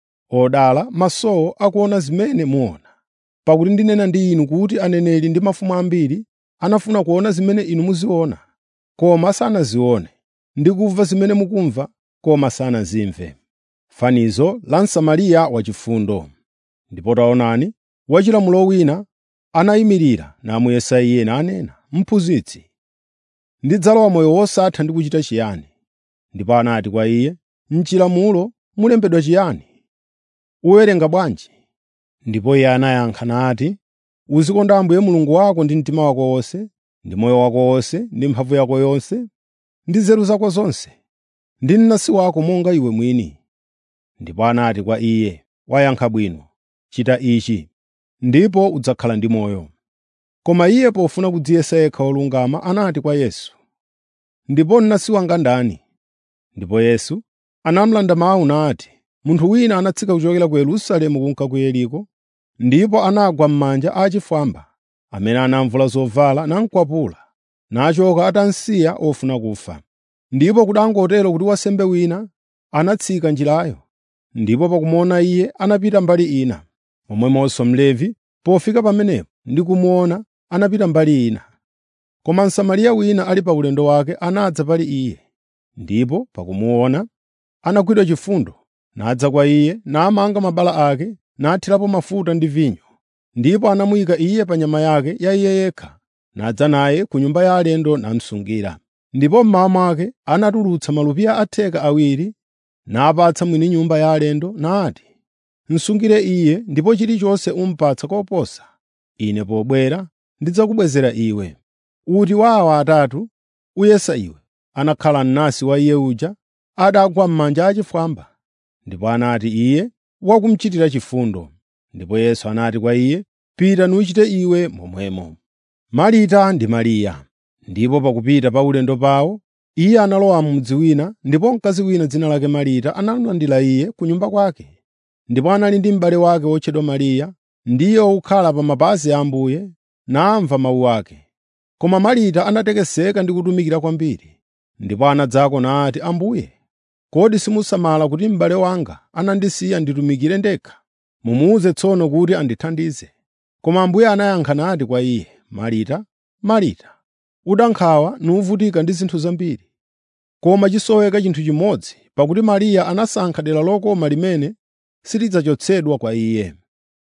Odala masowo akuona zimene muona, pakuti ndinena ndi inu kuti aneneri ndi mafumu ambiri anafuna kuona zimene inu muziona, koma sanazione, ndi kumva zimene mukumva, koma sanazimve. Fanizo la Msamariya wachifundo. Ndipo taonani, wachilamulo wina anayimirira namuyesa Iye nanena, Mphunzitsi, ndidzalowa moyo wosatha ndi kuchita chiyani? Ndipo anati kwa Iye, M'chilamulo mulembedwa chiyani? Uwerenga bwanji? Ndipo Iye anayankha nati, Uzikonda Ambuye Mulungu wako ndi mtima wako wonse, ndi moyo wako wonse, ndi mphamvu yako yonse, ndi nzeru zako zonse, ndi mnansi wako monga iwe mwini. Ndipo anati kwa Iye, Wayankha bwino, chita ichi, ndipo udzakhala ndi moyo. Koma Iye pofuna kudziyesa yekha wolungama anati kwa Yesu, Ndipo mnansi wanga ndani? Ndipo Yesu anamulanda mawu nati, Munthu wina anatsika kuchokera ku Yerusalemu kunka ku Yeriko, ndipo anagwa m'manja a achifwamba, amene anamvula zovala namukwapula, nachoka atamsiya ofuna kufa. Ndipo kudangotero kuti wansembe wina anatsika njirayo, ndipo pakumuona iye anapita mbali ina. Momwemonso Mlevi pofika pamenepo ndi kumuona anapita mbali ina. Koma Msamariya wina ali pa ulendo wake anadza pali iye, ndipo pakumuona anagwidwa chifundo, nadza kwa iye, namanga mabala ake, nathirapo mafuta ndi vinyo. Ndipo anamuyika iye pa nyama yake ya iye yekha, nadza naye ku nyumba ya alendo namusungira. Ndipo mmawa mwake anatulutsa malupiya a theka awiri, napatsa mwini nyumba ya alendo, nati, “Msungire iye, ndipo chilichonse umupatsa koposa, ine pobwera ndidzakubwezera iwe.” Uti wa awa atatu uyesa iwe anakhala mnansi wa iye uja adagwa m'manja achifwamba. Ndipo anati iye wakumuchitira chifundo. Ndipo Yesu anati kwa iye, “Pita nuchite iwe momwemo.” Marita ndi Mariya. Ndipo pakupita pa ulendo pawo, iye analowa m'mudzi wina, ndipo mkazi wina dzina lake Marita analandira iye ku nyumba kwake. Ndipo anali ndi m'bale wake wotchedwa Mariya, ndiye wokhala pa mapazi a Ambuye, namva mawu ake. Koma Marita anatekeseka ndi kutumikira kwambiri, ndipo anadzako nati, “Ambuye, kodi simusamala kuti m'bale wanga anandisiya nditumikire ndekha? Mumuwuze tsono kuti andithandize.” Koma Ambuye anayankha nati kwa iye, “Marita, Marita, udankhawa nuvutika ndi zinthu zambiri, koma chisoweka chinthu chimodzi, pakuti Mariya anasankha dera lokoma limene silidzachotsedwa kwa iye.”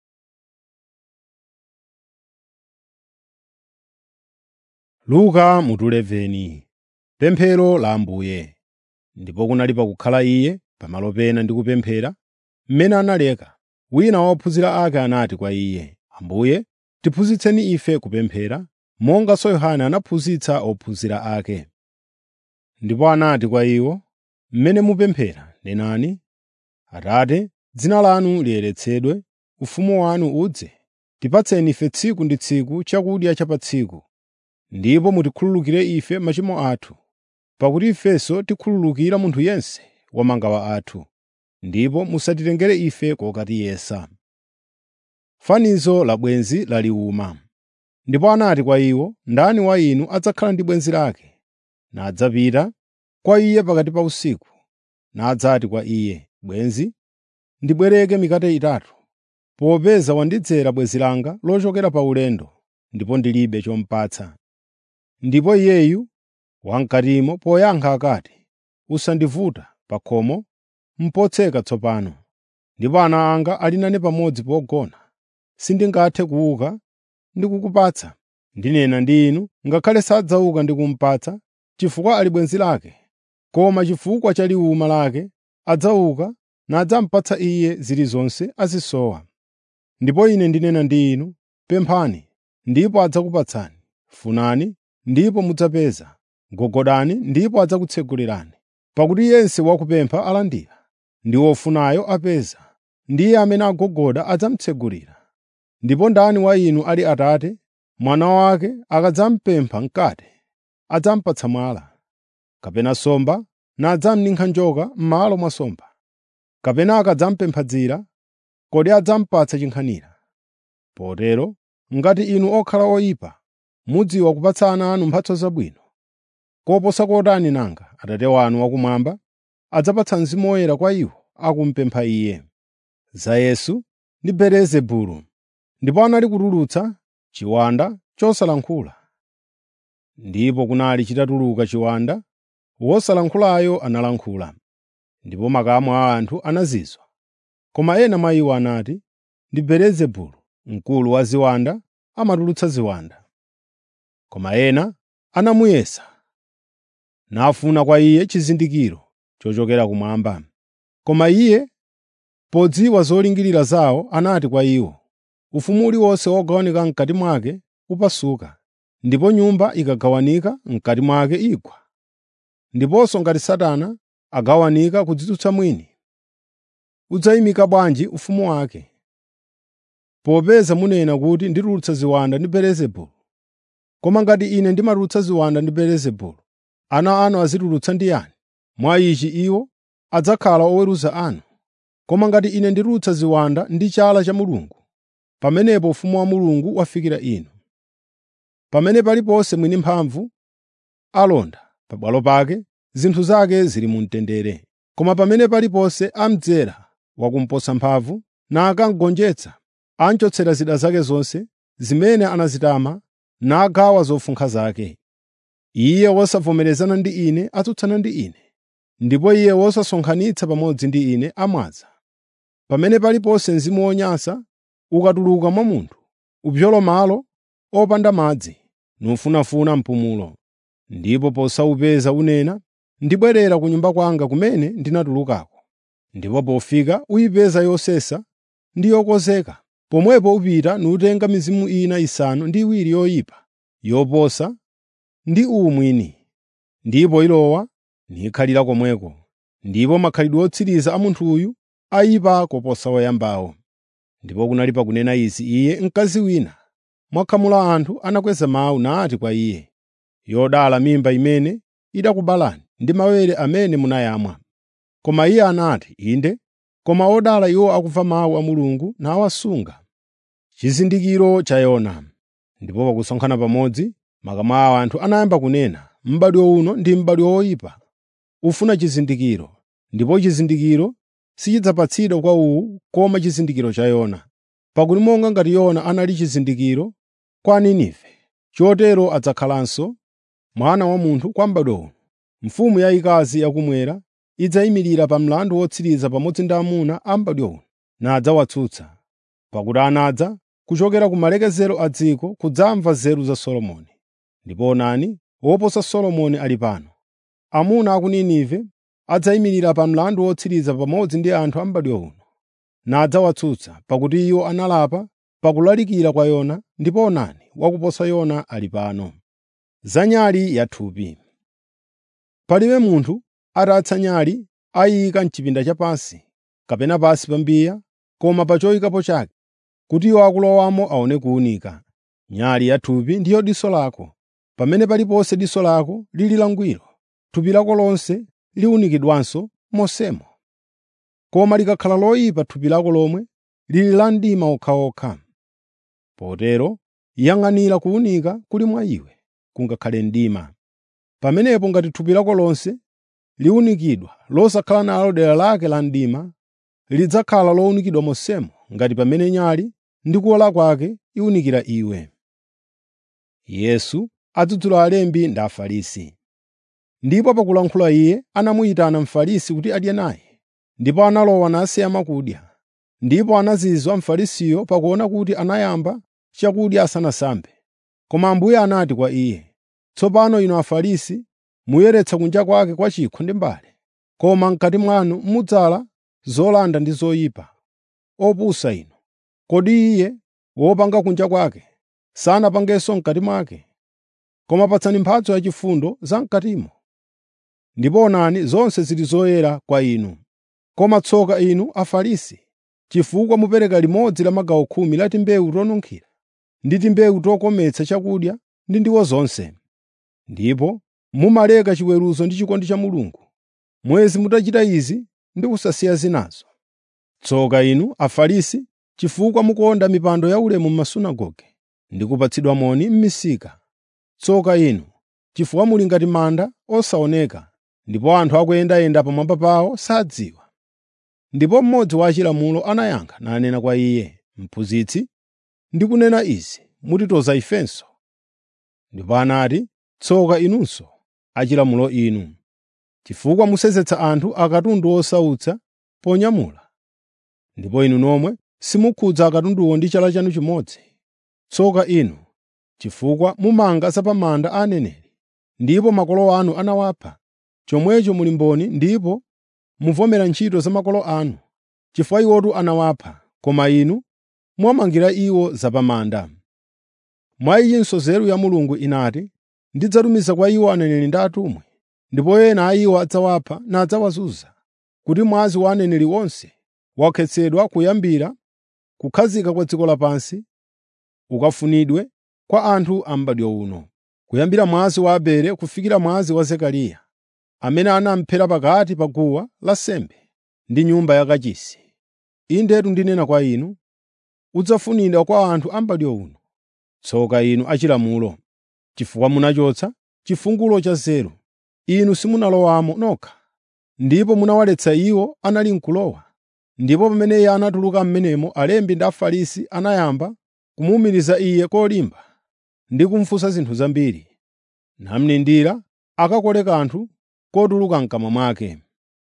Luka mutu 11 Pemphero la Ambuye. Ndipo kunali pakukhala iye pamalo pena ndi kupemphera, mmene analeka, wina wa ophunzira ake anati kwa iye, “Ambuye, tiphunzitseni ife kupemphera, monganso Yohane anaphunzitsa ophunzira ake.” Ndipo anati kwa iwo, “Mmene mupemphera nenani, Atate, dzina lanu liyeretsedwe, ufumu wanu udze, tipatseni ife tsiku ndi tsiku chakudya cha pa tsiku, ndipo mutikhululukire ife machimo athu, pakuti ifenso tikhululukira munthu yense wa mangawa athu, ndipo musatitengere ife kokatiyesa. Fanizo la bwenzi laliwuma. Ndipo anati kwa iwo, “Ndani wa inu adzakhala ndi bwenzi lake, nadzapita kwa iye pakati pa usiku, nadzati kwa iye, ‘Bwenzi, ndibwereke mikate itatu, popeza wandidzera bwenzi langa lochokera pa ulendo, ndipo ndilibe chomupatsa.’ Ndipo iyeyu wam'katimo poyankha akati, ‘Usandivuta pa khomo, potseka tsopano, ndipo ana anga ali nane pamodzi pogona, sindingathe kuuka ndi kukupatsa. Ndinena ndi inu, ngakhale sadzauka ndi kumupatsa, chifukwa ali bwenzi lake, koma chifukwa cha liwuma lake adzauka nadzamupatsa iye zilizonse azisowa. Ndipo ine ndinena ndi inu, pemphani, ndipo adzakupatsani; funani, ndipo mudzapeza; gogodani, ndipo adzakutsegulerani. Pakuti yense wakupempha alandira, ndi wofunayo apeza, ndiye amene agogoda adzamutsegulira. Ndipo ndani wa inu ali atate, mwana wake akadzamupempha mkate, adzamupatsa mwala, kapena nsomba, nadzamninkha njoka m'malo mwa nsomba? Kapena akadzamupempha dzira, kodi adzamupatsa chinkhanira? Potero ngati inu okhala oyipa mudziwa kupatsa ana anu mphatso zabwino, koposa kotani nanga Atate wanu wakumwamba adzapatsa Mzimu Woyera kwa iwo akumupempha Iye. Za Yesu ndi Belezebulu. Ndipo anali kutulutsa chiwanda chosalankhula. Ndipo kunali chitatuluka chiwanda, wosalankhulayo analankhula, ndipo makamu a anthu anazizwa. Koma ena mwa iwo anati, “Ndi Belezebulu, mkulu wa ziwanda, amatulutsa ziwanda.” Koma ena anamuyesa, nafuna kwa iye chizindikiro chochokera kumwamba. Koma iye, podziwa zolingirira zawo, anati kwa iwo, “Ufumu uliwonse wogawanika m'kati mwake upasuka, ndipo nyumba ikagawanika m'kati mwake igwa. Ndiponso ngati Satana agawanika kudzitsutsa mwini, udzayimika bwanji ufumu wake? Popeza munena kuti nditulutsa ziwanda ndi Belezebulu. Koma ngati ine ndimatulutsa ziwanda ndi Belezebulu, ana anu azitulutsa ndi yani? Mwa ichi iwo adzakhala oweruza anu. Koma ngati ine nditulutsa ziwanda ndi chala cha Mulungu, pamenepo ufumu wa Mulungu wafikira inu. Pamene paliponse mwini mphamvu alonda pabwalo pake, zinthu zake zili mu mtendere. Koma pamene paliponse amdzera wakumposa mphamvu nakamugonjetsa, amchotsera zida zake zonse zimene anazitama nagawa zofunkha zake. Iye wosavomerezana ndi Ine atsutsana ndi Ine, ndipo iye wosasonkhanitsa pamodzi ndi Ine amwaza. Pamene paliponse mzimu wonyansa ukatuluka mwa munthu, upyola malo opanda madzi, nufunafuna mpumulo. Ndipo posawupeza unena, “Ndibwerera ku nyumba kwanga kumene ndinatulukako.” Ndipo pofika uyipeza yosesa ndi yokonzeka. Pomwepo upita nutenga mizimu ina isanu ndi iwiri yoyipa, yoposa ndi uwu mwini, ndipo ilowa nikhalira komweko. Ndipo makhalidwe otsiriza a munthuyu ayipa koposa woyambawo. Ndipo kunali pakunena izi iye mkazi wina mwa khamu la anthu anakweza mawu nati kwa iye, “Yodala mimba imene idakubalani ndi mawere amene munayamwa.” Koma iye anati, “Inde, koma odala iwo akumva mawu a Mulungu nawasunga.” Chizindikiro cha Yona. Ndipo pakusonkhana pamodzi, makamu a anthu anayamba kunena, “M'badwo uno ndi m'badwo woyipa, ufuna chizindikiro, ndipo chizindikiro sichidzapatsidwa kwa uwu koma chizindikiro cha Yona. Pakuti monga ngati Yona anali chizindikiro kwa Ninive, chotero adzakhalanso Mwana wa Munthu kwa m'badwo uno. Mfumu yayikazi yakumwera idzayimirira pa mlandu wotsiriza pamodzi ndi amuna a m'badwo uno, nadzawatsutsa. Pakuti anadza kuchokera ku malekezero a dziko kudzamva nzeru za Solomoni. Ndipo onani, woposa Solomoni ali pano. Amuna a ku Ninive adzayimirira pa mlandu wotsiriza pamodzi ndi anthu a m'badwo uno, nadzawatsutsa, pakuti iwo analapa pakulalikira kwa Yona, ndipo onani, wakuposa Yona ali pano. Za nyali yathupi. Palibe munthu atatsa nyali ayiyika m'chipinda chapansi kapena pansi pa mbiya, koma pa choyikapo chake, kuti iwo akulowamo aone kuwunika. Nyali yathupi ndiyo diso lako. Pamene paliponse diso lako lili langwiro, thupi lako lonse liwunikidwanso monsemo. Koma likakhala loyipa thupi lako lomwe lili la mdima okhaokha. Potero yang'anira kuwunika kuli mwa iwe, kungakhale mdima. Pamenepo ngati thupi lako lonse liwunikidwa losakhala nalo dera lake la mdima, lidzakhala lowunikidwa monsemo ngati pamene nyali ndi kuwala kwake iwunikira iwe. Yesu adzudzula alembi ndi Afarisi. Ndipo pakulankhula iye anamuyitana Mfarisi kuti adye naye, ndipo analowa nasiya makudya. Ndipo anazizwa Mfarisiyo pakuona kuti anayamba chakudya asanasambe. Koma Ambuye anati kwa iye, “Tsopano inu Afarisi muyeretsa kunja kwake kwa chikho ndi mbale, koma m'kati mwanu mudzala zolanda ndi zoyipa. Opusa inu! Kodi iye wopanga kunja kwake sanapangenso m'kati mwake? Koma patsani mphatso yachifundo zam'katimo. Ndipo onani zonse zili zoyera kwa inu. Koma tsoka inu Afarisi, chifukwa mupereka limodzi la magawo khumi la timbewu tonunkhira ndi timbewu tokometsa chakudya ndi ndiwo zonse. Ndipo mumaleka chiweruzo ndi chikondi cha Mulungu, mwezi mutachita izi ndi kusasiya zinazo. Tsoka inu Afarisi, chifukwa mukonda mipando yaulemu m'masunagoge ndi kupatsidwa moni m'misika. Tsoka inu, chifukwa muli ngati manda osaoneka, ndipo anthu akuyendayenda pamwamba pawo sadziwa. Ndipo mmodzi wa achilamulo anayankha nanena kwa iye, “Mphunzitsi, ndikunena izi mutitoza ifenso?” Ndipo anati, “Tsoka inunso, achilamulo inu, chifukwa musenzetsa anthu akatundu osautsa ponyamula, ndipo inu nomwe simukhudza akatunduwo ndi chala chanu chimodzi. Tsoka inu, chifukwa mumanga zapamanda a aneneri, ndipo makolo anu anawapha. Chomwecho muli mboni ndipo muvomera ntchito za makolo anu, chifukwa iwotu anawapha, koma inu mwamangira iwo zapamanda. Mwa iyinso nzeru ya Mulungu inati, “Ndidzatumiza kwa iwo aneneri ndi atumwi, ndipo ena a iwo adzawapha nadzawazunza, kuti mwazi wa aneneri onse wakhetsedwa kuyambira kukhazika kwa dziko lapansi ukafunidwe kwa anthu a m'badwo uno, kuyambira mwazi wa Abele kufikira mwazi wa Zekariya, amene anamuphera pakati pa guwa lansembe ndi nyumba yakachisi. Indetu ndinena kwa inu, udzafunidwa kwa anthu a m'badwo uno. Tsoka inu achilamulo, chifukwa munachotsa chifungulo cha nzeru. Inu simunalowamo nokha, ndipo munawaletsa iwo anali n'kulowa. Ndipo pamene iye anatuluka m'menemo, alembi ndi Afarisi anayamba kumuwumiriza iye kolimba ndi kumufunsa zinthu zambiri, namulindira akakole kanthu kotuluka m'kamwa mwake.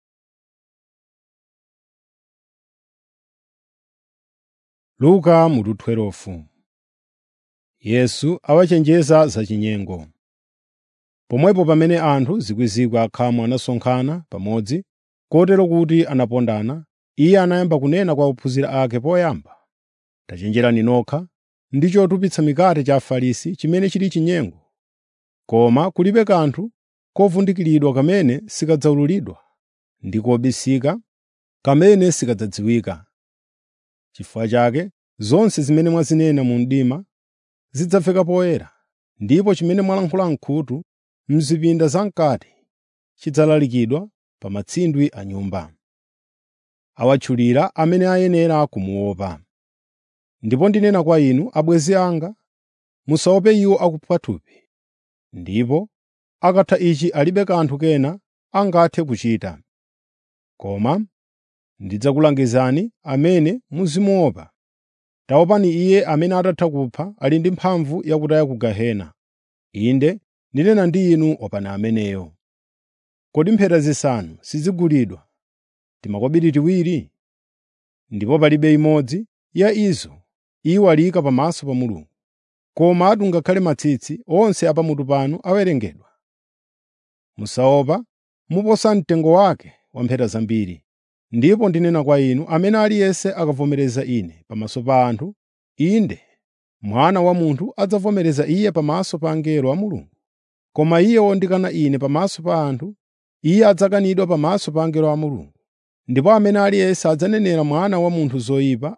Luka mutu 12 Yesu awachenjeza zachinyengo. Pomwepo pamene anthu zikwi akhamu anasonkhana pamodzi, kotero kuti anapondana, iye anayamba kunena kwa ophunzira ake poyamba, “Tachenjerani nokha ndi chotupitsa mikate cha Afarisi chimene chili chinyengo. Koma kulibe kanthu kovundikiridwa kamene sikadzaululidwa, ndi kobisika kamene sikadzadziwika. Chifukwa chake zonse zimene mwazinena mu mdima zidzamveka poyera, ndipo chimene mwalankhula m'khutu m'zipinda zam'kati chidzalalikidwa pa matsindwe a nyumba. Awatchulira amene ayenera kumuopa. Ndipo ndinena kwa inu, abwenzi anga, musaope iwo akupha thupi, ndipo akatha ichi alibe kanthu kena angathe kuchita. Koma ndidzakulangizani amene muzimuopa. Taopani Iye amene atatha kupha ali ndi mphamvu yakutaya ku gehena. Inde ndinena ndi inu opani ameneyo. Kodi mpheta zisanu sizigulidwa timakobiri tiwiri? Ndipo palibe imodzi ya izo iyiwalika pamaso pa Mulungu. Komatu ngakhale matsitsi onse a pamutu panu awerengedwa. Musaopa muposa mtengo wake wa mpheta zambiri. Ndipo ndinena kwa inu, amene aliyense akavomereza Ine pamaso pa anthu, inde, Mwana wa Munthu adzavomereza iye pamaso pa angelo a Mulungu. Koma iye wondikana Ine pamaso pa anthu, iye adzakanidwa pamaso pa angelo a Mulungu. Ndipo amene aliyense adzanenera Mwana wa Munthu zoyipa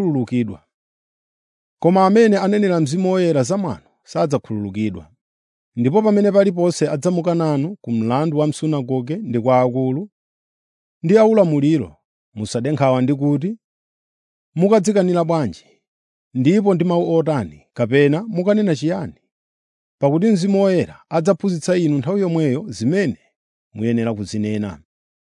adzakhululukidwa. Koma amene anenera Mzimu Woyera za mwano sadzakhululukidwa. ndipo pamene paliponse adzamuka nanu ku mlandu wa msunagoge ndi kwa akulu ndi aulamuliro musade nkhawa ndi kuti mukadzikanira bwanji ndipo ndi mawu otani kapena mukanena chiyani pakuti mzimu woyera adzaphunzitsa inu nthawi yomweyo zimene muyenera kuzinena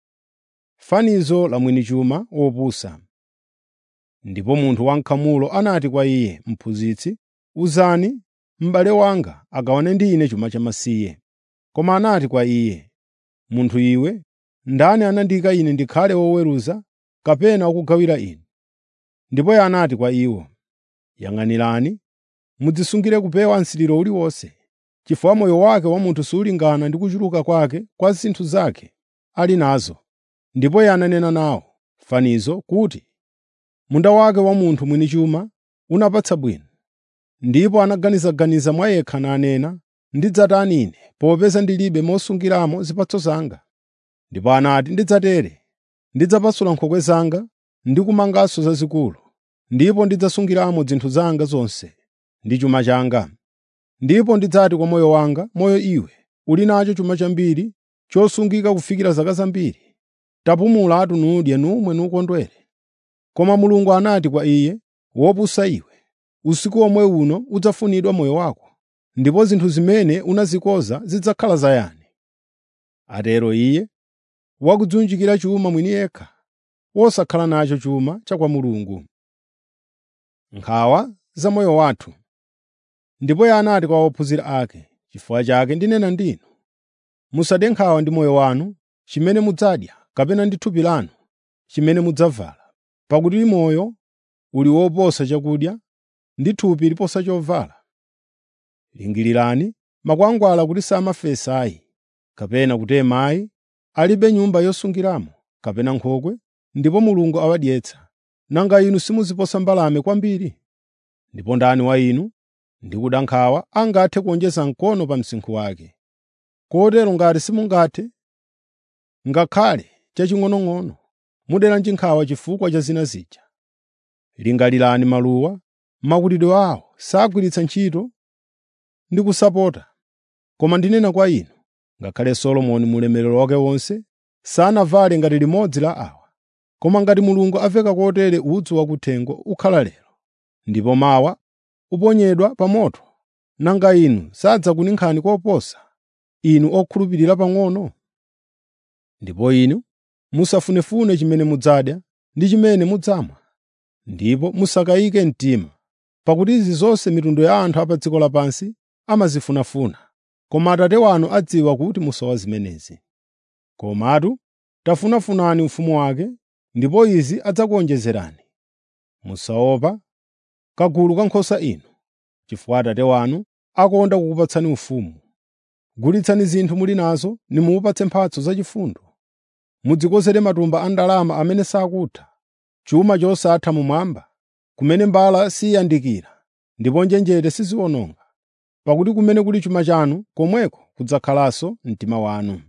fanizo la mwini chuma wopusa ndipo munthu wankhamulo anati kwa iye mphunzitsi uzani m'bale wanga agawane ndi ine chuma chamasiye koma anati kwa iye munthu iwe ndani anandiyika ine ndikhale woweruza kapena wakugawira inu ndipo iye anati kwa iwo yang'anirani mudzisungire kupewa msiriro uliwonse chifukwa moyo wake wa munthu sulingana ndi kuchuluka kwake kwa zinthu zake ali nazo ndipo iye ananena nawo fanizo kuti munda wake wa munthu mwini chuma unapatsa bwino ndipo anaganizaganiza mwa yekha nanena ndidzatani ine popeza ndilibe mosungiramo zipatso zanga ndipo anati ndidzatere ndidzapasula nkhokwe zanga ndi kumanganso zazikulu ndipo ndidzasungiramo zinthu zanga zonse ndi chuma changa ndipo ndidzati kwa moyo wanga moyo iwe uli nacho chuma chambiri chosungika kufikira zaka zambiri tapumulatu nudye numwe nukondwere koma mulungu anati kwa iye wopusa iwe usiku omwe uno udzafunidwa moyo wako ndipo zinthu zimene unazikoza zidzakhala zayani atero iye wakudziunjikira chuma mwini yekha wosakhala nacho chuma cha kwa mulungu nkhawa za moyo wathu ndipo iye anati kwa ophunzira ake chifukwa chake ndinena ndinu musade nkhawa ndi moyo wanu chimene mudzadya kapena ndi thupi lanu chimene mudzavala pakuti moyo uli woposa chakudya ndi thupi liposa chovala lingirirani makwangwala kuti samafesa ayi kapena kutema ayi alibe nyumba yosungiramo kapena nkhokwe ndipo mulungu awadyetsa nanga inu simuziposa mbalame kwambiri ndipo ndani wa inu ndi kuda nkhawa angathe kuonjeza mkono pa msinkhu wake kotero ngati simungathe ngakhale chaching'onong'ono muderanji nkhawa chifukwa cha zina zija lingalirani maluwa makulidwe awo sagwiritsa ntchito ndi kusapota koma ndinena kwa inu ngakhale solomoni mu ulemerero wake wonse sanavale ngati limodzi la awa koma ngati mulungu aveka kotere udzu wakuthengo ukhala lero ndipo mawa uponyedwa pa moto nanga inu sadzakuninkhani koposa inu okhulupirira pang'ono ndipo inu musafunefune chimene mudzadya ndi chimene mudzamwa ndipo musakayike mtima pakuti izi zonse mitundu ya anthu a pa dziko lapansi amazifunafuna koma atate wanu adziwa kuti musowa zimenezi komatu tafunafunani ufumu wake ndipo izi adzakuonjezerani musaopa kagulu ka nkhosa inu chifukwa atate wanu akonda kukupatsani ufumu gulitsani zinthu muli nazo nimupatse mphatso zachifundo mudzikozere matumba a ndalama amene sakutha chuma chosatha mumwamba kumene mbala siyandikira ndipo njenjete siziwononga pakuti kumene kuli chuma chanu komweko kudzakhalanso mtima wanu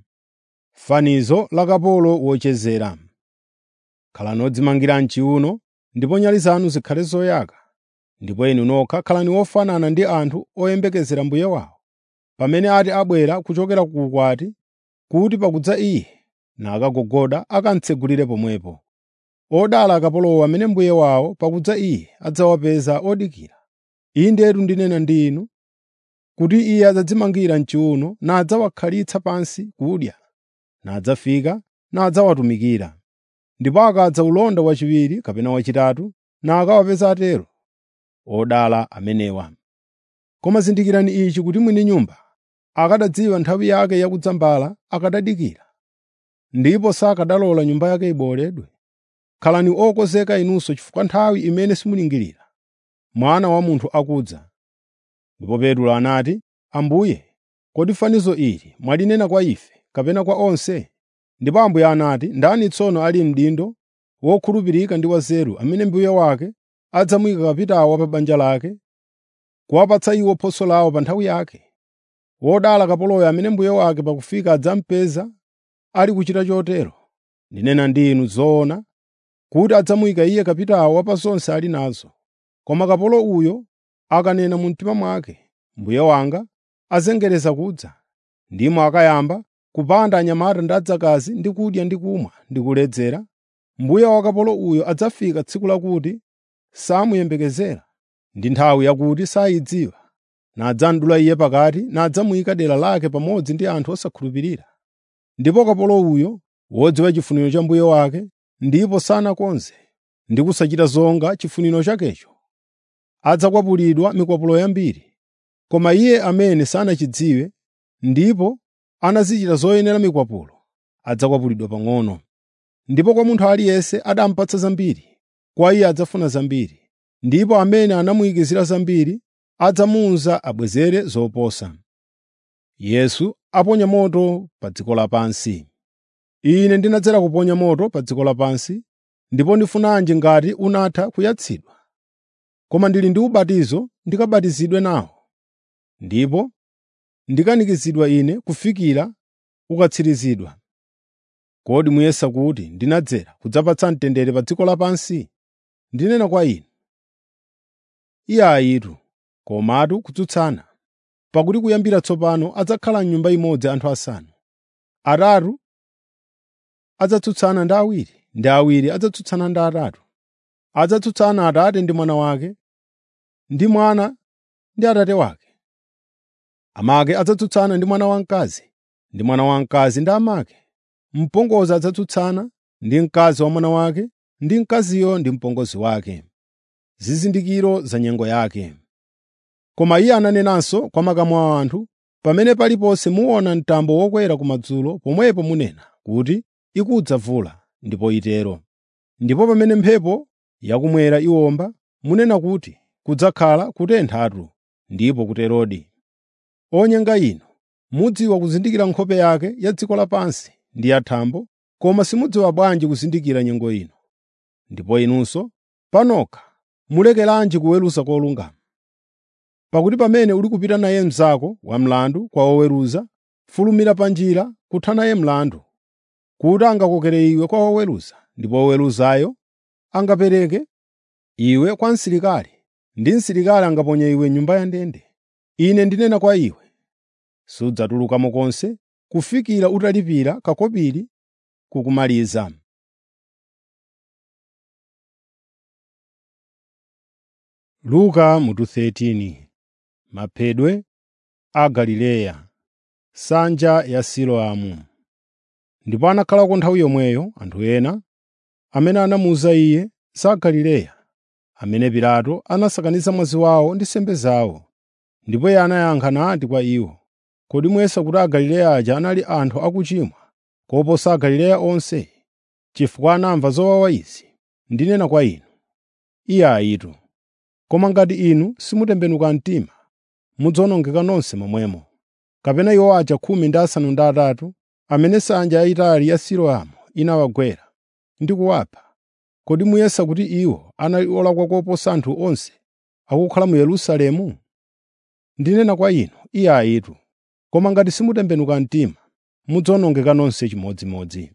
fanizo la kapolo wochezera khalani odzimangira mchiuno ndipo nyali zanu zikhale zoyaka ndipo inu nokha khalani ofanana ndi anthu oyembekezera mbuye wawo pamene ati abwera kuchokera ku ukwati kuti pakudza iye nakagogoda akamtsegulire pomwepo odala akapolowo amene mbuye wawo pakudza iye adzawapeza odikira indetu ndinena ndi inu kuti iye adzadzimangira mchiuno nadzawakhalitsa pansi kudya nadzafika nadzawatumikira ndipo akadza ulonda wachiwiri kapena wachitatu nakawapeza atero odala amenewa koma zindikirani ichi kuti mwini nyumba akadadziwa nthawi yake yakudzambala akadadikira ndipo sakadalola nyumba yake ibowoledwe khalani okonzeka inunso chifukwa nthawi imene simulingirira mwana wa munthu akudza ndipo petro anati ambuye kodi fanizo ili mwalinena kwa ife kapena kwa onse ndipo ambuye anati ndani tsono ali mdindo wokhulupirika ndi wanzeru amene mbuye wake adzamuyika kapitawo pa banja lake kuwapatsa iwo phoso lawo pa nthawi yake wodala kapoloyo amene mbuye wake pakufika adzampeza ali kuchita chotero ndinena ndi inu zoona kuti adzamuyika iye kapitawo wa pa zonse ali nazo koma kapolo uyo akanena mu mtima mwake mbuye wanga azengereza kudza, ndimo akayamba kupanda anyamata ndi adzakazi ndi kudya ndi kumwa ndi kuledzera, mbuye wa kapolo uyo adzafika tsiku lakuti samuyembekezera ndi nthawi yakuti sayidziwa, nadzamdula iye pakati nadzamuyika dera lake pamodzi ndi anthu osakhulupirira. Ndipo kapolo uyo wodziwa chifuniro cha mbuye wake ndipo sanakonze ndi kusachita zonga chifuniro chakecho, adzakwapulidwa mikwapulo yambiri. Koma iye amene sanachidziwe ndipo anazichita zoyenera mikwapulo, adzakwapulidwa pang'ono. Ndipo kwa munthu aliyense adampatsa zambiri, kwa iye adzafuna zambiri, ndipo amene anamuyikizira zambiri adzamuwuza abwezere zoposa. Yesu aponya moto pa dziko lapansi. Ine ndinadzera kuponya moto pa dziko lapansi, ndipo ndifunanji ngati unatha kuyatsidwa? Koma ndili ndi ubatizo ndikabatizidwe nawo, ndipo ndikanikizidwa ine kufikira ukatsirizidwa. Kodi muyesa kuti ndinadzera kudzapatsa mtendere pa dziko lapansi? Ndinena kwa inu, iye ayitu, komatu kutsutsana. Pakuti kuyambira tsopano adzakhala m'nyumba imodzi anthu asanu. Atatu adzatsutsana ndi awiri, ndi awiri adzatsutsana ndi atatu. Adzatsutsana Atate ndi Mwana wake, ndi Mwana ndi Atate wake. Amake adzatsutsana ndi mwana wamkazi, ndi mwana wamkazi ndi amake. Mpongozi adzatsutsana ndi mkazi wa mwana wake, ndi mkaziyo ndi mpongozi wake. Zizindikiro za nyengo yake. Koma iye ananenanso kwa makamu a anthu, pamene paliponse muona mtambo wokwera kumadzulo, pomwepo munena kuti, “Ikudza mvula,” ndipo itero. Ndipo pamene mphepo yakumwera iwomba, munena kuti, “Kudzakhala kutenthatu,” ndipo kuterodi. Onyenga inu, mudziwa kuzindikira nkhope yake ya dziko lapansi ndi yathambo, koma simudziwa bwanji kuzindikira nyengo ino. Ndipo inunso, panokha mulekeranji kuweruza kolungama? Pakuti pamene uli kupita naye mnzako wamlandu kwa woweruza, fulumira pa njira kutha naye mlandu, kuti angakokere iwe kwa woweruza, ndipo woweruzayo angapereke iwe kwa msilikali, ndi msilikali angaponye iwe m'nyumba ya ndende. Ine ndinena kwa iwe, sudzatulukamo konse kufikira utalipira kakopiri kukumaliza. Luka mutu 13 Maphedwe a Galileya Nsanja ya Siloamu Ndipo anakhalako nthawi yomweyo anthu ena amene anamuwuza iye za Galileya, amene Pilato anasakaniza mwazi wawo ndi nsembe zawo. Ndipo iye anayankha nati kwa iwo, “Kodi muyesa kuti Agalileya aja anali anthu akuchimwa koposa Agalileya onse, chifukwa anamva zowawa izi? Ndinena kwa inu, iye ayitu. Koma ngati inu simutembenuka mtima, mudzawonongeka nonse momwemo. Kapena iwo aja khumi ndi asanu ndi atatu, amene nsanja yayitali ya Siloamu inawagwera ndi kuwapha, kodi muyesa kuti iwo anali olakwa koposa anthu onse akukhala mu Yerusalemu? Ndinena kwa inu, iye ayitu. Koma ngati simutembenuka mtima, mudzawonongeka nonse chimodzimodzi.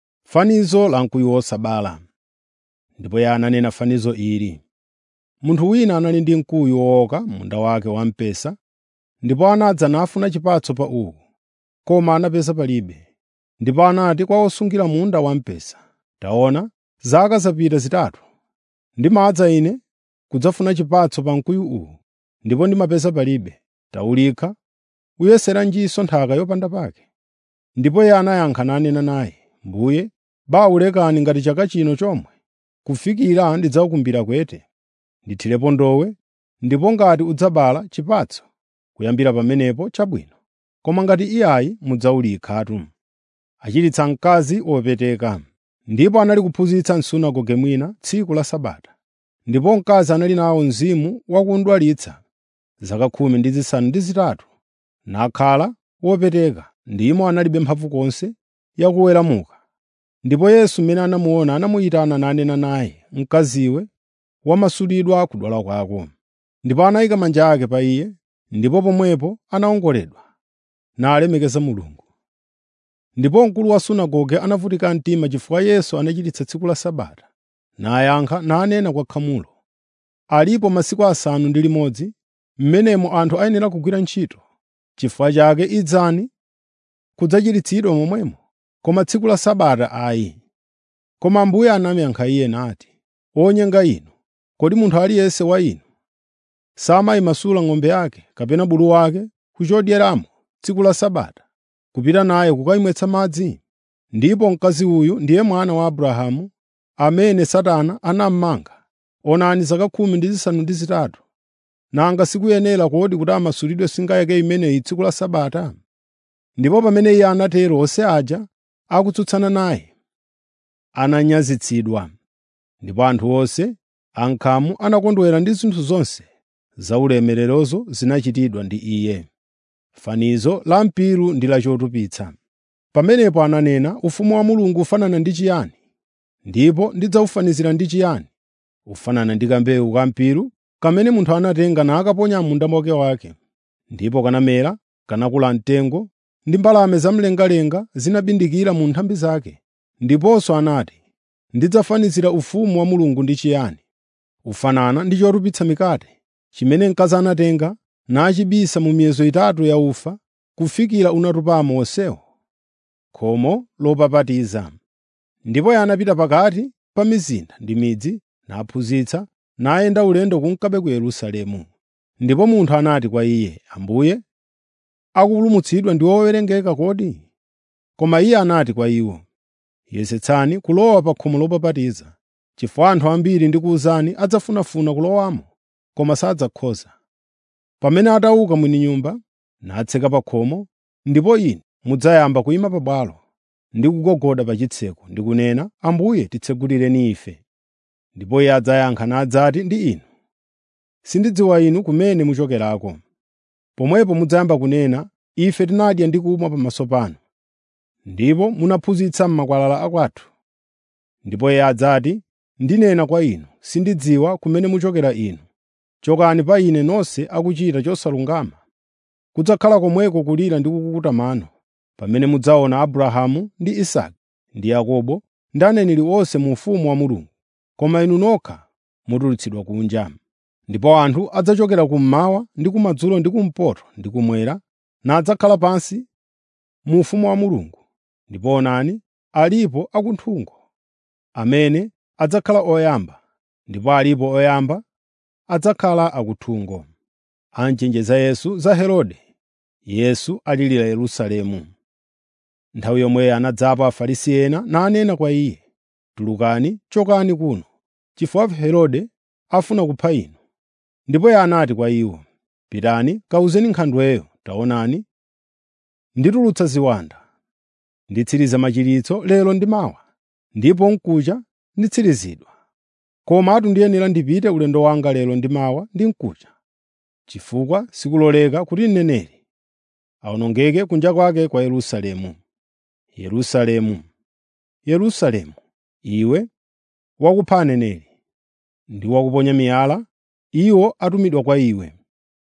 Fanizo la mkuyu wosabala Ndipo iye ananena fanizo ili. Munthu wina anali ndi mkuyu wowoka m'munda wake wamphesa, ndipo anadza nafuna chipatso pa uwu, koma anapeza palibe. Ndipo anati kwa osungira munda wamphesa, “Taona, zaka zapita zitatu, ndimadza ine kudzafuna chipatso pa mkuyu uwu, ndipo ndimapeza palibe. Tawulikha, uyeseranjinso nthaka yopanda pake.” Ndipo iye anayankha nanena naye, “Mbuye, bawulekani ngati chaka chino chomwe, kufikira ndidzawukumbira kwete. Ndithirepo ndowe, ndipo ngati udzabala chipatso, kuyambira pamenepo chabwino. Koma ngati iyayi mudzawulikhatu.” Achiritsa mkazi wopeteka. Ndipo anali kuphunzitsa m'sunagoge mwina tsiku la Sabata. Ndipo mkazi anali nawo mzimu wakundwalitsa zaka khumi ndi zisanu ndi zitatu, nakhala wopeteka, ndimo analibe mphamvu konse yakuweramuka. Ndipo Yesu mmene anamuona anamuyitana nanena naye, “Mkaziwe, wamasulidwa kudwala kwako.” Ndipo anayika manja ake pa iye, ndipo pomwepo anawongoledwa, nalemekeza Mulungu. Ndipo mkulu wa sunagoge anavutika mtima chifukwa Yesu anachiritsa tsiku la Sabata, nayankha nanena kwa khamulo, “Alipo masiku asanu ndi limodzi, m'menemo anthu ayenera kugwira ntchito, Chifukwa chake idzani kudzachiritsidwa momwemo, koma tsiku la Sabata ayi. Koma Ambuye anamuyankha iye nati, “Onyenga inu! Kodi munthu aliyense wa inu samayimasula ng'ombe yake kapena bulu wake ku chodyeramo tsiku la Sabata, kupita naye kukayimwetsa madzi? Ndipo mkazi uyu ndiye mwana wa Abrahamu, amene Satana anamumanga, onani zaka khumi ndi zisanu ndi zitatu. Nanga sikuyenera kodi kuti amasulidwe singa yake imeneyi tsiku la Sabata?” Ndipo pamene iye anatero onse aja akutsutsana naye ananyazitsidwa. Ndipo anthu onse ankhamu anakondwera ndi zinthu zonse zaulemererozo zinachitidwa ndi iye. Fanizo la mpiru ndi la chotupitsa. Pamenepo ananena, “Ufumu wa Mulungu ufanana ndi chiyani? Ndipo ndidzawufanizira ndi chiyani? Ufanana ndi kambewu ka mpiru kamene munthu anatenga nakaponya m'munda mwake wake. Ndipo kanamera, kanakula mtengo, ndi mbalame zamlengalenga zinabindikira mu nthambi zake. Ndiponso anati, ‘Ndidzafanizira ufumu wa Mulungu ndi chiyani? Ufanana ndi chotupitsa mikate, chimene mkazi anatenga nachibisa mu miyezo itatu ya ufa kufikira unatupamo wonsewo.’ ” Khomo lopapatiza. Ndipo iye anapita pakati pa mizinda ndi midzi naphunzitsa, nayenda ulendo kunkabe ku Yerusalemu. Ndipo munthu anati kwa iye, “Ambuye, akupulumutsidwa ndi owerengeka kodi?” Koma iye anati kwa iwo, “Yesetsani kulowa pa khomo lopapatiza, chifukwa anthu ambiri ndikuwuzani adzafunafuna kulowamo, koma sadzakhoza. Pamene atauka mwini nyumba natseka pa khomo, ndipo inu mudzayamba kuyima pabwalo ndi kugogoda pa chitseko ndi kunena, ‘Ambuye titsegulireni ife.’ Ndipo iye adzayankha nadzati ndi inu, ‘Sindidziwa inu kumene muchokerako.’ Pomwepo mudzayamba kunena, ‘Ife tinadya ndi kumwa pamaso panu, ndipo munaphunzitsa m'makwalala akwathu.’ Ndipo iye adzati, ‘Ndinena kwa inu, sindidziwa kumene muchokera inu. Chokani pa ine nonse akuchita chosalungama.’ Kudzakhala komweko kulira ndi kukukuta mano, pamene mudzaona Abrahamu ndi Isake ndi Yakobo ndi aneneri onse mu ufumu wa Mulungu, koma inu nokha mutulutsidwa kunja. Ndipo anthu adzachokera kummawa ndi kumadzulo ndi kumpoto ndi kummwera, nadzakhala pansi mu ufumu wa Mulungu. Ndipo onani, alipo akunthungo amene adzakhala oyamba, ndipo alipo oyamba adzakhala akuthungo. Anchenjeza Yesu za Herode. Yesu alirira Yerusalemu. Nthawi yomweyo anadzapo Afarisi ena nanena kwa iye, “Tulukani, chokani kuno, chifukwa Herode afuna kupha inu.” Ndipo iye anati kwa iwo, “Pitani kawuzeni nkhandweyo, taonani, nditulutsa ziwanda, nditsiriza machiritso lero ndi mawa, ndipo mkucha nditsirizidwa. Komatu ndiyenera ndipite ulendo wanga lero ndi mawa ndi mkucha, chifukwa sikuloleka kuti mneneri awonongeke kunja kwake kwa Yerusalemu. Yerusalemu, Yerusalemu, iwe wakupha aneneri ndi wakuponya miyala iwo atumidwa kwa iwe.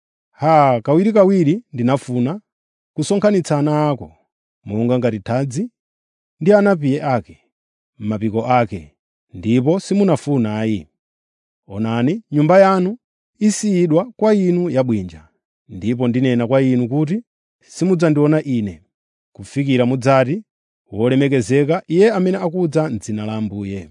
Haa, kawirikawiri ndinafuna kusonkhanitsa ana ako monga ngati thadzi ndi anapiye ake m'mapiko ake, ndipo simunafuna ayi. Onani, nyumba yanu isiyidwa kwa inu yabwinja. Ndipo ndinena kwa inu kuti simudzandiona Ine, kufikira mudzati, “Wolemekezeka Iye amene akudza m'dzina la Ambuye.”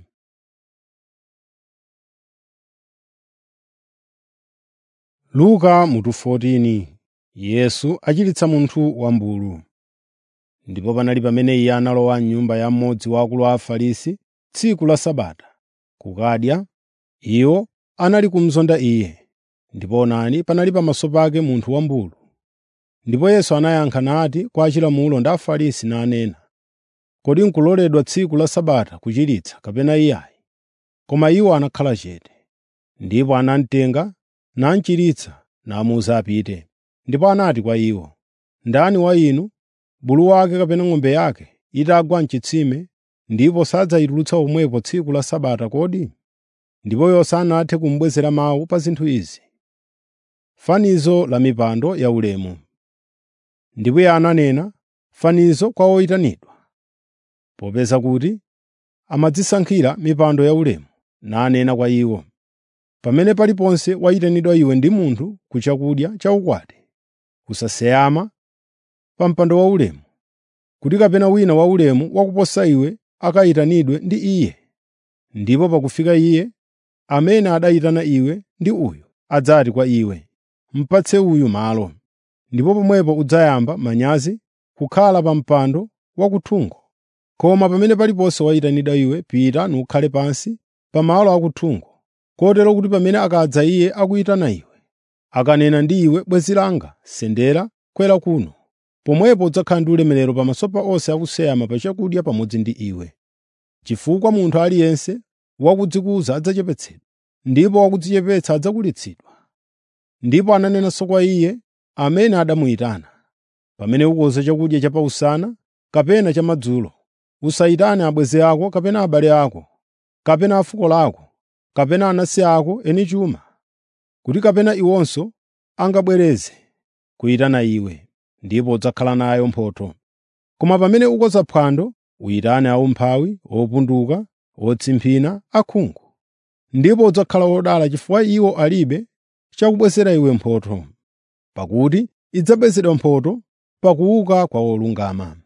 Luka mutu 14 Yesu achiritsa munthu wambulu. Ndipo panali pamene iye analowa m'nyumba ya mmodzi wa akulu a Afarisi tsiku la Sabata, kukadya, iwo anali kumuzonda iye. Ndipo onani panali pamaso pake munthu wambulu. Ndipo Yesu anayankha nati kwa achilamulo ndi Afarisi nanena, “Kodi n'kuloledwa tsiku la Sabata kuchiritsa kapena iyayi?” Koma iwo anakhala chete. Ndipo anamutenga namuchiritsa namuwuza apite. Ndipo anati kwa iwo, “Ndani wa inu, bulu wake kapena ng'ombe yake itagwa m'chitsime ndipo sadzayitulutsa pomwepo tsiku la Sabata kodi?” Ndipo iwo sanathe kumubwezera mawu pa zinthu izi. Fanizo la mipando yaulemu Ndipo iye ananena fanizo kwa oyitanidwa, popeza kuti amadzisankhira mipando yaulemu, nanena kwa iwo, “Pamene paliponse wayitanidwa iwe ndi munthu ku chakudya chaukwati, usaseyama pa mpando waulemu, kuti kapena wina waulemu wakuposa iwe akayitanidwe ndi iye. Ndipo pakufika iye, amene adayitana iwe ndi uyu adzati kwa iwe, “Mupatse uyu malo.” Ndipo pomwepo udzayamba manyazi kukhala pa mpando wakuthungo. Koma pamene paliponse wayitanidwa iwe, pita nukhale pansi pa malo akuthungo, kotero kuti pamene akadza iye akuyitana iwe, akanena ndi iwe, “Bwenzi langa, sendera, kwera kuno,” pomwepo udzakhala ndi ulemerero pamaso pa onse akuseyama pa chakudya pamodzi ndi iwe. Chifukwa munthu aliyense wakudzikuza adzachepetsedwa, ndipo wakudzichepetsa adzakulitsidwa. Ndipo ananenanso kwa iye amene adamuyitana, “Pamene ukonza chakudya cha pausana kapena chamadzulo, usayitane abwenzi ako kapena abale ako, kapena a fuko lako, kapena anansi ako eni chuma, kuti kapena iwonso angabwereze kuyitana iwe, ndipo udzakhala nayo mphotho. Koma pamene ukonza phwando, uyitane aumphawi, opunduka, otsimphina, akhungu. Ndipo udzakhala wodala chifukwa iwo alibe chakubwezera iwe mphotho, pakuti idzabwezedwa mphotho pa kuuka kwa olungama.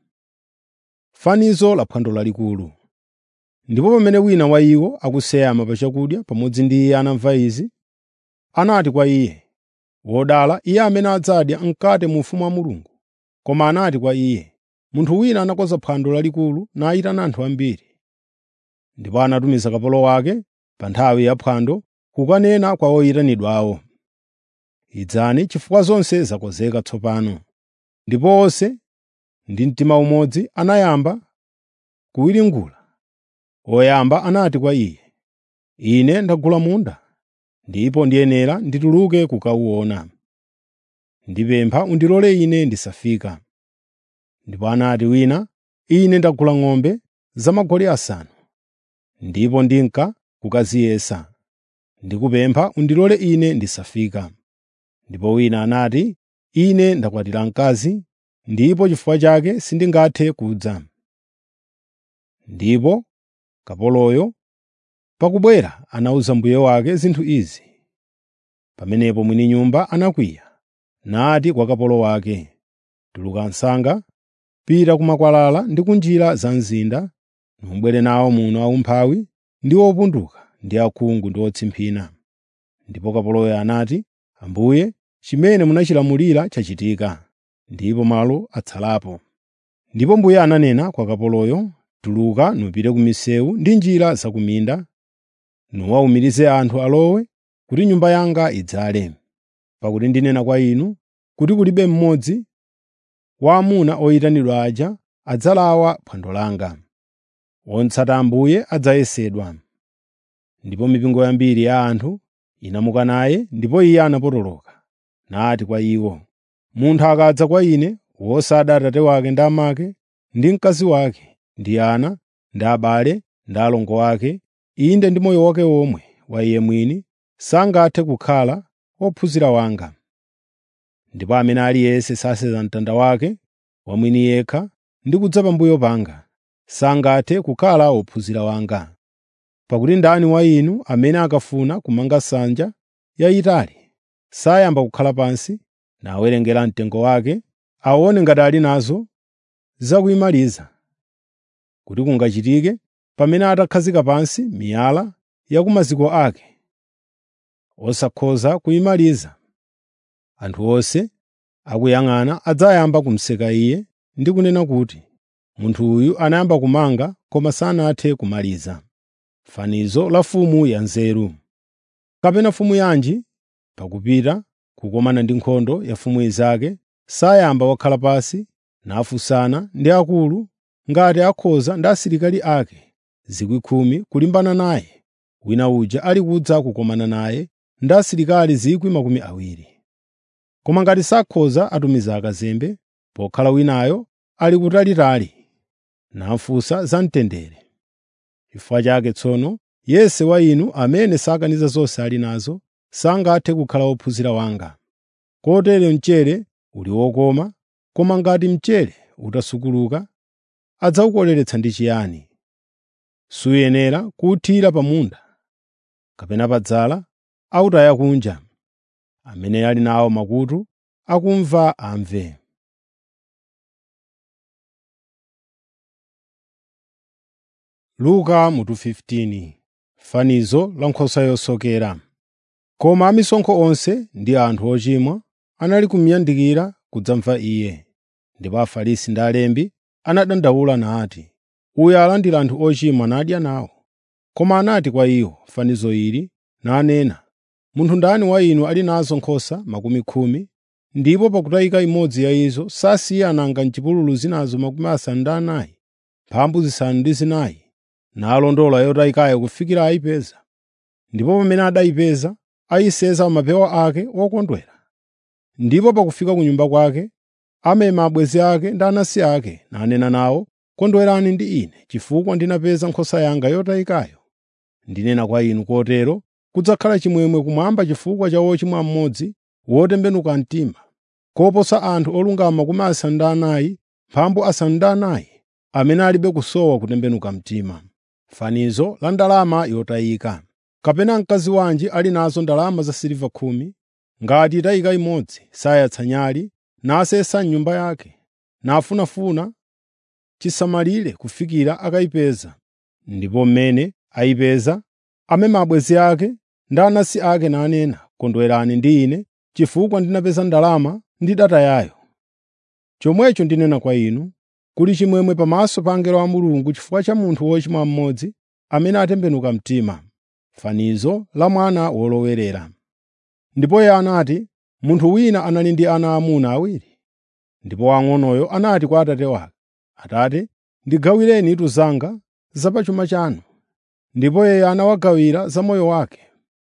Fanizo la phwando lalikulu Ndipo pamene wina wa iwo akuseyama pa chakudya pamodzi ndi iye anamva izi, anati kwa iye, “Wodala iye amene adzadya mkate mu ufumu wa Mulungu.” Koma anati kwa iye, “Munthu wina anakonza phwando lalikulu nayitana anthu ambiri. Ndipo anatumiza kapolo wake pa nthawi ya phwando kukanena kwa oyitanidwawo, “Idzani chifukwa zonse zakonzeka tsopano.” Ndipo onse ndi mtima umodzi anayamba kuwiringula. Woyamba anati kwa iye, “Ine ndagula munda, ndipo ndiyenera ndituluke kukawuona. Ndipempha undilole ine ndisafika.” Ndipo anati wina, “Ine ndagula ng'ombe zamagoli asanu, ndipo ndinka kukaziyesa. Ndikupempha undilole ine ndisafika.” Ndipo wina anati, “Ine ndakwatira mkazi, ndipo chifukwa chake sindingathe kudza.” Ndipo kapoloyo pakubwera anawuza mbuye wake zinthu izi. Pamenepo mwini nyumba anakwiya, nati kwa kapolo wake, “Tuluka msanga, pita ku makwalala ndi ku njira za mzinda, nubwere nawo muno aumphawi ndi opunduka ndi akhungu ndi otsimphina.” Ndipo kapoloyo anati, “Ambuye, chimene munachilamulira chachitika, ndipo malo atsalapo.” Ndipo mbuye ananena kwa kapoloyo, “Tuluka nupite ku misewu ndi njira za ku minda, nuwawumirize anthu alowe, kuti nyumba yanga idzale. Pakuti ndinena kwa inu kuti kulibe mmodzi wa amuna oyitanidwa aja adzalawa phwando langa. Wotsata Ambuye adzayesedwa.” Ndipo mipingo yambiri ya anthu inamuka naye, ndipo iye anapotoloka, nati kwa iwo, “Munthu akadza kwa ine wosada atate wake ndi amake, ndi mkazi wake, ndi ana, ndi abale, ndi alongo ake, inde ndi moyo wake womwe wa iye mwini, sangathe kukhala ophunzira wanga. Ndipo amene aliyense saseza mtanda wake wamwini yekha ndi kudza pambuyo panga, sangathe kukhala ophunzira wanga. Pakuti ndani wa inu amene akafuna kumanga nsanja yayitali, sayamba kukhala pansi nawerengera mtengo wake, aone ngati ali nazo zakuyimaliza, kuti kungachitike pamene atakhazika pansi miyala ya ku maziko ake, osakhoza kuyimaliza. Anthu onse akuyang'ana adzayamba kumuseka iye ndi kunena kuti, “Munthu uyu anayamba kumanga koma sanathe kumaliza.” Fanizo la mfumu ya nzeru. Kapena mfumu yanji pakupita kukomana ndi nkhondo ya mfumu inzake, sayamba wakhala pansi nafunsana ndi akulu ngati akhoza ndi asilikali ake zikwi khumi kulimbana naye, wina uja ali kudza kukomana naye ndi asilikali zikwi makumi awiri. Koma ngati sakhoza atumiza akazembe, pokhala winayo ali kutalitali, nafunsa za mtendere. Chifukwa chake tsono yense wa inu amene sakaniza zonse ali nazo, sangathe kukhala ophunzira wanga. Kotero mchere uli wokoma, koma ngati mchere utasukuluka, adzawukoleretsa ndi chiyani? Suyenera kuwuthira pa munda, kapena pa dzala, awutaya kunja. Amene ali nawo makutu akumva amve. Luka mutu 15 Fanizo la nkhosa yosokera. Koma amisonkho onse ndi anthu ochimwa anali kumuyandikira kudzamva iye. Ndipo Afarisi ndi alembi anadandaula nati, “Uyu alandira anthu ochimwa nadya nawo.” Koma anati kwa iwo fanizo ili nanena, “Munthu ndani wa inu ali nazo nkhosa makumi khumi, ndipo pakutayika imodzi ya izo sasiya nanga m'chipululu zinazo makumi asanu ndi anayi, mphambu zisanu ndi zinayi, nalondola yotayikayo kufikira ayipeza. Ndipo pamene adayipeza, ayisenza pa mapewa ake wokondwera. Ndipo pakufika ku nyumba kwake, amema abwenzi ake ndi anansi ake, nanena nawo, ‘Kondwerani ndi ine, chifukwa ndinapeza nkhosa yanga yotayikayo.’ Ndinena kwa inu kotero kudzakhala chimwemwe kumwamba chifukwa cha wochimwa mmodzi wotembenuka mtima, koposa anthu olungama makumi asanu ndi anayi, mphambu asanu ndi anayi, amene alibe kusowa kutembenuka mtima. Fanizo la ndalama yotayika. Kapena mkazi wanji ali nazo ndalama za siliva khumi, ngati itayika imodzi, sayatsa nyali, nasesa m'nyumba yake, nafunafuna chisamalire kufikira akayipeza. Ndipo mmene ayipeza, amema abwenzi ake ndi anansi ake nanena, “Kondwerani ndi ine, chifukwa ndinapeza ndalama ndidatayayo.” Chomwecho ndinena kwa inu, kuli chimwemwe pamaso pa angelo a Mulungu chifukwa cha munthu wochimwa mmodzi amene atembenuka mtima. Fanizo la mwana wolowerera. Ndipo iye anati, “Munthu wina anali ndi ana aamuna awiri. Ndipo wamng'onoyo anati kwa atate wake, ‘Atate, ndigawireni itu zanga za pa chuma chanu.’ Ndipo iye anawagawira za moyo wake.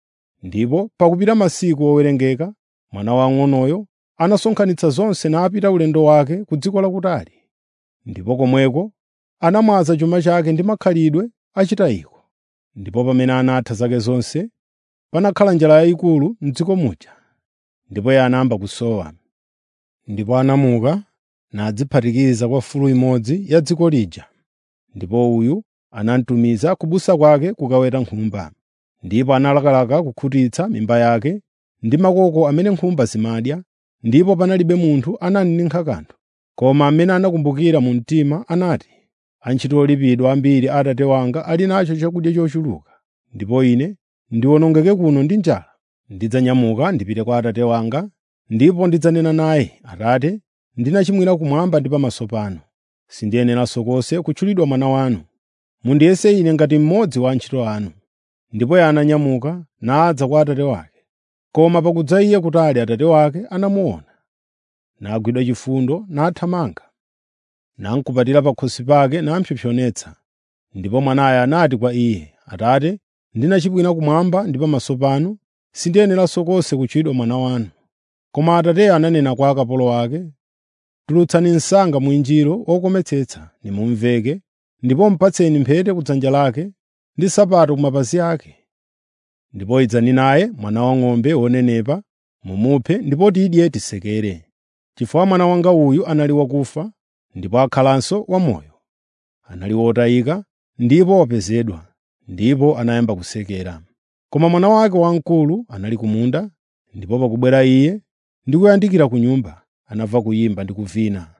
Ndipo pakupita masiku owerengeka, mwana wamng'onoyo anasonkhanitsa zonse napita ulendo wake ku dziko lakutali. Ndipo komweko anamwaza chuma chake ndi makhalidwe achitayiko. Ndipo pamene anatha zake zonse, panakhala njala yayikulu m'dziko muja. Ndipo iye anayamba kusowa. Ndipo anamuka nadziphatikiza kwa fulu imodzi ya dziko lija. Ndipo uyu anamtumiza kubusa kwake kukaweta nkhumba. Ndipo analakalaka kukhutitsa mimba yake ndi makoko amene nkhumba zimadya, ndipo panalibe munthu ananinkha kanthu. Koma amene anakumbukira mu mtima anati, “Antchito olipidwa ambiri a atate wanga ali nacho chakudya chochuluka, ndipo ine ndiwonongeke kuno ndi njala. Ndidzanyamuka ndipite kwa atate wanga, ndipo ndidzanena naye, Atate, ndinachimwira kumwamba ndi pamaso panu. Sindiyeneranso konse kutchulidwa mwana wanu. Mundiyese ine ngati mmodzi wa antchito anu.” Ndipo iye ananyamuka nadza kwa atate wake. Koma pakudza iye kutali atate wake anamuona, nagwidwa chifundo nathamanga, namukupatira pakhosi pake nampsompsonetsa. Ndipo mwanayo anati kwa iye, “Atate, ndinachimwira kumwamba ndi pamaso panu, sindiyeneranso konse kutchulidwa mwana wanu.” Koma atateyo ananena kwa akapolo ake, “Tulutsani msanga mwinjiro wokometsetsa nimumveke, ndipo mupatseni mphete ku dzanja lake ndi nsapato ku mapazi ake. Ndipo idzani naye mwana wang'ombe wonenepa, mumuphe ndipo tidye tisekere. Chifukwa mwana wanga uyu anali wakufa, ndipo akhalanso wamoyo. Anali wotayika, ndipo wapezedwa.” Ndipo anayamba kusekera. Koma mwana wake wamkulu anali ku munda, ndipo pakubwera iye ndi kuyandikira ku nyumba, anamva kuyimba ndi kuvina.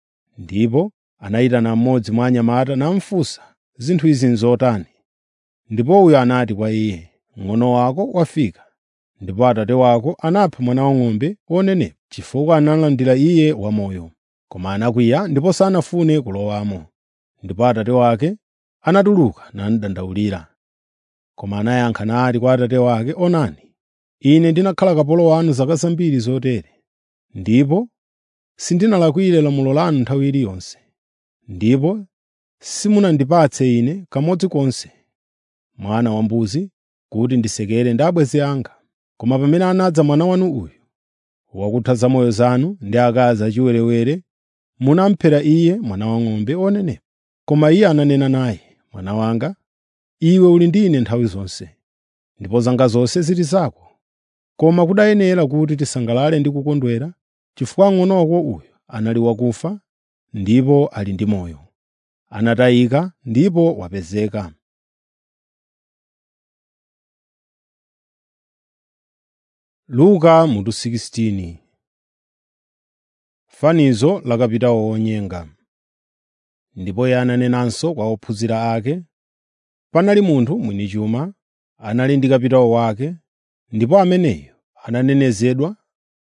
Ndipo anayitana mmodzi mwa anyamata namufunsa, “Zinthu izi n'zotani?” Ndipo uyo anati kwa iye, “Mng'ono wako wafika, ndipo atate wako anapha mwana wang'ombe wonenepa, chifukwa analandira iye wamoyo. Koma anakwiya ndipo sanafune kulowamo.” Ndipo atate wake anatuluka namudandaulira. Koma anayankha nati kwa atate wake, “Onani, ine ndinakhala kapolo wanu zaka zambiri zotere, ndipo sindinalakwire lamulo lanu nthawi iliyonse. Ndipo simunandipatse ine kamodzi konse mwana wambuzi kuti ndisekere ndi abwenzi anga. Koma pamene anadza mwana wanu uyu, wakutha zamoyo zanu ndi akazi achiwerewere, munamuphera iye mwana wang'ombe wonenepa.” Koma iye ananena naye, “Mwana wanga, iwe uli ndi ine nthawi zonse, ndipo zanga zonse zili zako. Koma kudayenera kuti tisangalale ndi kukondwera, chifukwa mng'ono wako uyu anali wakufa ndipo ali ndi moyo, anatayika ndipo wapezeka.” Luka mutu 16 Fanizo la kapitawo wonyenga. Ndipo iye ananenanso kwa ophunzira ake, panali munthu mwini chuma anali ndi kapitawo wake, ndipo ameneyo ananenezedwa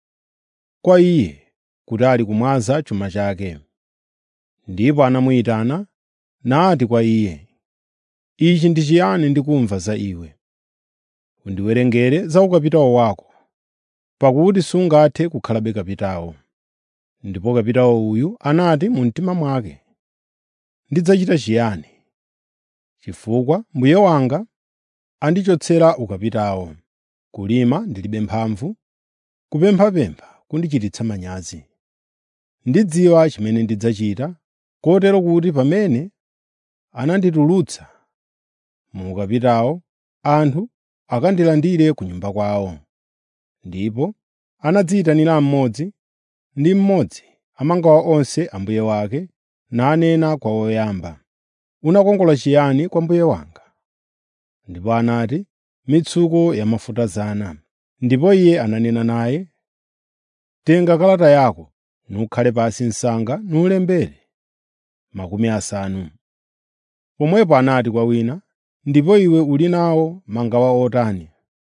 kwa iye kuti ali kumwaza chuma chake. Ndipo anamuyitana nati kwa iye, “Ichi ndi chiyani ndikumva za iwe? Undiwerengere za ukapitawo wako, pakuti sungathe kukhalabe kapitawo.” Ndipo kapitawo uyu anati mu mtima mwake, “Ndidzachita chiyani, chifukwa mbuye wanga andichotsera ukapitawo. Kulima ndilibe mphamvu, kupemphapempha kundichititsa manyazi. Ndidziwa chimene ndidzachita, kotero kuti pamene ananditulutsa mu ukapitawo, anthu akandilandire ku nyumba kwawo.” Ndipo anadziyitanira mmodzi ndi mmodzi amangawa onse a mbuye wake, nanena kwa woyamba, “Unakongola chiyani kwa mbuye wanga?” Ndipo anati, “Mitsuko ya mafuta 100.” Ndipo iye ananena naye, “Tenga kalata yako nukhale pansi msanga nulembere makumi asanu.” Pomwepo anati kwa wina, “Ndipo iwe uli nawo mangawa otani?”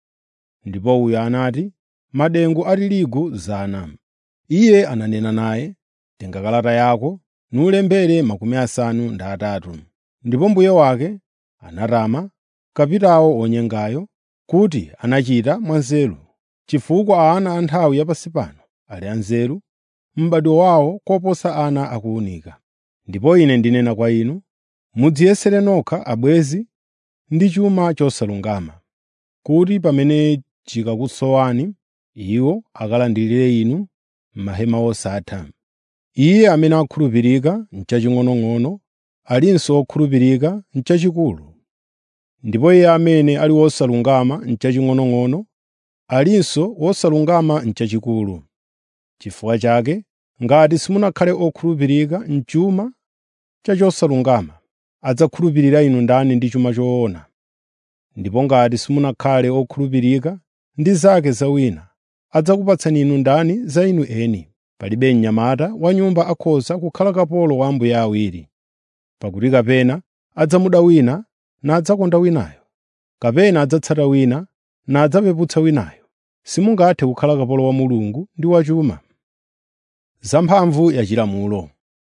Ndipo uyo anati, “Madengu a tirigu 100.” Iye ananena naye, “Tenga kalata yako nulembere makumi asanu ndi atatu.” Ndipo mbuye wake anatama kapitawo wonyengayo kuti anachita mwanzeru, chifukwa ana a nthawi yapansi pano ali anzeru m'badwo wawo koposa ana akuwunika. Ndipo ine ndinena kwa inu, mudziyesere nokha abwenzi ndi chuma chosalungama, kuti pamene chikakusowani, iwo akalandirire inu m'mahema osatha. Iye amene akhulupirika m'chaching'onong'ono alinso wokhulupirika m'chachikulu, ndipo iye amene ali wosalungama m'chaching'onong'ono alinso wosalungama m'chachikulu. Chifukwa chake, ngati simunakhale okhulupirika m'chuma cha chosalungama, adzakhulupirira inu ndani ndi chuma choona? Ndipo ngati simunakhale okhulupirika ndi zake za wina, adzakupatsani inu ndani za inu eni? Palibe mnyamata wa nyumba akhoza kukhala kapolo wa ambuye awiri. Pakuti kapena adzamuda wina nadzakonda winayo, kapena adzatsata wina nadzapeputsa winayo. Simungathe kukhala kapolo wa Mulungu ndi wa chuma. Zamphamvu ya chilamulo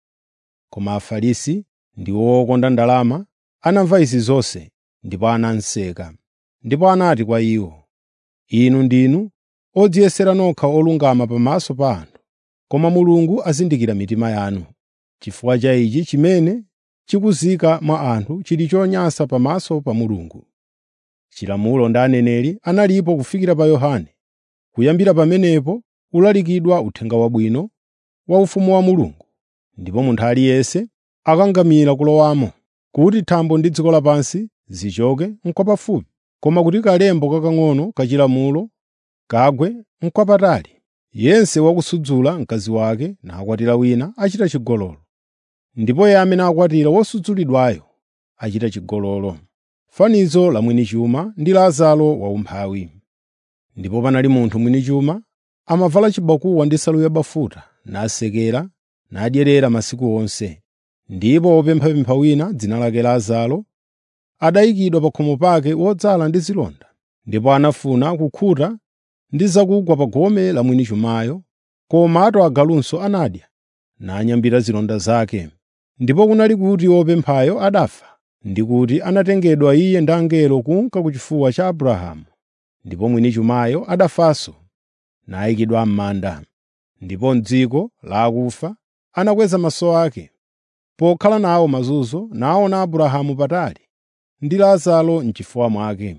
Koma Afarisi ndiwo okonda ndalama anamva izi zonse ndipo ananseka. Ndipo anati kwa iwo, “Inu ndinu odziyesera nokha olungama pamaso pa anthu, koma Mulungu azindikira mitima yanu. Chifukwa cha ichi chimene chikuzika mwa anthu chili chonyansa pamaso pa Mulungu. Chilamulo ndi aneneri analipo kufikira pa Yohane. Kuyambira pamenepo ulalikidwa Uthenga Wabwino wa ufumu wa Mulungu, ndipo munthu aliyense akangamira kulowamo, kuti thambo ndi dziko lapansi zichoke n'kwapafupi, koma kuti kalemba kakang'ono ka chilamulo kagwe n'kwapatali. Yense wakusudzula mkazi wake nakwatira wina achita chigololo, ndipo iye amene akwatira wosudzulidwayo achita chigololo. Fanizo la mwini chuma ndi Lazaro waumphawi. Ndipo panali munthu mwini chuma amavala chibakuwa ndi nsalu yabafuta, nasekera, nadyerera masiku onse. Ndipo wopemphapempha wina, dzina lake Lazaro, adayikidwa pa khomo pake wodzala ndi zilonda. Ndipo anafuna kukhuta ndi zakugwa pa gome la mwini chumayo, komatu agalunso anadya, nanyambita zilonda zake. Ndipo kunali kuti wopemphayo adafa, ndi kuti anatengedwa iye ndi angelo kunka ku chifuwa cha Abrahamu. Ndipo mwini chumayo adafanso, nayikidwa m'manda. Ndipo m'dziko la akufa anakweza maso ake, pokhala nawo mazunzo, naona Abrahamu patali ndi Lazaro m'chifuwa mwake.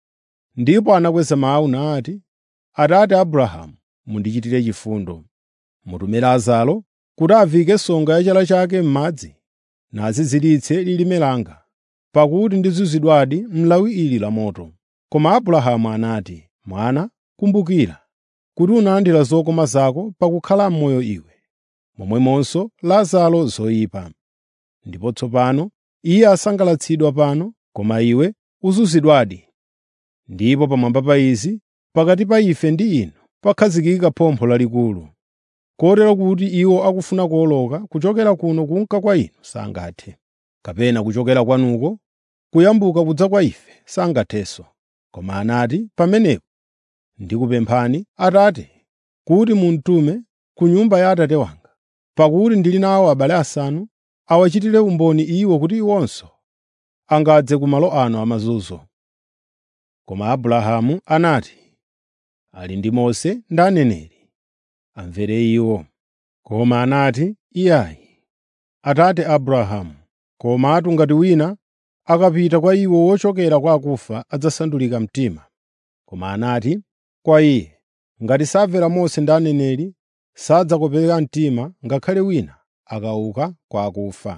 Ndipo anakweza mawu nati, “Atate Abrahamu, mundichitire chifundo. Mutume Lazaro kuti aviyike songa ya chala chake m'madzi, naziziritse lilime langa, pakuti ndizunzidwadi m'lawi ili la moto.” Koma Abrahamu anati, “Mwana, kumbukira kuti unalandira zokoma zako pakukhala m'moyo iwe, momwemonso Lazaro zoyipa. Ndipo tsopano iye asangalatsidwa pano, koma iwe uzunzidwadi. Ndipo pamwamba pa izi, pakati pa ife ndi inu pakhazikika phompho lalikulu, kotero kuti iwo akufuna kuwoloka kuchokera kuno kunka kwa inu sangathe, kapena kuchokera kwanuko kuyambuka kudza kwa ife sangathenso. Koma anati, “Pamenepo ndikupemphani, Atate, kuti munditume ku nyumba ya Atate wanga, pakuti ndili nawo abale asanu, awachitire umboni iwo kuti iwonso angadze ku malo ano amazunzo.” Koma Abrahamu anati, “Ali ndi Mose ndi aneneri, amvere iwo.” Koma anati, “Iyayi, Atate Abrahamu, komatu ngati wina akapita kwa iwo wochokera kwa akufa adzasandulika mtima.” Koma anati kwa iye, “Ngati samvera Mose ndi aneneri, sadzakopeka mtima ngakhale wina akauka kwa akufa.”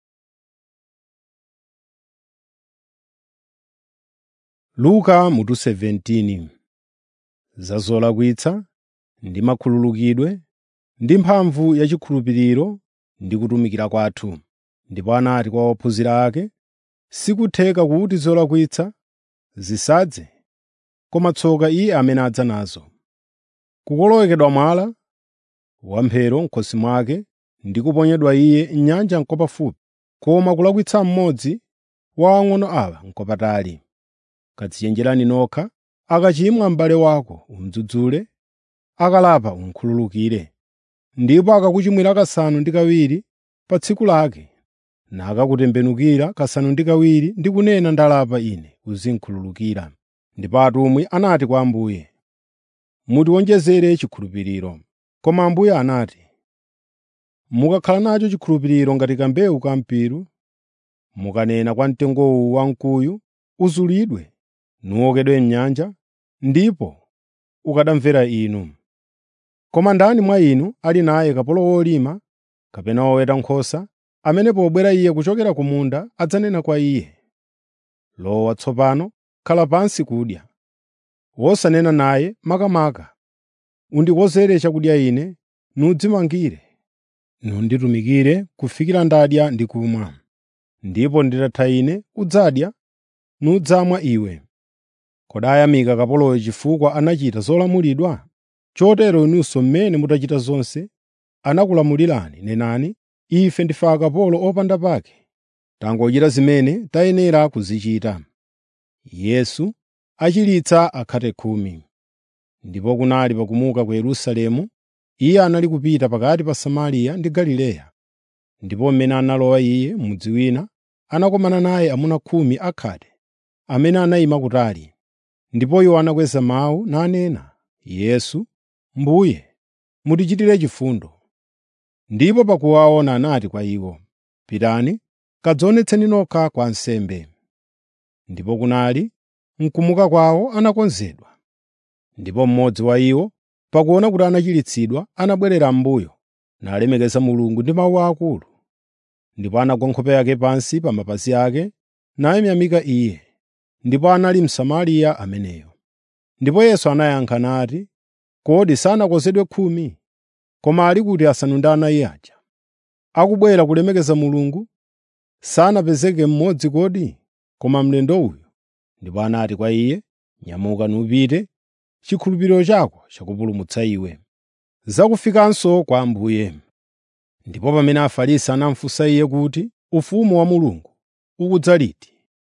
Luka mutu 17 za zolakwitsa ndi makhululukidwe ndi mphamvu ya chikhulupiriro ndi kutumikira kwathu. Ndipo anati kwa ophunzira ake, “Sikutheka kuti zolakwitsa zisadze, koma tsoka iye amene adza nazo. Kukolowekedwa mwala wamphero m'khosi mwake ndi kuponyedwa iye m'nyanja n'kwapafupi, koma kulakwitsa mmodzi wa ang'ono awa n'kwapatali. Kadzichenjerani nokha, akachimwa m'bale wako umudzudzule, akalapa umukhululukire. Ndipo akakuchimwira kasanu ndi kawiri pa tsiku lake, nakakutembenukira kasanu ndi kawiri ndi kunena ndalapa ine, uzinkhululukira.” Ndipo atumwi anati kwa Ambuye, “Mutiwonjezere chikhulupiriro.” Koma Ambuye anati, “Mukakhala nacho chikhulupiriro ngati kambewu ka mpiru, mukanena kwa mtengowu wamkuyu, ‘Uzulidwe nuwokedwe m'nyanja,’ ndipo ukanamvera inu. Koma ndani mwa inu ali naye kapolo wolima kapena woweta nkhosa, amene pobwera iye kuchokera ku munda adzanena kwa iye, ‘Lowa tsopano, khala pansi kudya,’ wosanena naye makamaka, ‘Undikonzere chakudya ine, nudzimangire, nunditumikire kufikira ndadya ndi kumwa. Ndipo nditatha ine udzadya, nudzamwa iwe.’ Kodi ayamika kapoloyo chifukwa anachita zolamulidwa? Chotero inunso mmene mutachita zonse anakulamulirani, nenani, ‘Ife ndife akapolo opanda pake, tangochita zimene tayenera kuzichita.’ ” Yesu achiritsa akhate khumi. Ndipo kunali pakumuka ku Yerusalemu, iye anali kupita pakati pa Samariya ndi Galileya. Ndipo mmene analowa iye m'mudzi wina, anakumana naye amuna khumi akhate, amene anayima kutali. Ndipo iwo anakweza mawu nanena, “Yesu, Mbuye, mutichitire chifundo.” Ndipo pakuwaona anati kwa iwo, “Pitani, kadzionetseni nokha kwa ansembe.” Ndipo kunali mkumuka kwawo anakonzedwa. Ndipo mmodzi wa iwo, pakuona kuti anachiritsidwa, anabwerera m'mbuyo, nalemekeza Mulungu ndi mawu akulu. Ndipo anagwa nkhope yake pansi pa mapazi ake, namuyamika Iye. Ndipo anali Msamariya ameneyo. Ndipo Yesu anayankha nati, “Kodi sanakonzedwe khumi? Koma ali kuti asanu ndi anayi aja? Akubwera kulemekeza Mulungu, sanapezeke mmodzi kodi? Koma mlendo uyu.” Ndipo anati kwa iye, “Nyamuka nupite, chikhulupiriro chako chakupulumutsa iwe.” Zakufikanso kwa Ambuye. Ndipo pamene Afarisi anamufunsa iye kuti, “Ufumu wa Mulungu ukudza liti?”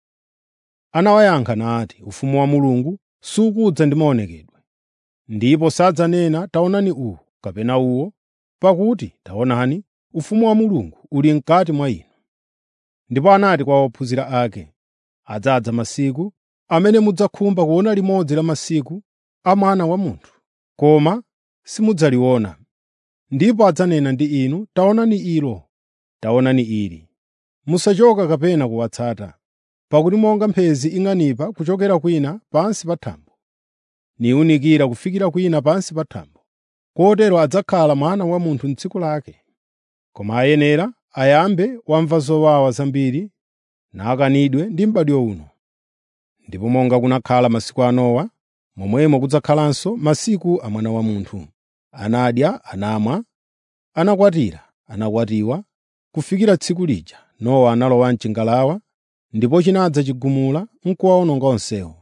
Anawayankha nati, “Ufumu wa Mulungu sukudza ndi maonekedwe, ndipo sadzanena taonani uwu kapena uwo, pakuti taonani, ufumu wa Mulungu uli m'kati mwa inu.” Ndipo anati kwa ophunzira ake, “Adzadza masiku amene mudzakhumba kuona limodzi la masiku a Mwana wa Munthu, koma simudzaliona. Ndipo adzanena ndi inu, taonani ilo, taonani ili. Musachoka kapena kuwatsata. Pakuti monga mphezi ing'anipa kuchokera kwina pansi pa thambo, niwunikira kufikira kwina pansi pa thambo, kotero adzakhala Mwana wa Munthu m'tsiku lake. Koma ayenera ayambe wamva zowawa zambiri nakanidwe ndi m'badwo uno. Ndipo monga kunakhala masiku a Nowa, momwemo kudzakhalanso masiku a Mwana wa Munthu. Anadya, anamwa, anakwatira, anakwatiwa, kufikira tsiku lija Nowa analowa m'chingalawa, ndipo chinadza chigumula n'kuwawononga onsewo.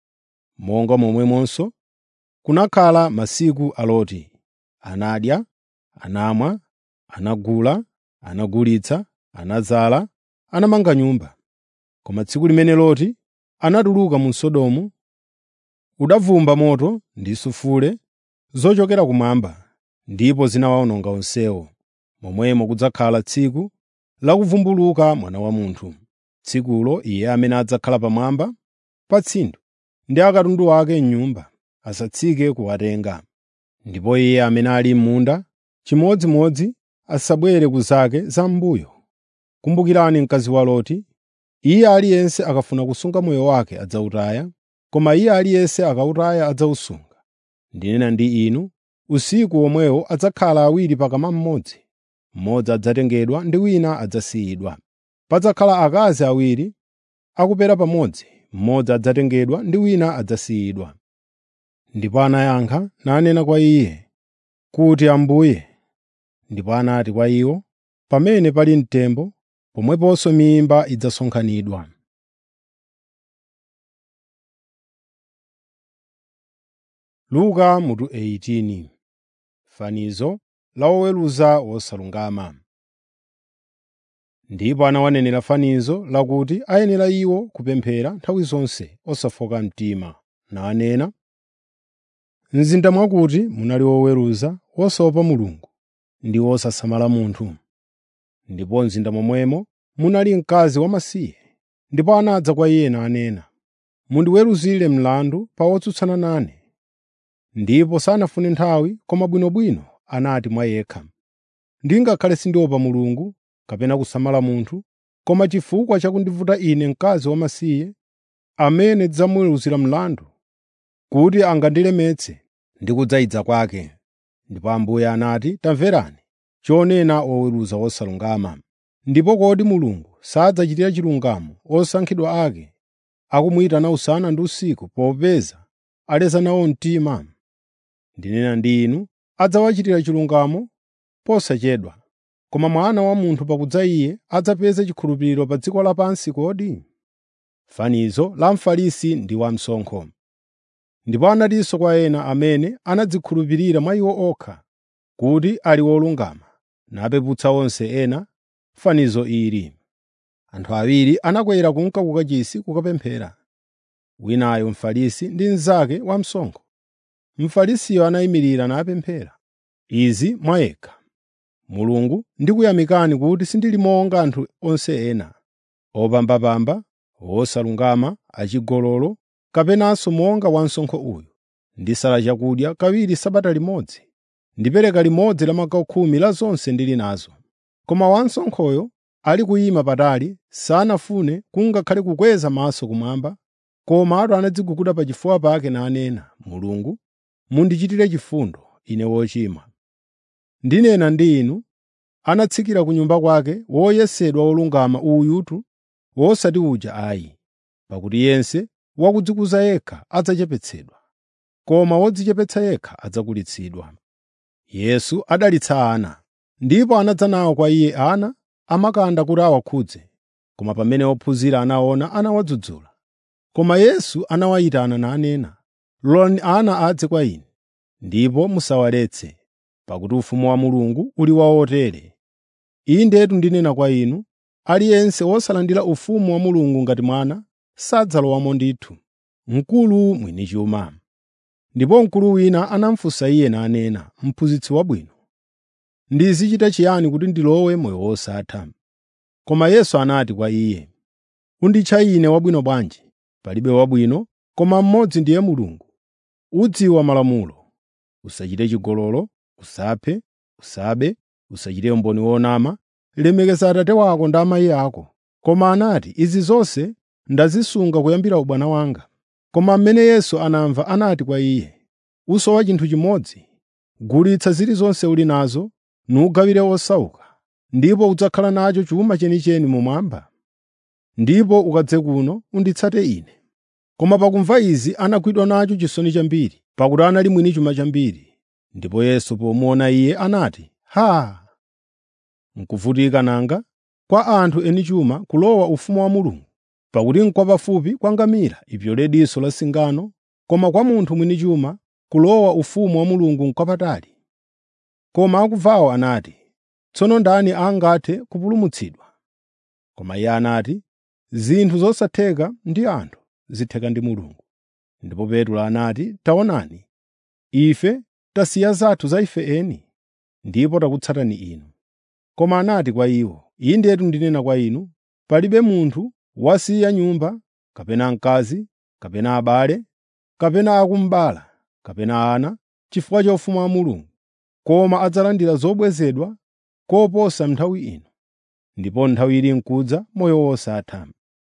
Monga momwemonso kunakhala masiku a Loti. Anadya, anamwa, anagula, anagulitsa, anadzala, anamanga nyumba. Koma tsiku limene Loti anatuluka mu Sodomu, udavumba moto ndi sulfule zochokera kumwamba, ndipo zinawawononga onsewo. Momwemo kudzakhala tsiku la kuvumbuluka Mwana wa Munthu. Tsikulo Iye amene adzakhala pamwamba pa tsinde ndi akatundu ake m'nyumba asatsike kuwatenga. Ndipo iye amene ali m'munda chimodzimodzi asabwere ku zake zam'mbuyo. Kumbukirani mkazi wa Loti. Iye aliyense akafuna kusunga moyo wake adzawutaya, koma iye aliyense akawutaya adzawusunga. Ndinena ndi inu, usiku womwewo adzakhala awiri pakama mmodzi, mmodzi adzatengedwa ndi wina adzasiyidwa. Padzakhala akazi awiri akupera pamodzi, mmodzi adzatengedwa ndi wina adzasiyidwa. Ndipo anayankha nanena kwa iye kuti, Ambuye. Ndipo anati kwa iwo, pamene pali mtembo, pomweponso mimba idzasonkhanidwa. Luka mutu 18 Fanizo la woweruza wosalungama. Ndipo anawanenera fanizo lakuti ayenera iwo kupemphera nthawi zonse osafoka mtima, nanena, “M'zinda mwakuti munali woweruza wosaopa Mulungu ndi wosasamala munthu. Ndipo m'zinda momwemo munali mkazi wamasiye, ndipo anadza kwa iye nanena, ‘Mundiweruzire mlandu pa wotsutsana nane.’ Ndipo sanafune nthawi, koma bwinobwino anati mwa yekha, ‘Ndingakhale sindiopa Mulungu kapena kusamala munthu, koma chifukwa cha kundivuta ine mkazi wamasiye, amene ndidzamuweruzira mlandu, kuti angandilemetse ndi kudzayidza kwake.’ Ndipo Ambuye anati, ‘Tamverani chonena oweruza wosalungama. Ndipo kodi Mulungu sadzachitira chilungamo osankhidwa ake, akumuyitana usana ndi usiku popeza aleza nawo mtima? Ndinena ndi inu, adzawachitira chilungamo posachedwa. Koma Mwana wa Munthu pakudza Iye adzapeza chikhulupiriro pa dziko lapansi kodi?” Fanizo la Mfarisi ndi wamsonkho. Ndipo anatinso kwa ena amene anadzikhulupirira mwa iwo okha kuti ali wolungama, napeputsa onse ena, fanizo ili. Anthu awiri anakwera kunka ku kachisi kukapemphera, winayo Mfarisi ndi mnzake wamsonkho. Mfarisiyo anayimirira napemphera izi mwa yekha: “Mulungu ndikuyamikani kuti sindili monga anthu onse ena, opambapamba, osalungama, achigololo, kapenanso monga wansonkho uyu. Ndisala chakudya kawiri sabata limodzi, ndipereka limodzi la magawo khumi la zonse ndili nazo.” Koma wansonkhoyo ali kuyima patali sanafune kungakhale kukweza maso kumwamba, komatu anadziguguda pachifuwa pake nanena, “Mulungu, mundichitire chifundo, ine wochimwa.” Ndinena ndi inu, anatsikira ku nyumba kwake woyesedwa wolungama uyutu, wosati uja ayi. Pakuti yense wakudzikuza yekha adzachepetsedwa, koma wodzichepetsa yekha adzakulitsidwa. Yesu adalitsa ana, ndipo anadza nawo kwa Iye ana amakanda kuti awakhudze, koma pamene ophunzira anaona anawadzudzula. Koma Yesu anawayitana nanena, “Lolani ana adze kwa Ine, ndipo musawaletse, pakuti ufumu wa Mulungu uli wa otere. Indetu ndinena kwa inu, aliyense wosalandira ufumu wa Mulungu ngati mwana sadzalowamo ndithu.” Mkulu mwini chuma. Ndipo mkulu wina anamufunsa Iye nanena, “Mphunzitsi wabwino, ndizichita chiyani kuti ndilowe moyo wosatha?” Koma Yesu anati kwa iye, “Unditcha Ine wabwino bwanji? Palibe wabwino koma mmodzi ndiye Mulungu. Udziwa malamulo: Usachite chigololo, usaphe, usabe, usachite umboni wonama, lemekeza abambo ako ndi amayi ako.” Koma anati, “Izi zonse ndazisunga kuyambira ubwana wanga.” Koma mmene Yesu anamva anati kwa iye, “Usowa chinthu chimodzi. Gulitsa zilizonse uli nazo nugawire osauka, ndipo udzakhala nacho chuma chenicheni mumwamba. Ndipo ukadze kuno unditsate Ine.” Koma pakumva izi anagwidwa nacho chisoni chambiri, pakuti anali mwini chuma chambiri. Ndipo Yesu pomuona iye anati, “Haa! N'kuvutika nanga kwa anthu eni chuma kulowa ufumu wa Mulungu! Pakuti n'kwapafupi kwa ngamira ipyole diso la singano, koma kwa munthu mwini chuma kulowa ufumu wa Mulungu n'kwapatali.” Koma akumvawo anati, “Tsono ndani angathe kupulumutsidwa?” Koma iye anati, zinthu zosatheka ndi anthu zitheka ndi Mulungu. Ndipo Petro anati, “Taonani, ife tasiya zathu za ife eni, ndipo takutsatani inu.” Koma anati kwa iwo, “Indetu ndinena kwa inu, palibe munthu wasiya nyumba, kapena mkazi, kapena abale, kapena akumbereka, kapena ana, chifukwa cha ufumu wa Mulungu, koma adzalandira zobwezedwa koposa nthawi ino, ndipo nthawi ili nkudza moyo wosatha.”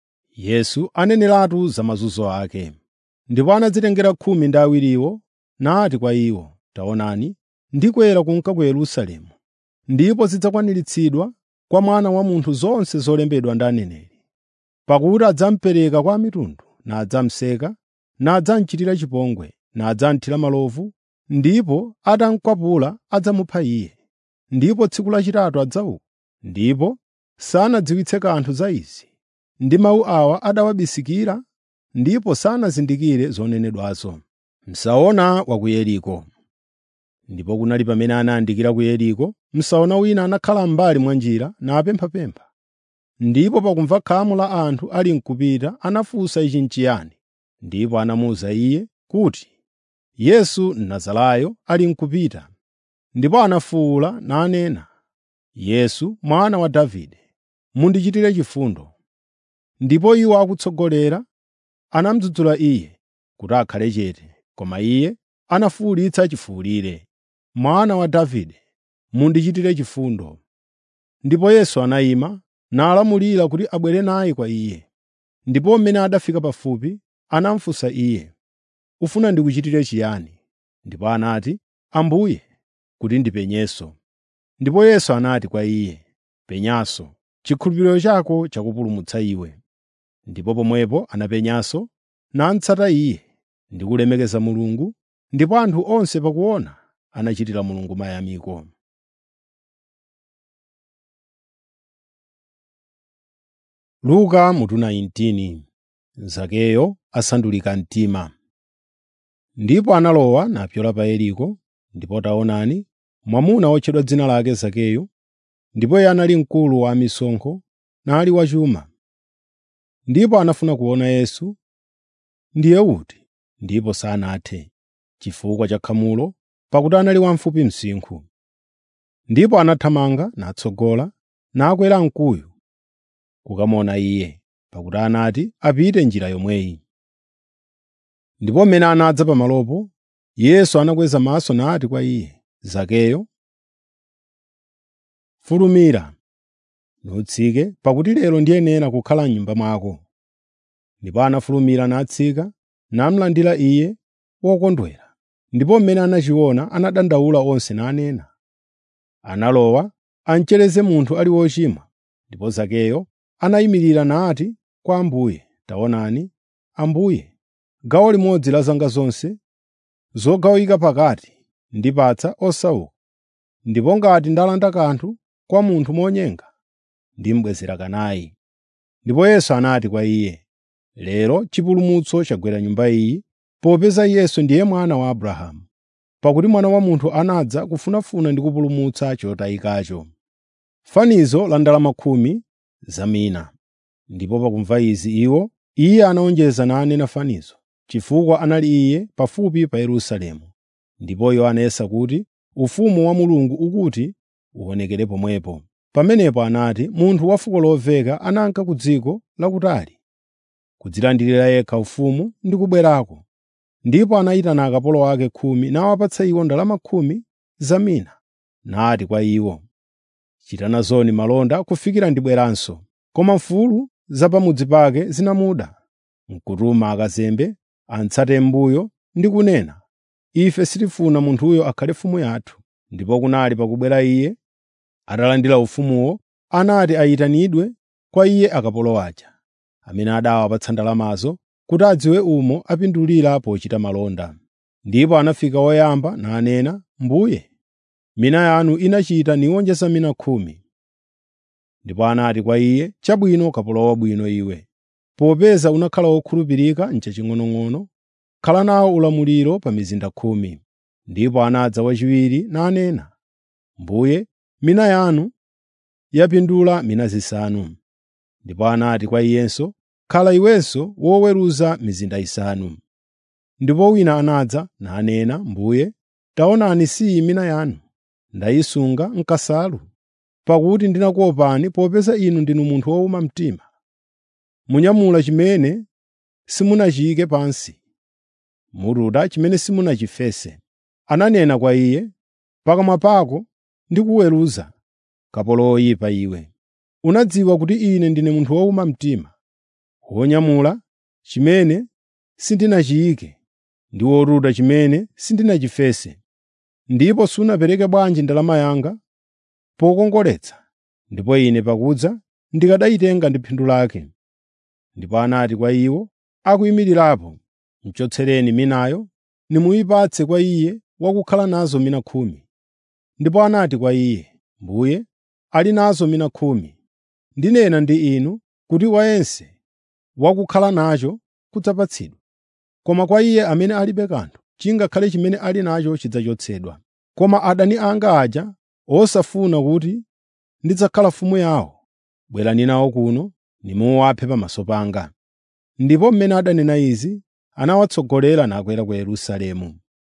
Yesu aneneratu za mazunzo ake. Ndipo anadzitengera khumi ndi awiriwo nati kwa iwo, “Taonani, ndikwera kunka ku Yerusalemu, ndipo zidzakwaniritsidwa kwa Mwana wa Munthu zonse zolembedwa ndi aneneri. Pakuti adzamupereka kwa amitundu, nadzamuseka, nadzamuchitira chipongwe, nadzamuthira malovu, ndipo atamukwapula adzamupha Iye. Ndipo tsiku lachitatu adzauka.” Ndipo sanadziwitse kanthu za izi. Ndi mawu awa adawabisikira, ndipo sanazindikire zonenedwazo. Msaona wa ku Yeriko Ndipo kunali pamene anayandikira ku Yeriko, msaona wina anakhala m'mbali mwa njira napemphapempha. Ndipo pakumva khamu la anthu ali n'kupita anafunsa ichi n'chiyani. Ndipo anamuwuza iye kuti, “Yesu Mnazarayo ali n'kupita.” Ndipo anafuwula nanena, “Yesu, mwana wa Davide, mundichitire chifundo.” Ndipo iwo akutsogolera anamudzudzula iye kuti akhale chete, koma iye anafuwulitsa chifuwulire, “Mwana wa Davide, mundichitire chifundo.” Ndipo Yesu anayima nalamulira kuti abwere naye kwa iye. Ndipo mmene adafika pafupi, anamufunsa iye, “Ufuna ndikuchitire chiyani?” Ndipo anati, “Ambuye, kuti ndipenyenso.” Ndipo Yesu anati kwa iye, “Penyanso, chikhulupiriro chako chakupulumutsa iwe.” Ndipo pomwepo anapenyanso, namutsata iye ndi kulemekeza Mulungu, ndipo anthu onse pakuona anachitira Mulungu mayamiko. Luka mutu 19 Zakeyo asandulika mtima. Ndipo analowa napyola pa Yeriko, ndipo taonani, mwamuna wotchedwa dzina lake Zakeyo, ndipo iye anali mkulu wa amisonkho nali wachuma. Ndipo anafuna kuona Yesu ndiye uti, ndipo sanathe, chifukwa cha khamulo, pakuti anali wamfupi msinkhu. Ndipo anathamanga natsogola, nakwera mkuyu kukamuona Iye, pakuti anati apite njira yomweyi. Ndipo mmene anadza pamalopo, Yesu anakweza maso nati kwa iye, “Zakeyo, fulumira, nutsike, pakuti lero ndiyenera kukhala m'nyumba mwako.” Ndipo anafulumira natsika, namulandira iye wokondwera. Ndipo mmene anachiona anadandaula onse nanena, “Analowa amuchereze munthu ali wochimwa.” Ndipo Zakeyo anayimirira nati kwa Ambuye, “Taonani, Ambuye, gawo limodzi la zanga zonse zogawika pakati ndipatsa osauka, ndipo ngati ndalanda kanthu kwa munthu monyenga, ndimubwezera kanayi.” Ndipo Yesu anati kwa iye, “Lero chipulumutso chagwera nyumba iyi, popeza Yesu ndiye mwana wa Abrahamu. Pakuti Mwana wa Munthu anadza kufunafuna ndi kupulumutsa chotayikacho.” Fanizo la ndalama khumi za mina. Ndipo pakumva izi iwo, iye anawonjeza nanena fanizo, chifukwa anali iye pafupi pa Yerusalemu. Ndipo iwo anayesa kuti ufumu wa Mulungu ukuti uonekere pomwepo. Pamenepo anati, “Munthu wa fuko lomveka ananka ku dziko lakutali, kudzilandirira yekha ufumu ndi kubwerako. Ndipo anayitana akapolo ake khumi nawapatsa iwo ndalama khumi za mina, nati kwa iwo, “Chitana zoni malonda kufikira ndibweranso.” Koma mfulu za pamudzi pake zinamuda, n'kutuma akazembe amutsate m'mbuyo ndi kunena, “Ife sitifuna munthuyo akhale mfumu yathu.” Ndipo kunali pakubwera iye, atalandira ufumuwo, anati ayitanidwe kwa iye akapolo aja, amene adawapatsa ndalamazo, kuti adziwe umo apindulira pochita malonda. Ndipo anafika woyamba nanena, “Mbuye, mina yanu inachita niwonjeza mina khumi.” Ndipo anati kwa iye, “Chabwino kapolo wabwino iwe. Popeza unakhala wokhulupirika m'chaching'onong'ono, khala nawo ulamuliro pa mizinda khumi.” Ndipo anadza wachiwiri nanena, “Mbuye, mina yanu yapindula mina zisanu.” Ndipo anati kwa iyenso, “Khala iwenso woweruza mizinda isanu.” Ndipo wina anadza nanena, “Mbuye, taonani si mina yanu, ndayisunga m'kasalu, pakuti ndinakuopani popeza inu ndinu munthu wowuma mtima. Munyamula chimene simunachiyike pansi, mututa chimene simunachifese.” Ananena kwa iye, “Pakamwa pako ndikuweruza, kapolo woyipa iwe. Unadziwa kuti ine ndine munthu wowuma mtima, wonyamula chimene sindinachiyike ndi wotuta chimene sindinachifese. Ndipo sunapereke bwanji ndalama yanga pokongoletsa, ndipo ine pakudza ndikanayitenga ndi phindu lake.” Ndipo anati kwa iwo akuyimirirapo, “Muchotsereni minayo nimuyipatse kwa iye wakukhala nazo mina khumi.” Ndipo anati kwa iye, “Mbuye, ali nazo mina khumi. Ndinena ndi inu kuti wayense wakukhala nacho kudzapatsidwa. Koma kwa iye amene alibe kanthu, chingakhale chimene ali nacho chidzachotsedwa. Koma adani anga aja osafuna kuti ndidzakhala mfumu yawo, bwerani nawo kuno nimuwaphe pamaso panga.” Ndipo mmene adanena izi, anawatsogolera nakwera ku Yerusalemu.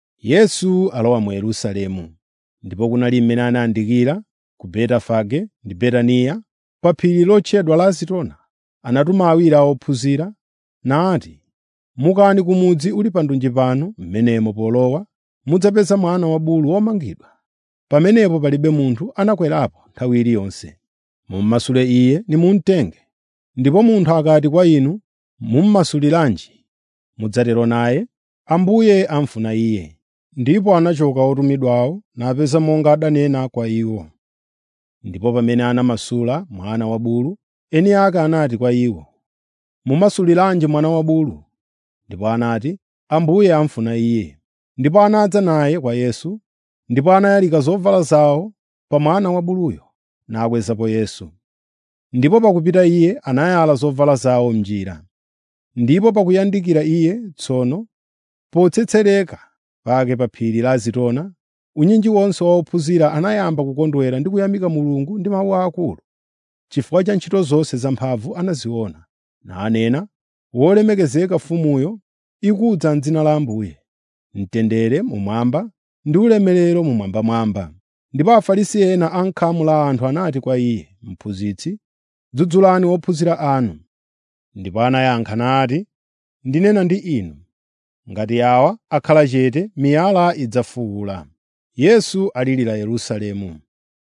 Yesu alowa mu Yerusalemu. Ndipo kunali mmene anayandikira ku Betafage ndi Betaniya pa phiri lotchedwa la Zitona. Anatuma awiri a ophunzira nati, “Mukani ku mudzi uli pandunji pano, m'menemo polowa mudzapeza mwana wa bulu womangidwa. Pamenepo palibe munthu anakwerapo nthawi iliyonse. Mummasule iye nimumutenge. Ndipo munthu akati kwa inu, ‘Mummasuliranji?’ Mudzatero naye, ‘Ambuye amufuna iye.’ ” Ndipo anachoka otumidwawo napeza monga adanena kwa iwo. Ndipo pamene anamasula mwana wa bulu, eni ake anati kwa iwo, “Mumasuliranji mwana wa bulu?” Ndipo anati, “Ambuye amufuna iye.” Ndipo anadza naye kwa Yesu, ndipo anayalika zovala zawo pa mwana wa buluyo, nakwezapo Yesu. Ndipo pakupita iye anayala zovala zawo m'njira. Ndipo pakuyandikira iye tsono, potsetsereka pake pa phiri la Zitona, unyinji wonse wa ophunzira anayamba kukondwera ndi kuyamika Mulungu ndi mawu akulu, chifukwa cha ntchito zonse zamphamvu anaziona, nanena, “Wolemekezeka mfumuyo ikudza m'dzina la Ambuye.” Mtendere mumwamba ndi ulemerero mumwambamwamba. Ndipo Afarisi ena a m'khamu la anthu anati kwa iye, “Mphunzitsi, dzudzulani ophunzira anu.” Ndipo anayankha nati, “Ndinena ndi inu, ngati awa akhala chete, miyala idzafuwula.” Yesu alirira Yerusalemu.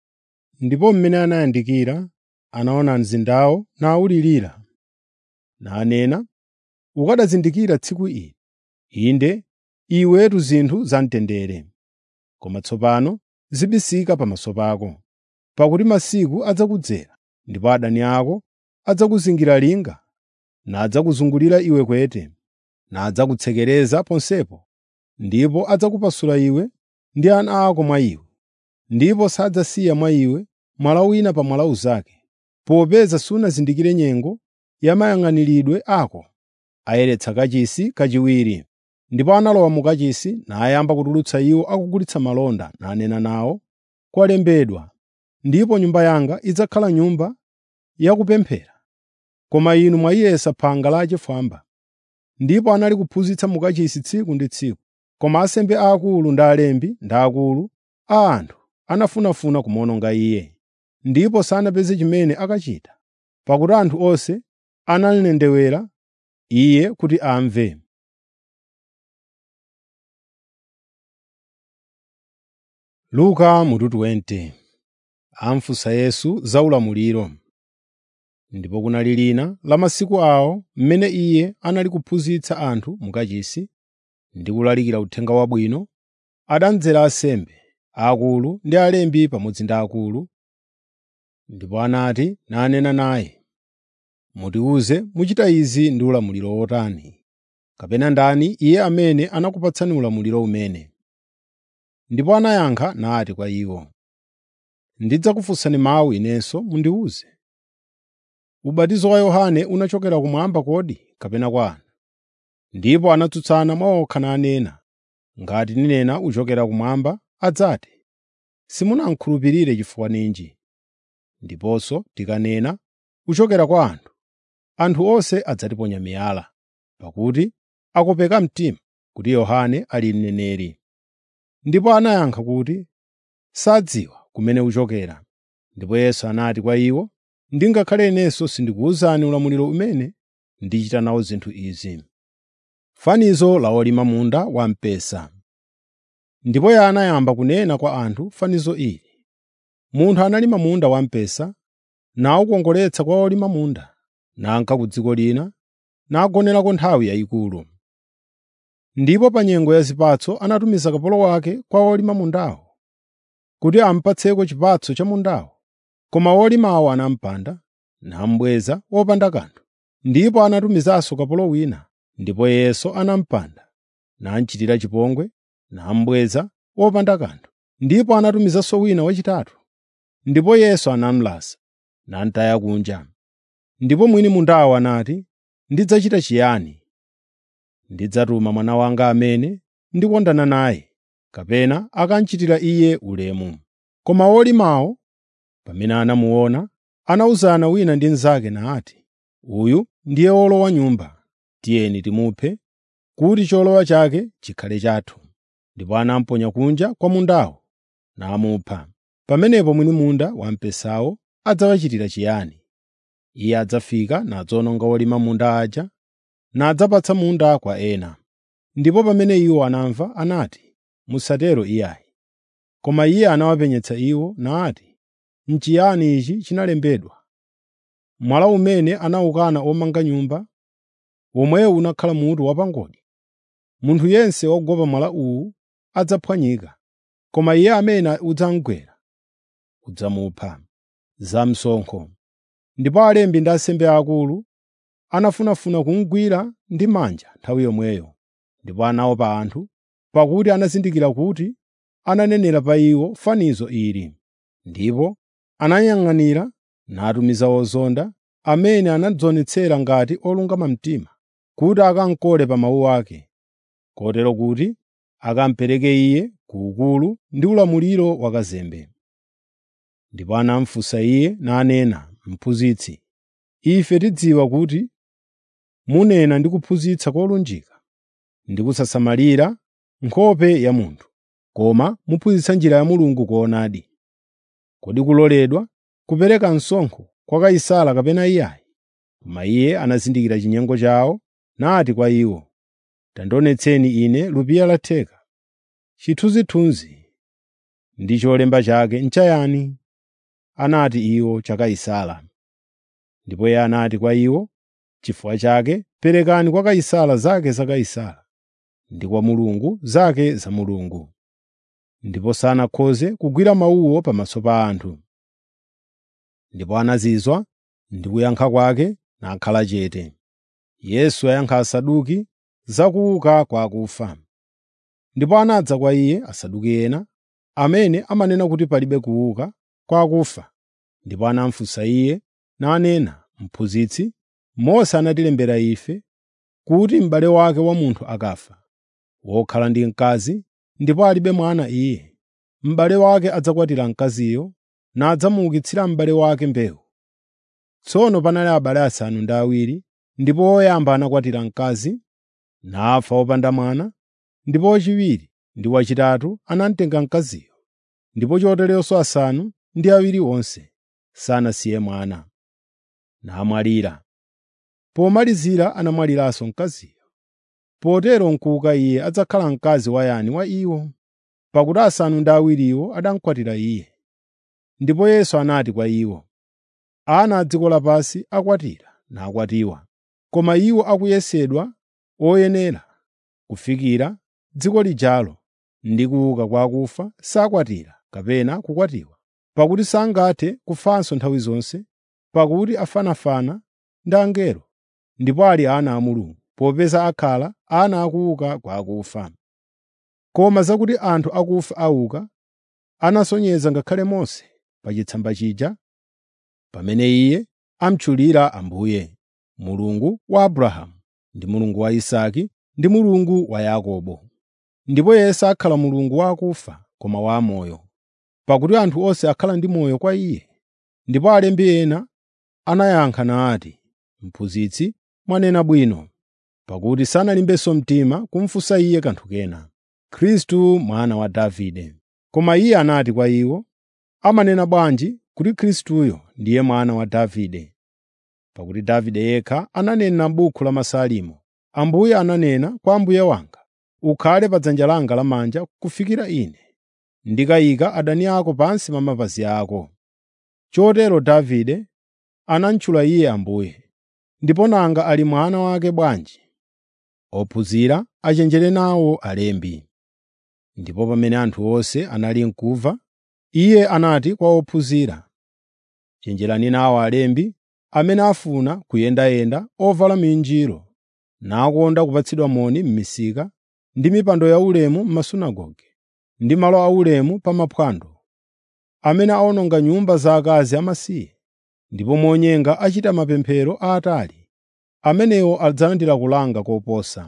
Ndipo mmene anayandikira anaona mzindawo nawulirira, nanena, “Ukanadzindikira tsiku ili, inde iwetu zinthu zamtendere. Koma tsopano zibisika pamaso pako, pakuti masiku adzakudzera ndipo adani ako adzakuzingira linga, nadzakuzungulira iwe kwete, nadzakutsekereza ponsepo, ndipo adzakupasula iwe ndi ana ako mwa iwe, ndipo sadzasiya mwa iwe mwala wina pa mwala unzake, popeza sunazindikire nyengo ya mayang'aniridwe ako. Ayeretsa kachisi kachiwiri. Ndipo analowa mu kachisi nayamba kutulutsa iwo akugulitsa malonda, nanena nawo, “Kwalembedwa, ndipo nyumba yanga idzakhala nyumba yakupemphera, koma inu mwayiyesa phanga lachifwamba.” Ndipo anali kuphunzitsa mu kachisi tsiku ndi tsiku. Koma ansembe aakulu ndi alembi ndi akulu a anthu anafunafuna kumuwononga iye, ndipo sanapeze chimene akachita, pakuti anthu onse analendewera iye kuti amve. Luka mutu 20 amfunsa Yesu za ulamuliro. Ndipo kunali lina la masiku awo mmene iye anali kuphunzitsa anthu mu kachisi ndi kulalikira uthenga wabwino, adamdzera ansembe aakulu ndi alembi pamodzi ndi akulu, ndipo anati nanena naye, “Mutiwuze muchita izi ndi ulamuliro wotani? Kapena ndani iye amene anakupatsani ulamuliro umene?” Ndipo anayankha nati kwa iwo, “Ndidzakufunsani mawu inenso mundiwuze. Ubatizo wa Yohane unachokera kumwamba kodi kapena kwa anthu?” Ndipo anatsutsana mwa okha nanena, “Ngati ndinena uchokera kumwamba, adzati, simunamkhulupirire chifukwa ninji? Ndiponso tikanena, uchokera kwa anthu, anthu onse adzatiponya miyala, pakuti akopeka mtima kuti Yohane ali mneneri. Ndipo anayankha kuti sadziwa kumene uchokera. Ndipo Yesu anati kwa iwo, “Ndingakhale inenso sindikuwuzani ulamuliro umene ndichita nawo zinthu izi.” Fanizo la olima munda wamphesa. Ndipo Iye anayamba kunena kwa anthu fanizo ili. Munthu analima munda wamphesa, nawukongoletsa kwa olima munda, nanka ku dziko lina, nagonerako nthawi yayikulu. Ndipo pa nyengo ya zipatso anatumiza kapolo wake kwa olima mundawo, kuti amupatseko chipatso cha mundawo. Koma olimawo anamupanda, namubweza wopanda kanthu. Ndipo anatumizanso kapolo wina, ndipo iyenso anamupanda, namuchitira chipongwe, namubweza wopanda kanthu. Ndipo anatumizanso wina wachitatu, ndipo Yesu anamulasa, namutaya kunja. Ndipo mwini mundawo anati, “Ndidzachita chiyani? Ndidzatuma mwana wanga amene ndikondana naye, kapena akandichitira iye ulemu.” Koma olimawo, pamene anamuona, anawuzana wina ndi mnzake nati, “Uyu ndiye wolowa nyumba. Tiyeni timuphe, kuti cholowa chake chikhale chathu.” Ndipo anamuponya kunja kwa mundawo, namupha. Pamenepo mwini munda wamphesawo adzawachitira chiyani? Iye adzafika nadzawononga olima munda aja, nadzapatsa munda kwa ena. Ndipo pamene iwo anamva, anati, “Musatero iyayi.” Koma iye anawapenyetsa iwo nati, “N'chiyani ichi chinalembedwa? Mwala umene anawukana omanga nyumba, womwewu unakhala mutu wapangodi. Munthu yense wogwa pa mwala uwu adzaphwanyika, koma iye amene udzamugwera udzamupha.” Zamsonkho. Ndipo alembi ndi ansembe aakulu anafunafuna kumugwira ndi manja nthawi yomweyo, ndipo anaopa anthu, pakuti anazindikira kuti ananenera pa iwo fanizo ili. Ndipo anayang'anira natumiza ozonda, amene anadzionetsera ngati olungama mtima, kuti akamukole pa mawu ake, kotero kuti akamupereke iye ku ukulu ndi ulamuliro wa kazembe. Ndipo anamufunsa iye nanena, “Mphunzitsi, ife tidziwa kuti munena ndi kuphunzitsa kolunjika ndi kusasamalira nkhope ya munthu, koma muphunzitsa njira ya Mulungu koonadi. Kodi kuloledwa kupereka msonkho kwa Kaisara kapena iyayi?” Koma iye anazindikira chinyengo chawo, nati kwa iwo, “Tandionetseni ine lupiya la theka. Chithunzithunzi ndi cholemba chake n'chayani?” Anati iwo, “Cha Kaisara.” Ndipo iye anati kwa iwo, “Chifukwa chake perekani kwa Kaisara zake za Kaisara, ndi kwa Mulungu zake za Mulungu.” Ndipo sanakhoze kugwira mawuwo pamaso pa anthu. Ndipo anazizwa ndi kuyankha kwake nakhala chete. Yesu ayankha Asaduki za kuuka kwa akufa. Ndipo anadza kwa iye Asaduki ena, amene amanena kuti palibe kuuka kwa akufa. Ndipo anamufunsa iye nanena, “Mphunzitsi, Mose anatilembera ife kuti m'bale wake wa munthu akafa, wokhala ndi mkazi, ndipo alibe mwana iye, m'bale wake adzakwatira mkaziyo nadzamuukitsira m'bale wake mbewu. Tsono panali abale asanu ndi awiri, ndipo woyamba anakwatira mkazi, nafa wopanda mwana, ndipo wachiwiri ndi wachitatu anamutenga mkaziyo, ndipo choteronso asanu ndi awiri onse sanasiye mwana, namwalira. Pomalizira anamwaliranso mkaziyo. Potero n'kuuka iye adzakhala mkazi wa yani wa iwo? Pakuti asanu ndi awiriwo anamukwatira iye. Ndipo Yesu anati kwa iwo, “Ana a dziko lapansi akwatira nakwatiwa, koma iwo akuyesedwa oyenera kufikira dziko lijalo ndi kuuka kwa akufa sakwatira kapena kukwatiwa, pakuti sangathe kufanso nthawi zonse, pakuti afanafana ndi angelo, ndipo ali ana a Mulungu, popeza akhala ana akuuka kwa akufa. Koma zakuti anthu akufa auka, anasonyeza ngakhale Mose pa chitsamba chija, pamene iye amutchulira Ambuye, Mulungu wa Abrahamu, ndi Mulungu wa Isake, ndi Mulungu wa Yakobo. Ndipo iye sakhala Mulungu wa akufa, koma wa amoyo, pakuti anthu onse akhala ndi moyo kwa iye. Ndipo alembi ena anayankha nati, “Mphunzitsi, mwanena bwino.” Pakuti sanalimbenso mtima kumufunsa iye kanthu kena. Khristu mwana wa Davide. Koma iye anati kwa iwo, amanena bwanji kuti Khristuyo ndiye mwana wa Davide? Pakuti Davide yekha ananena m'buku la Masalimo, “Ambuye ananena kwa Ambuye wanga, ukhale pa dzanja langa lamanja kufikira ine ndikayika adani ako pansi pa mapazi ako.” Chotero Davide anamutchula iye Ambuye. Ndipo nanga ali mwana wake bwanji? Ophunzira achenjere nawo alembi. Ndipo pamene anthu onse anali n'kumva, iye anati kwa ophunzira, “Chenjerani nawo alembi amene afuna kuyendayenda ovala minjiro, nakonda kupatsidwa moni m'misika ndi mipando yaulemu m'masunagoge ndi malo aulemu pa maphwando, amene awononga nyumba za akazi amasiye, ndipo monyenga achita mapemphero aatali. Amenewo adzalandira kulanga koposa.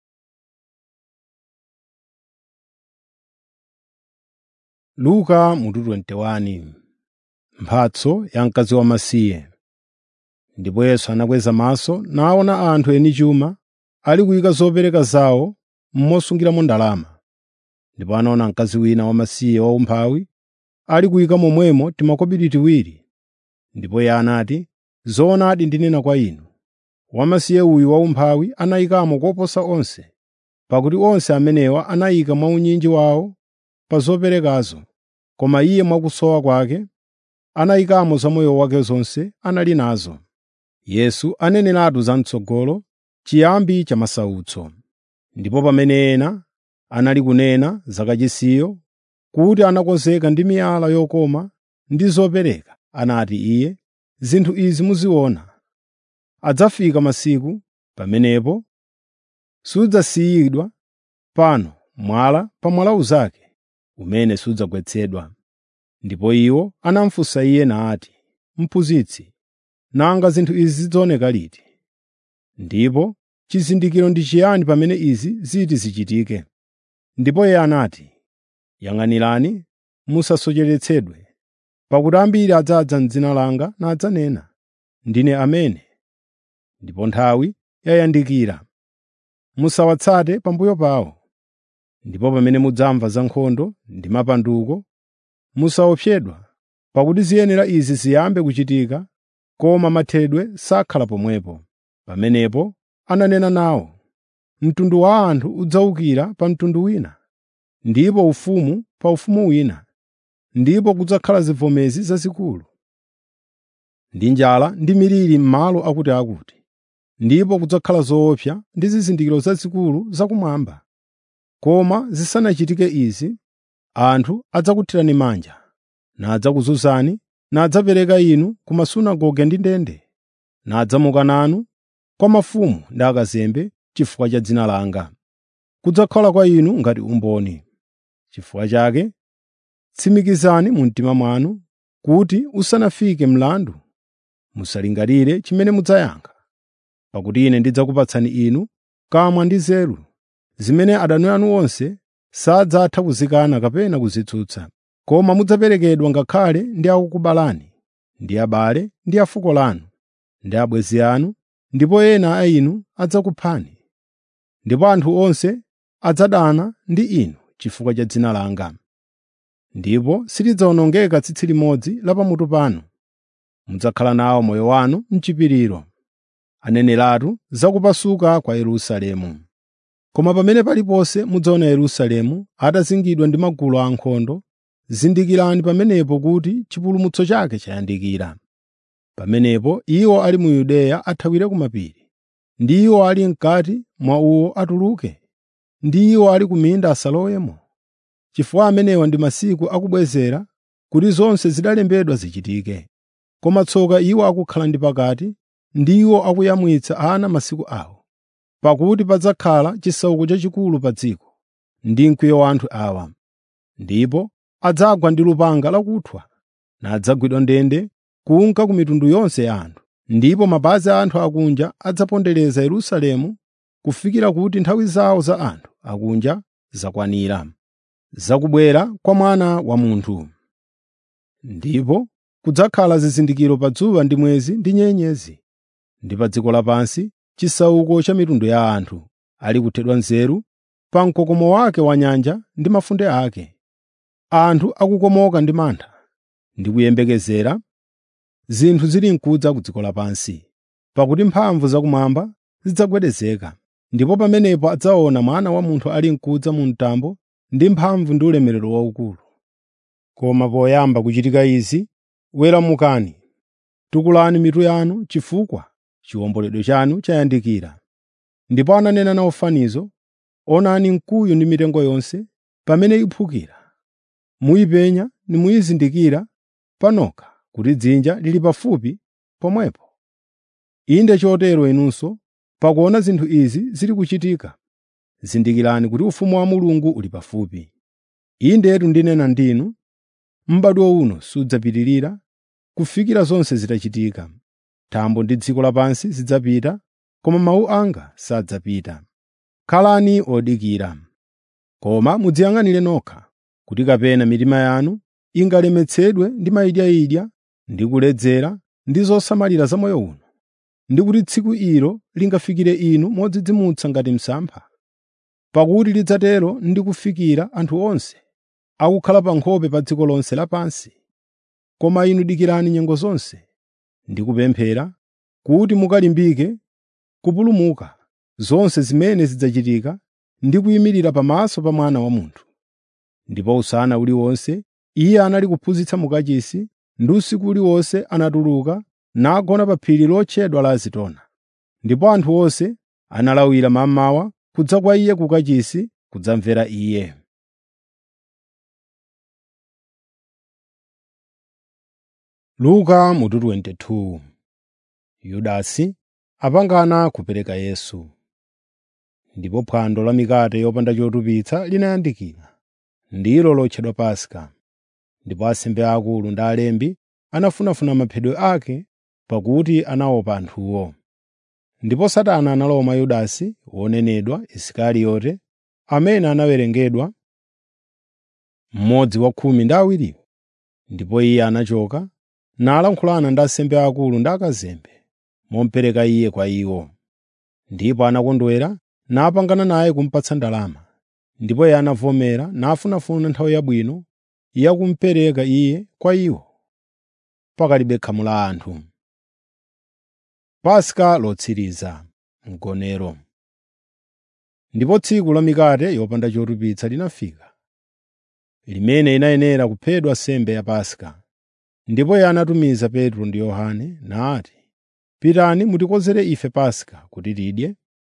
Luka mutu 21 Mphatso ya mkazi wamasiye Ndipo Yesu anakweza maso naona anthu eni chuma ali kuyika zopereka zawo mosungiramo ndalama. Ndipo anaona mkazi wina wamasiye waumphawi ali kuyika momwemo timakobiri tiwiri. Ndipo iye anati, “Zoonadi ndinena kwa inu, wamasiye uyu waumphawi anayikamo koposa onse, pakuti onse amenewa anayika mwaunyinji wawo pa zoperekazo, koma iye mwakusowa kwake anayikamo za moyo wake zonse anali nazo.” Yesu aneneratu zam'tsogolo chiyambi cha masautso. Ndipo pamene ena anali kunena za kachisiyo kuti anakonzeka ndi miyala yokoma ndi zopereka, anati Iye, “Zinthu izi muziona. Adzafika masiku pamenepo sudzasiyidwa pano mwala pa mwala unzake umene sudzagwetsedwa.” Ndipo iwo anamufunsa Iye nati, “Mphunzitsi, nanga zinthu izi zidzaoneka liti? Ndipo chizindikiro ndi chiyani pamene izi ziti zichitike?” Ndipo Iye anati, “Yang'anirani musasocheretsedwe, pakuti ambiri adzadza m'dzina langa nadzanena, ‘Ndine amene,’ ndipo nthawi yayandikira. Musawatsate pambuyo pawo. Ndipo pamene mudzamva za nkhondo ndi mapanduko, musaopsedwa, pakuti ziyenera izi ziyambe kuchitika, koma mathedwe sakhala pomwepo. Pamenepo ananena nawo, “Mtundu wa anthu udzawukira pa mtundu wina, ndipo ufumu pa ufumu wina, ndipo kudzakhala zivomezi zazikulu, ndi njala ndi miliri m'malo akutiakuti, ndipo kudzakhala zoopsa ndi zizindikiro zazikulu zakumwamba. Koma zisanachitike izi, anthu adzakuthirani manja, nadzakuzunzani, nadzapereka inu ku masunagoge ndi ndende, nadzamuka nanu kwa mafumu ndi akazembe chifukwa cha dzina langa. Kudzakhala kwa inu ngati umboni. Chifukwa chake tsimikizani mu mtima mwanu kuti usanafike mlandu musalingalire chimene mudzayankha, pakuti ine ndidzakupatsani inu kamwa ndi nzeru, zimene adani anu onse sadzatha kuzikana kapena kuzitsutsa. Koma mudzaperekedwa ngakhale ndi akukubalani, ndi abale ndi a fuko lanu, ndi abwenzi anu, ndipo ena a inu adzakuphani. Ndipo anthu onse adzadana ndi inu chifukwa cha dzina langa. Ndipo silidzawonongeka tsitsi limodzi la pamutu panu. Mudzakhala nawo moyo wanu m'chipiriro. Aneneratu za kupasuka kwa Yerusalemu. Koma pamene paliponse mudzaona Yerusalemu atazingidwa ndi magulu a ankhondo, zindikirani pamenepo kuti chipulumutso chake chayandikira. Pamenepo iwo ali mu Yudeya athawire ku mapiri, ndi iwo ali m'kati mwa uwo atuluke, ndi iwo ali ku minda asalowemo. Chifukwa amenewa ndi masiku akubwezera kuti zonse zidalembedwa zichitike. Koma tsoka iwo akukhala ndi pakati, ndi iwo akuyamwitsa ana masiku awo. Pakuti padzakhala chisauko chachikulu pa dziko, ndi mkwiyo wa anthu awa. Ndipo adzagwa ndi lupanga lakuthwa, nadzagwidwa ndende kunka ku mitundu yonse ya anthu. Ndipo mapazi a anthu akunja adzapondereza Yerusalemu kufikira kuti nthawi zawo za anthu akunja zakwanira, zakubwera kwa Mwana wa Munthu. Ndipo kudzakhala zizindikiro pa dzuwa ndi mwezi ndi nyenyezi, ndi pa dziko lapansi chisauko cha mitundu ya anthu ali kuthedwa nzeru pa mkokomo wake wa nyanja ndi mafunde ake anthu akukomoka ndi mantha ndi kuyembekezera zinthu zili mkudza ku dziko lapansi pakuti mphamvu zakumwamba zidzagwedezeka ndipo pamenepo adzaona mwana wa munthu ali mkudza mu mtambo ndi mphamvu ndi ulemerero waukulu koma poyamba kuchitika izi weramukani tukulani mitu yanu chifukwa chiwomboledwe chanu chayandikira ndipo ananena nawo fanizo onani mkuyu ndi mitengo yonse pamene iphukira muyipenya nimuyizindikira panokha kuti dzinja lili pafupi pomwepo inde chotero inunso pakuona zinthu izi zili kuchitika zindikirani kuti ufumu wa mulungu uli pafupi indetu ndinena ndinu m'badwo uno sudzapitirira kufikira zonse zitachitika thambo ndi dziko lapansi zidzapita koma mawu anga sadzapita khalani odikira koma mudziyang'anire nokha kuti kapena mitima yanu ingalemetsedwe ndi mayidyayidya ndi kuledzera ndi zosamalira za moyo uno ndi kuti tsiku ilo lingafikire inu modzidzimutsa ngati msampha pakuti lidzatero ndi kufikira anthu onse akukhala pa nkhope pa dziko lonse lapansi koma inu dikirani nyengo zonse ndi kupemphera kuti mukalimbike kupulumuka zonse zimene zidzachitika ndi kuyimirira pamaso pa mwana wa munthu ndipo usana uliwonse iye anali kuphunzitsa mukachisi ndi usiku uliwonse anatuluka nagona pa phiri lotchedwa la Zitona. Ndipo anthu onse analawira mammawa kudza kwa iye kukachisi kudzamvera iye. Luka mutu 22 Yudasi apangana kupereka Yesu. Ndipo phwando la mikate yopanda chotupitsa linayandikira, ndilo lotchedwa Paska. Ndipo ansembe akulu ndi alembi anafunafuna maphedwe ake pakuti anaopa anthuwo. Ndipo Satana analowa mwa Yudasi wonenedwa Isikariyote, amene anawerengedwa mmodzi wa khumi ndi awiriwo. Ndipo iye anachoka nalankhulana ndi ansembe akulu ndi akazembe momupereka iye kwa iwo. Ndipo anakondwera napangana naye kumupatsa ndalama. Ndipo iye anavomera nafunafuna nthawi yabwino yakumupereka iye kwa iwo pakalibe khamu la anthu. Paska lotsiriza mgonero. Ndipo tsiku la mikate yopanda chotupitsa linafika, limene inayenera kuphedwa nsembe ya Paska. Ndipo iye anatumiza Petro ndi Yohane nati, “Pitani mutikonzere ife Paska kuti tidye.”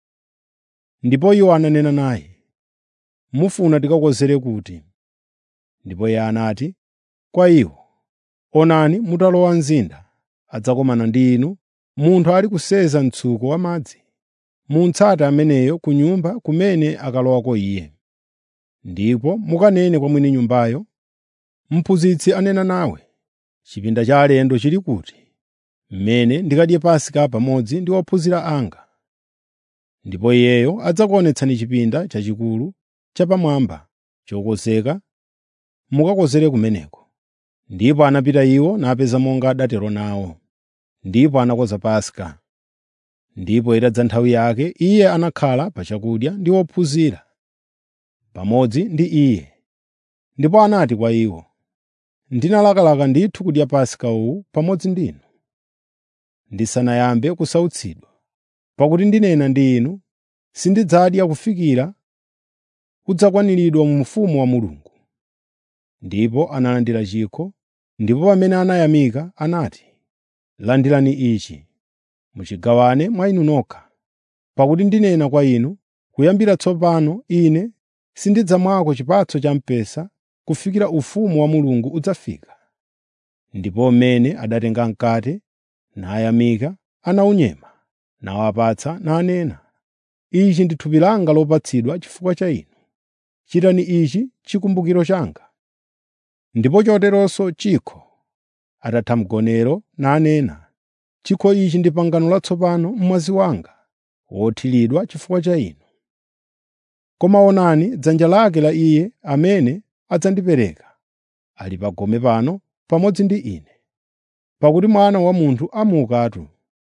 Ndipo iwo ananena naye, “Mufuna tikakonzere kuti?” Ndipo iye anati kwa iwo, “Onani mutalowa mzinda, adzakomana ndi inu munthu ali kuseza mtsuko wa madzi. Muntsate ameneyo ku nyumba kumene akalowako iye. Ndipo mukanene kwa mwini nyumbayo, ‘Mphunzitsi anena nawe, chipinda cha alendo chili kuti, mmene ndikadye Paska pamodzi ndi ophunzira anga?’ Ndipo iyeyo adzakuonetsani chipinda chachikulu chapamwamba chokonzeka, mukakonzere kumeneko.” Ndipo anapita iwo napeza monga adatero nawo. Ndipo anakonza Paska. Ndipo itadza nthawi yake, iye anakhala pa chakudya ndi ophunzira pamodzi ndi iye. Ndipo anati kwa iwo, “Ndinalakalaka ndithu kudya Paska uwu pamodzi ndinu, ndisanayambe kusautsidwa. Pakuti ndinena ndi inu, sindidzadya kufikira kudzakwaniridwa mu ufumu wa Mulungu.” Ndipo analandira chikho, ndipo pamene anayamika anati, “Landirani ichi, muchigawane mwa inu nokha. Pakuti ndinena kwa inu, kuyambira tsopano ine sindidzamwako chipatso cha mpesa kufikira ufumu wa Mulungu udzafika.” Ndipo mmene adatenga mkate, nayamika, anawunyema, nawapatsa nanena, “Ichi ndi thupi langa lopatsidwa chifukwa cha inu. Chitani ichi chikumbukiro changa.” Ndipo choteronso chikho, atatha mgonero, nanena, “Chikho ichi ndi pangano latsopano m'mwazi wanga, wothiridwa chifukwa cha inu. Koma onani dzanja lake la Iye amene adzandipereka ali pagome pano pamodzi ndi ine. Pakuti Mwana wa Munthu amukatu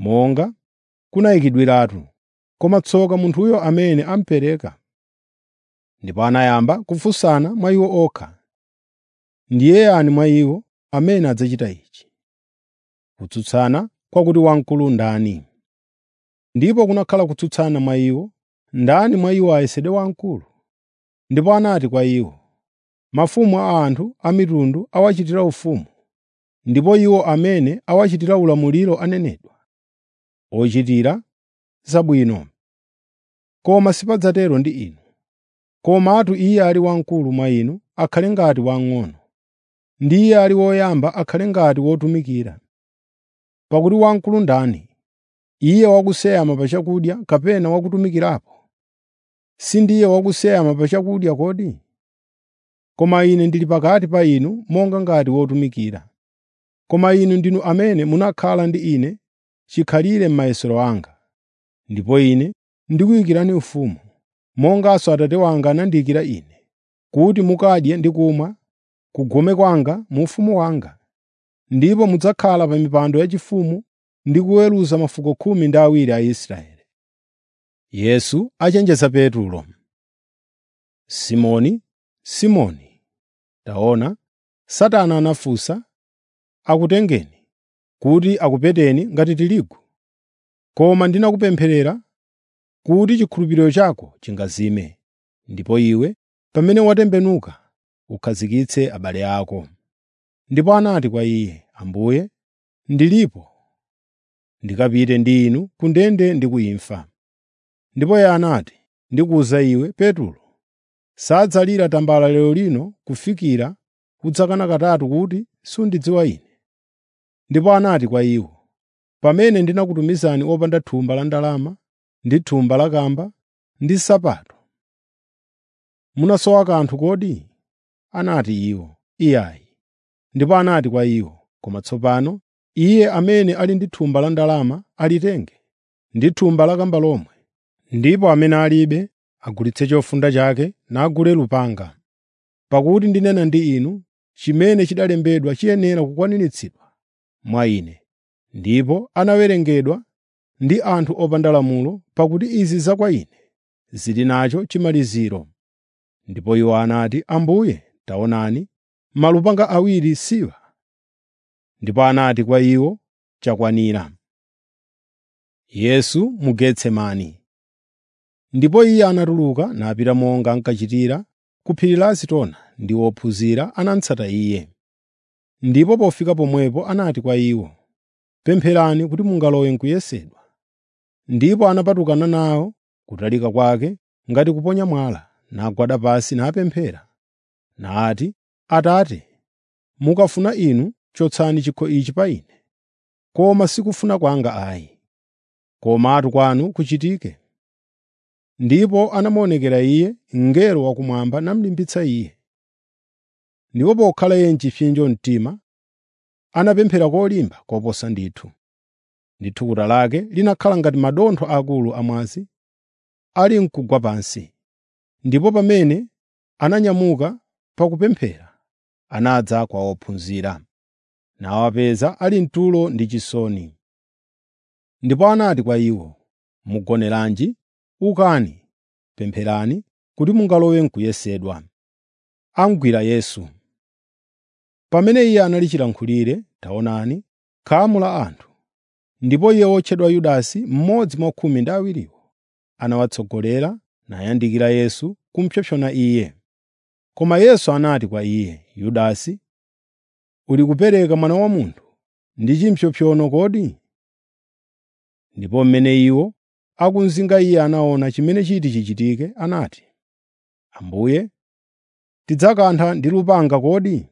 monga kunayikidwiratu, koma tsoka munthuyo amene amupereka. Ndipo anayamba kufunsana mwa iwo okha, “Ndiye yani mwa iwo amene adzachita ichi?” Kutsutsana kwakuti wamkulu ndani. Ndipo kunakhala kutsutsana mwa iwo, ndani mwa iwo ayesedwe wamkulu. Ndipo anati kwa iwo, “Mafumu a anthu a mitundu awachitira ufumu, ndipo iwo amene awachitira ulamuliro anenedwa, ochitira zabwino. Koma sipadzatero ndi inu. Komatu iye ali wamkulu mwa inu akhale ngati wamng'ono, ndi iye ali woyamba akhale ngati wotumikira. Pakuti wamkulu ndani, iye wakuseyama pa chakudya kapena wakutumikirapo? Si ndiye wakuseyama pa chakudya kodi? Koma ine ndili pakati pa inu monga ngati wotumikira. Koma inu ndinu amene munakhala ndi ine chikhalire m'mayesero anga. Ndipo ine ndikuyikirani ufumu, monganso Atate wanga anandiyikira ine, kuti mukadye ndi kumwa kugome kwanga mu ufumu wanga. Ndipo mudzakhala pa mipando yachifumu ndi kuweruza mafuko khumi ndi awiri a Israeli. Yesu achenjeza Petulo. Simoni, Simoni, taona, Satana anafunsa, akutengeni kuti akupeteni ngati tirigu. Koma ndinakupempherera kuti chikhulupiriro chako chingazime, ndipo iwe pamene watembenuka ukhazikitse abale ako. Ndipo anati kwa iye, Ambuye, ndilipo ndikapite ndi inu ku ndende ndi ku imfa. Ndipo iye anati, ndikuwuza iwe Petulo, sadzalira tambala lero lino kufikira udzakana katatu kuti sundidziwa ine. Ndipo anati kwa iwo, pamene ndinakutumizani opanda thumba la ndalama ndi thumba la kamba ndi nsapato, munasowa kanthu kodi? Anati iwo, iyayi. Ndipo anati kwa iwo, koma tsopano iye amene ali ndi thumba la ndalama alitenge, ndi thumba la kamba lomwe, ndipo amene alibe agulitse chofunda chake nagule lupanga. Pakuti ndinena ndi inu, chimene chidalembedwa chiyenera kukwaniritsidwa mwa ine. Ndipo anawerengedwa ndi anthu opanda lamulo, pakuti izi za kwa ine zili nacho chimaliziro. Ndipo iwo anati, Ambuye, taonani, malupanga awiri siwa. Ndipo anati kwa iwo, chakwanira. Yesu mu Getsemani Ndipo iye anatuluka napita monga ankachitira ku phiri la Zitona ndi ophunzira anamutsata iye. Ndipo pofika pomwepo anati kwa iwo, pempherani kuti mungalowe m'kuyesedwa. Ndipo anapatukana nawo kutalika kwake ngati kuponya mwala, nagwada pansi napemphera, nati, Atate, mukafuna inu chotsani chikho ichi pa ine. Koma sikufuna kwanga ayi, komatu kwanu kuchitike. Ndipo anamuonekera iye mngelo wakumwamba namulimbitsa iye. Ndipo pokhala iye m'chipsinjo mtima, anapemphera kolimba koposa ndithu. Ndi thukuta lake linakhala ngati madontho akulu amwazi ali mkugwa pansi. Ndipo pamene ananyamuka pakupemphera, anadza kwa ophunzira, nawapeza ali mtulo ndi chisoni. Ndipo anati kwa iwo, “Mugoneranji? Ukani, pempherani kuti mungalowe m'kuyesedwa.” Amugwira Yesu. Pamene iye anali chilankhulire, taonani, khamu la anthu, ndipo iye wotchedwa Yudasi, mmodzi mwa khumi ndi awiriwo, anawatsogolera nayandikira Yesu kupsompsona iye. Koma Yesu anati kwa iye, “Yudasi, uli kupereka Mwana wa Munthu ndi chimpsompsono kodi?” Ndipo mmene iwo akumzinga iye anaona chimene chiti chichitike, anati, “Ambuye, tidzakantha ndi lupanga kodi?”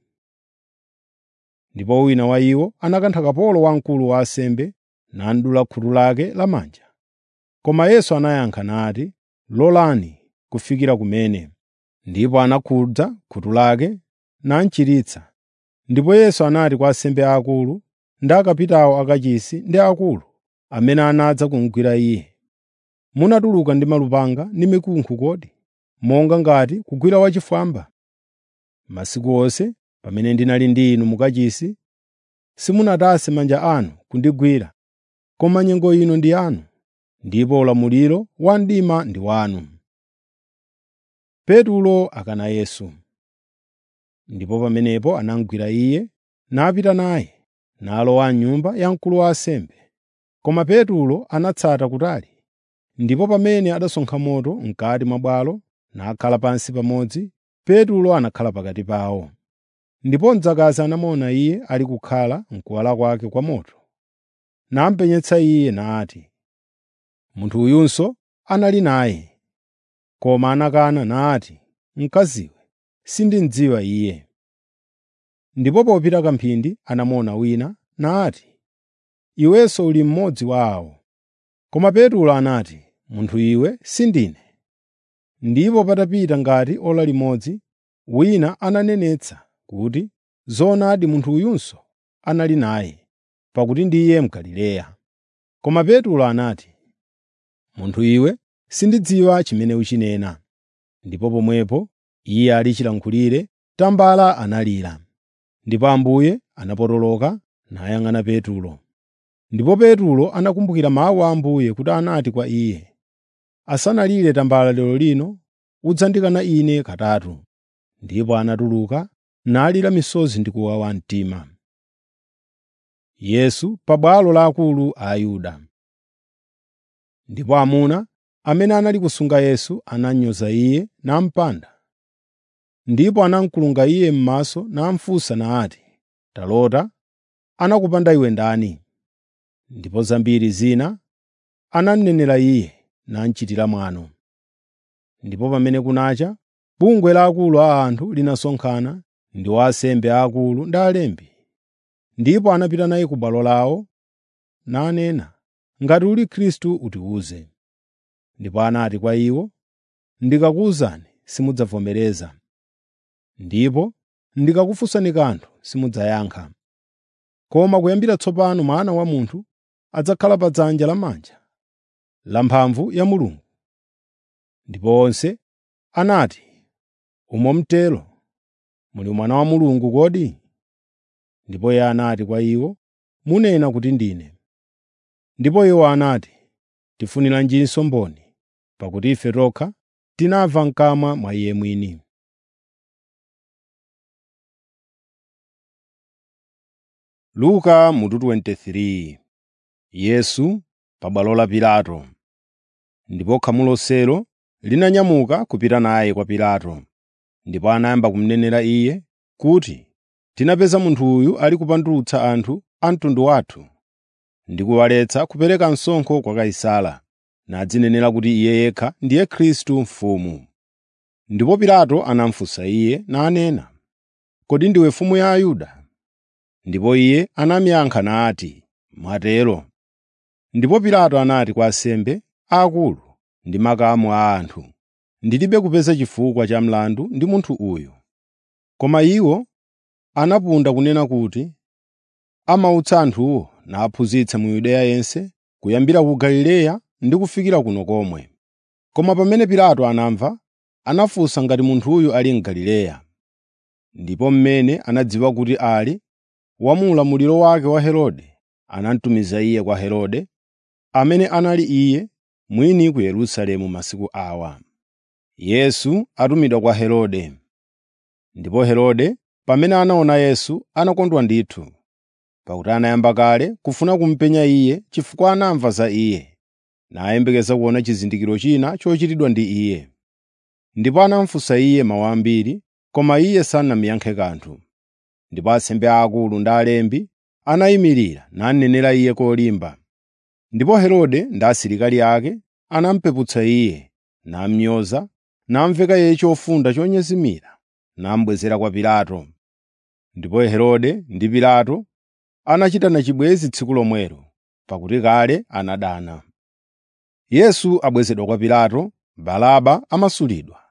Ndipo wina wa iwo anakantha kapolo wamkulu wa ansembe nadula khutu lake lamanja. Koma Yesu anayankha nati, “Lolani kufikira kumene.” Ndipo anakhudza khutu lake namuchiritsa. Ndipo Yesu anati kwa ansembe aakulu ndi akapitawo akachisi ndi akulu amene anadza kumugwira iye, “Munatuluka ndi malupanga ndi mikunkhu kodi, monga ngati kugwira wachifwamba? Masiku onse pamene ndinali ndi inu mukachisi, simunatase manja anu kundigwira, koma nyengo ino ndi yanu, ndipo ulamuliro wa mdima ndi wanu. Petulo akana Yesu Ndipo pamenepo anamugwira iye, napita naye, nalowa m'nyumba ya mkulu wa ansembe. Koma Petulo anatsata kutali. Ndipo pamene adasonkha moto m'kati mwa bwalo, nakhala pansi pamodzi, Petulo anakhala pakati pawo. Ndipo mdzakazi anamuona iye ali kukhala m'kuwala kwake kwa moto. Namupenyetsa iye nati, “Munthu uyunso anali naye.” Koma anakana nati, “Mkaziwe, sindimudziwa iye.” Ndipo popita kamphindi anamuona wina, nati, “Iwenso uli mmodzi wa awo.” Koma Petulo anati, “Munthu iwe sindine.” Ndipo patapita ngati ora limodzi, wina ananenetsa kuti, “Zoonadi munthu uyunso anali naye, pakuti ndiye Mgalileya.” Koma Petulo anati, “Munthu iwe, sindidziwa chimene ukunena.” Ndipo pomwepo iye ali chilankhulire, tambala analira. Ndipo Ambuye anapotoloka nayang'ana Petulo. Ndipo Petulo anakumbukira mawu a Ambuye kuti anati kwa iye, “Asanalire tambala lero lino, udzandikana ine katatu.” Ndipo anatuluka nalira misozi ndi kuwawa mtima. Yesu pa bwalo la akulu a Ayuda Ndipo amuna amene anali kusunga Yesu ananyoza iye namupanda. Ndipo anamukulunga iye m'maso namufunsa nati, “Talota, anakupanda iwe ndani?” Ndipo zambiri zina anamnenera iye, namuchitira mwano. Ndipo pamene kunacha, bungwe laakulu a anthu linasonkhana ndi wa ansembe aakulu ndi alembi. Ndipo anapita naye ku bwalo lawo, nanena, “Ngati uli Khristu utiwuze.” Ndipo anati kwa iwo, “Ndikakuwuzani simudzavomereza, ndipo ndikakufunsani kanthu simudzayankha. Koma kuyambira tsopano Mwana wa Munthu adzakhala pa dzanja lamanja lamphamvu ya Mulungu.” Ndipo onse anati, “Umo mtero, muli Mwana wa Mulungu kodi?” Ndipo iye anati kwa iwo, “Munena kuti ndine.” Ndipo iwo anati, “Tifuniranjinso mboni, pakuti ife tokha tinamva m'kamwa mwa Iye mwini.” Luka mutu 23 Yesu pa bwalo la Pilato Ndipo khamu lonselo linanyamuka kupita naye kwa Pilato. Ndipo anayamba kumnenera iye kuti, “Tinapeza munthu uyu ali kupandutsa anthu a mtundu wathu ndi kuwaletsa kupereka msonkho kwa Kaisara, nadzinenera kuti iye yekha ndiye Khristu mfumu.” Ndipo Pilato anamufunsa iye nanena, “Kodi ndiwe mfumu ya Ayuda?” Ndipo iye anamuyankha nati, “Mwatero.” Ndipo Pilato anati kwa ansembe aakulu ndi makamu a anthu, “Ndilibe kupeza chifukwa cha mlandu ndi munthu uyu.” Koma iwo anapunda kunena kuti, “Amautsa anthuwo naphunzitsa mu Yudeya yense, kuyambira ku Galileya ndi kufikira kuno komwe.” Koma pamene Pilato anamva, anafunsa ngati munthuyu ali Mgalileya. Ndipo mmene anadziwa kuti ali wa mu ulamuliro wake wa Herode, anamutumiza iye kwa Herode, amene anali iye mwini ku Yerusalemu masiku awa. Yesu atumidwa kwa Herode Ndipo Herode pamene anaona Yesu anakondwa ndithu, pakuti anayamba kale kufuna kumupenya iye chifukwa anamva za iye, nayembekeza kuona chizindikiro china chochitidwa ndi iye. Ndipo anamufunsa iye mawu ambiri, koma iye sanamuyankhe kanthu. Ndipo ansembe aakulu ndi alembi anayimirira nanenera iye kolimba. Ndipo Herode ndi asilikali ake anamupeputsa iye, namunyoza, namuveka iye chofunda chonyezimira, namubwezera kwa Pilato. Ndipo Herode ndi Pilato anachitana chibwenzi tsiku lomwelo, pakuti kale anadana. Yesu abwezedwa kwa Pilato, Baraba amasulidwa,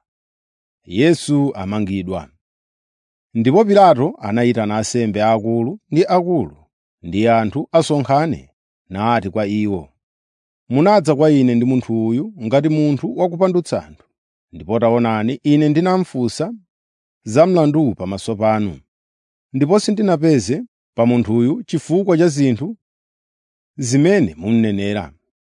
Yesu amangidwa. Ndipo Pilato anayitana ansembe aakulu ndi akulu ndi anthu asonkhane, nati kwa iwo, “Munadza kwa ine ndi munthu uyu ngati munthu wakupandutsa anthu. Ndipo taonani, ine ndinamufunsa za mlanduwu pamaso panu, ndipo sindinapeze pa munthuyu chifukwa cha zinthu zimene munenera.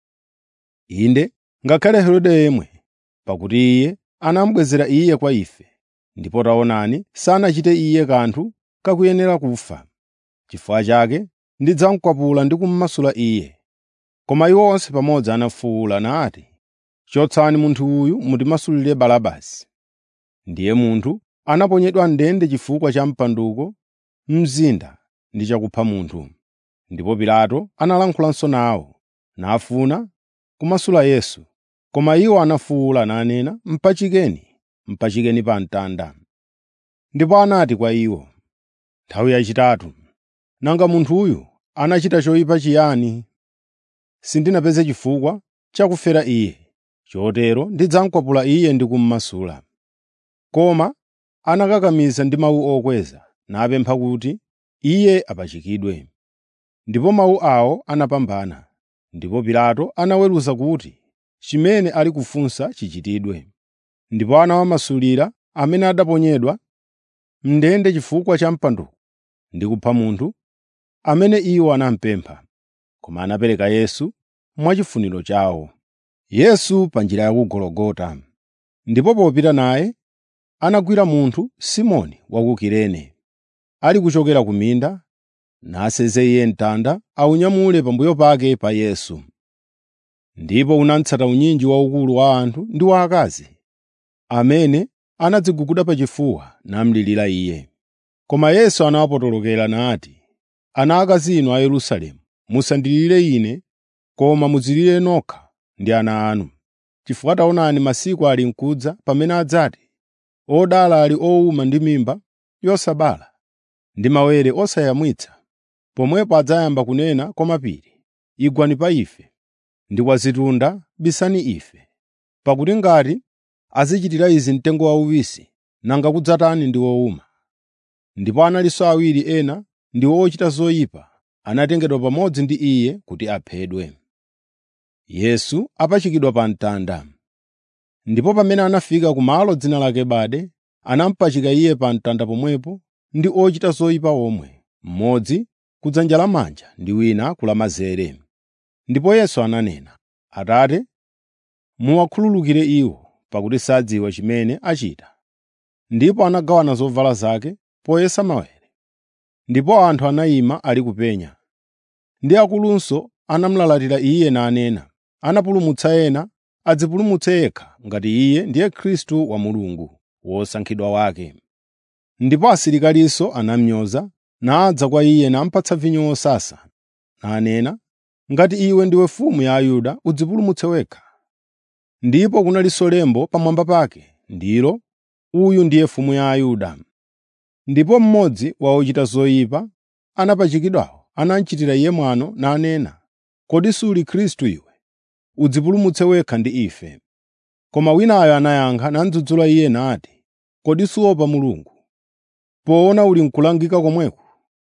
Inde, ngakhale Herode yemwe, pakuti iye anamubwezera iye kwa ife, ndipo taonani sanachite iye kanthu kakuyenera kufa. Chifukwa chake ndidzamukwapula ndi kummasula iye. Koma iwo onse pamodzi anafuwula nati, “Chotsani munthu uyu mutimasulire Barabasi.” Ndiye munthu anaponyedwa m'ndende chifukwa cha mpanduko mzinda ndi chakupha munthu. Ndipo Pilato analankhulanso nawo, nafuna kumasula Yesu. Koma iwo anafuwula nanena, “Mpachikeni, mpachikeni pa mtanda.” Ndipo anati kwa iwo, nthawi yachitatu, “Nanga munthuyu anachita choyipa chiyani? Sindinapeze chifukwa chakufera iye. Chotero ndidzamukwapula iye ndi kummasula.” Koma anakakamiza ndi mawu okweza, napempha kuti iye apachikidwe. Ndipo mawu awo anapambana. Ndipo Pilato anaweruza kuti chimene ali kufunsa chichitidwe. Ndipo anawamasulira amene adaponyedwa m'ndende chifukwa cha mpanduko ndi kupha munthu amene iwo anamupempha. Koma anapereka Yesu mwachifuniro chawo. Yesu pa njira ya ku Gologota. Ndipo popita naye, anagwira munthu Simoni wa ku Kirene, ali kuchokera ku minda, naseze iye mtanda awunyamule pambuyo pake pa Yesu. Ndipo unamutsata unyinji waukulu wa anthu ndi wa akazi, amene anadziguguda pachifuwa namulirira iye. Koma Yesu anawapotolokera nati, “Ana akazi inu a Yerusalemu, musandilire ine, koma mudzilire nokha ndi ana anu. Chifukwa taonani masiku ali m'kudza pamene adzati, odala ali owuma ndi mimba yosabala ndi mawere osayamwitsa. Pomwepo adzayamba kunena kwa mapiri, ‘Igwani pa ife,’ ndi kwa zitunda, ‘Bisani ife.’ Pakuti ngati azichitira izi mtengo wauwisi, nanga kudzatani ndi wowuma?” Ndipo analinso awiri ena ndi ochita zoyipa anatengedwa pamodzi ndi iye kuti aphedwe. Yesu apachikidwa pa mtanda. Ndipo pamene anafika kumalo dzina lake Bade, anamupachika iye pa mtanda pomwepo ndi ochita zoyipa omwe, mmodzi ku dzanja lamanja ndi wina ku lamanzere. Ndipo Yesu ananena, “Atate, muwakhululukire iwo, pakuti sadziwa chimene achita.” Ndipo anagawana zovala zake poyesa mawere. Ndipo anthu anayima ali kupenya. Ndi akulunso anamulalatira iye nanena, “Anapulumutsa ena, adzipulumutse yekha ngati iye ndiye Khristu wa Mulungu, wosankhidwa wake.” Ndipo asilikalinso anamnyoza, nadza kwa iye namupatsa vinyo wosasa, nanena, “Ngati iwe ndiwe mfumu ya Ayuda, udzipulumutse wekha.” Ndipo kunalinso lembo pamwamba pake, ndilo, “Uyu ndiye mfumu ya Ayuda.” Ndipo mmodzi wa ochita zoyipa anapachikidwawo anamuchitira iye mwano nanena, “Kodi suli Khristu iwe? Udzipulumutse wekha ndi ife.” Koma winayo anayankha namudzudzula iye nati, “Kodi suopa Mulungu, poona uli n'kulangika komweko?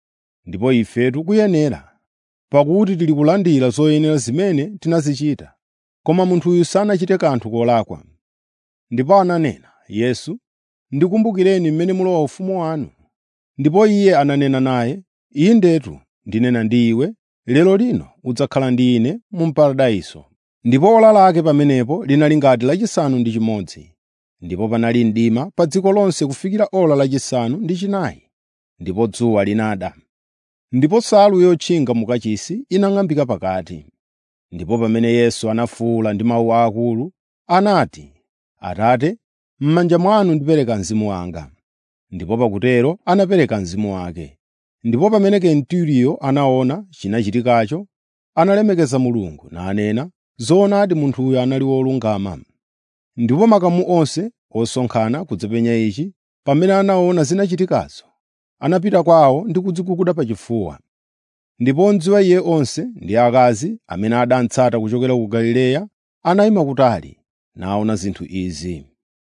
Ndipo ifetu kuyenera, pakuti tili kulandira zoyenera zimene tinazichita, koma munthuyu sanachite kanthu kolakwa.” Ndipo ananena, “Yesu, ndikumbukireni mmene mulowa ufumu wanu.” Ndipo iye ananena naye, “Indetu ndinena ndi iwe, lero lino udzakhala ndi ine mu paradaiso.” Ndipo ola lake pamenepo linali ngati lachisanu ndi chimodzi. Ndipo panali mdima pa dziko lonse kufikira ola lachisanu ndi chinayi, ndipo dzuwa linada. Ndipo nsalu yotchinga mu kachisi inang'ambika pakati. Ndipo pamene Yesu anafuwula ndi mawu akulu, anati, “Atate, m'manja mwanu ndipereka mzimu wanga.” Ndipo pakutero anapereka mzimu wake. Ndipo pamene Kenturiyo anaona chinachitikacho, analemekeza Mulungu nanena, “Zoonadi munthuyu anali wolungama.” Ndipo makamu onse osonkhana kudzapenya ichi, pamene anaona zinachitikazo, anapita kwawo ndi kudziguguda pachifuwa. Ndipo odziwa iye onse ndi akazi amene adamutsata kuchokera ku Galileya anayima kutali, naona zinthu izi.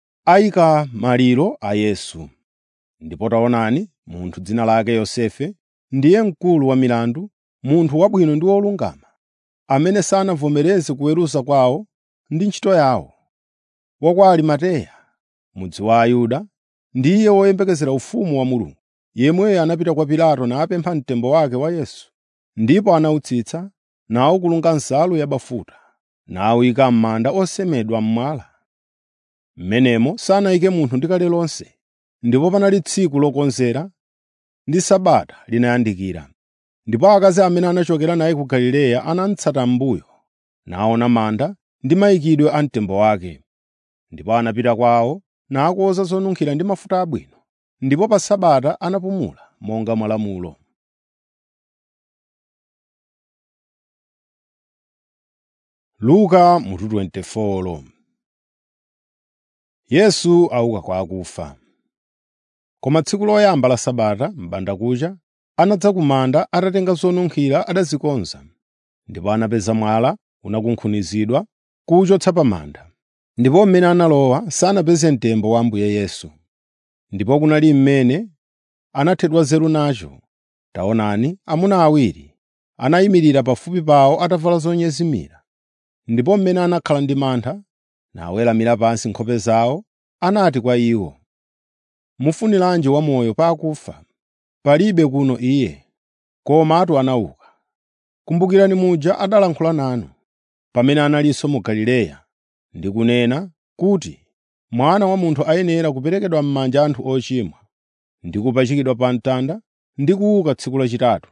Ayika maliro a Yesu. Ndipo taonani, munthu dzina lake Yosefe, ndiye mkulu wa milandu, munthu wabwino ndi wolungama, amene sanavomereze kuweruza kwawo ndi ntchito yawo, wa kwa Arimateya, mudzi wa Ayuda, ndiye woyembekezera ufumu wa Mulungu. Yemweyo anapita kwa Pilato napempha mtembo wake wa Yesu, ndipo anawutsitsa nawukulunga nsalu yabafuta, nawuyika m'manda osemedwa m'mwala. M'menemo sanayike munthu ndi kale lonse, ndipo panali tsiku lokonzera ndi Sabata linayandikira. Ndipo akazi amene anachokera naye ku Galileya anamutsata m'mbuyo, naona manda ndi mayikidwe a mtembo wake. Ndipo anapita kwawo nakonza zonunkhira ndi mafuta abwino, ndipo pa Sabata anapumula monga mwa lamulo. Luka mutu 24 Yesu auka kwa akufa. Koma tsiku loyamba la Sabata m'bandakucha, anadza ku manda atatenga zonunkhira adazikonza, ndipo anapeza mwala unakunkhunizidwa kuwuchotsa pa manda. Ndipo mmene analowa sanapeze mtembo wa Ambuye Yesu. Ndipo kunali mmene anathedwa nzeru nacho. Taonani, amuna awiri anayimirira pafupi pawo atavala zonyezimira. Ndipo mmene anakhala ndi mantha, naweramira pansi nkhope zawo, anati kwa iwo, “Mufuniranji wamoyo pa akufa? Palibe kuno Iye, komatu anauka. Kumbukirani muja adalankhula nanu, pamene analinso mu Galileya, ndi kunena kuti, Mwana wa Munthu ayenera kuperekedwa m'manja a anthu ochimwa, ndi kupachikidwa pa mtanda, ndi kuuka tsiku lachitatu.”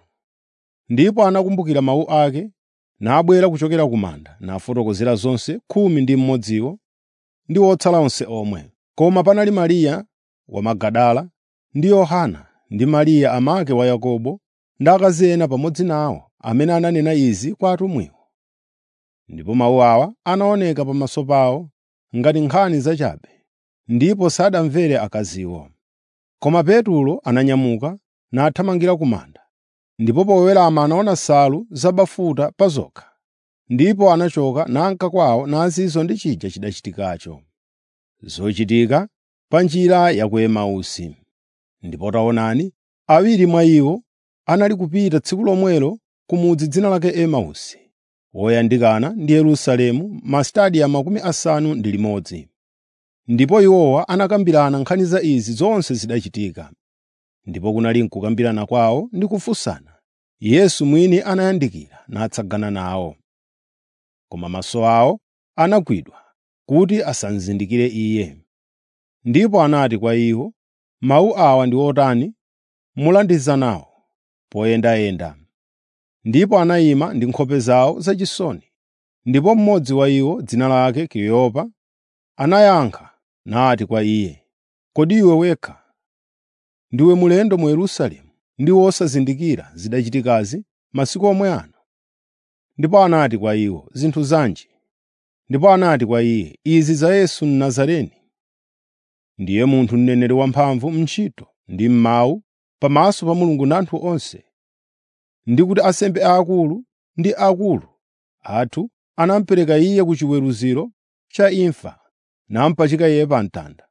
Ndipo anakumbukira mawu ake, nabwera kuchokera ku manda, nafotokozera zonse khumi ndi mmodziwo ndi otsala onse omwe. Koma panali Mariya wa Magadala ndi Yohana ndi Mariya amake wa Yakobo ndi akazi ena pamodzi nawo amene ananena izi kwa atumwiwo. Ndipo mawu awa anaoneka pamaso pawo ngati nkhani zachabe, ndipo sadamvere akaziwo. Koma Petro ananyamuka nathamangira ku manda, ndipo powerama anaona nsalu zabafuta pa zokha. Ndipo anachoka nanka kwawo nazizwa ndi chija chidachitikacho. Zochitika pa njira ya ku Emausi. Ndipo taonani, awiri mwa iwo anali kupita tsiku lomwelo ku mudzi dzina lake Emausi, woyandikana ndi Yerusalemu mastadiya makumi asanu ndi limodzi. Ndipo iwowa anakambirana nkhani za izi zonse zidachitika. Ndipo kunali nkukambirana kwawo ndi kufunsana, Yesu mwini anayandikira natsagana nawo. Koma maso awo anagwidwa kuti asamuzindikire Iye. Ndipo anati kwa iwo, “Mawu awa ndi otani mulandiza nawo poyendayenda?” Ndipo anayima ndi nkhope zawo zachisoni. Ndipo mmodzi wa iwo, dzina lake Kleopa, anayankha nati kwa Iye, “Kodi iwe wekha ndiwe mlendo mu Yerusalemu ndi wosazindikira zidachitikazi masiku omwe ano?” Ndipo anati kwa iwo, “Zinthu zanji?” Ndipo anati kwa iye, “Izi za Yesu Mnazareni. Ndiye munthu mneneri wamphamvu m'ntchito ndi m'mawu pamaso pa Mulungu ndi anthu onse. Ndi kuti ansembe aakulu ndi akulu athu anamupereka iye ku chiweruziro cha imfa namupachika iye pa mtanda.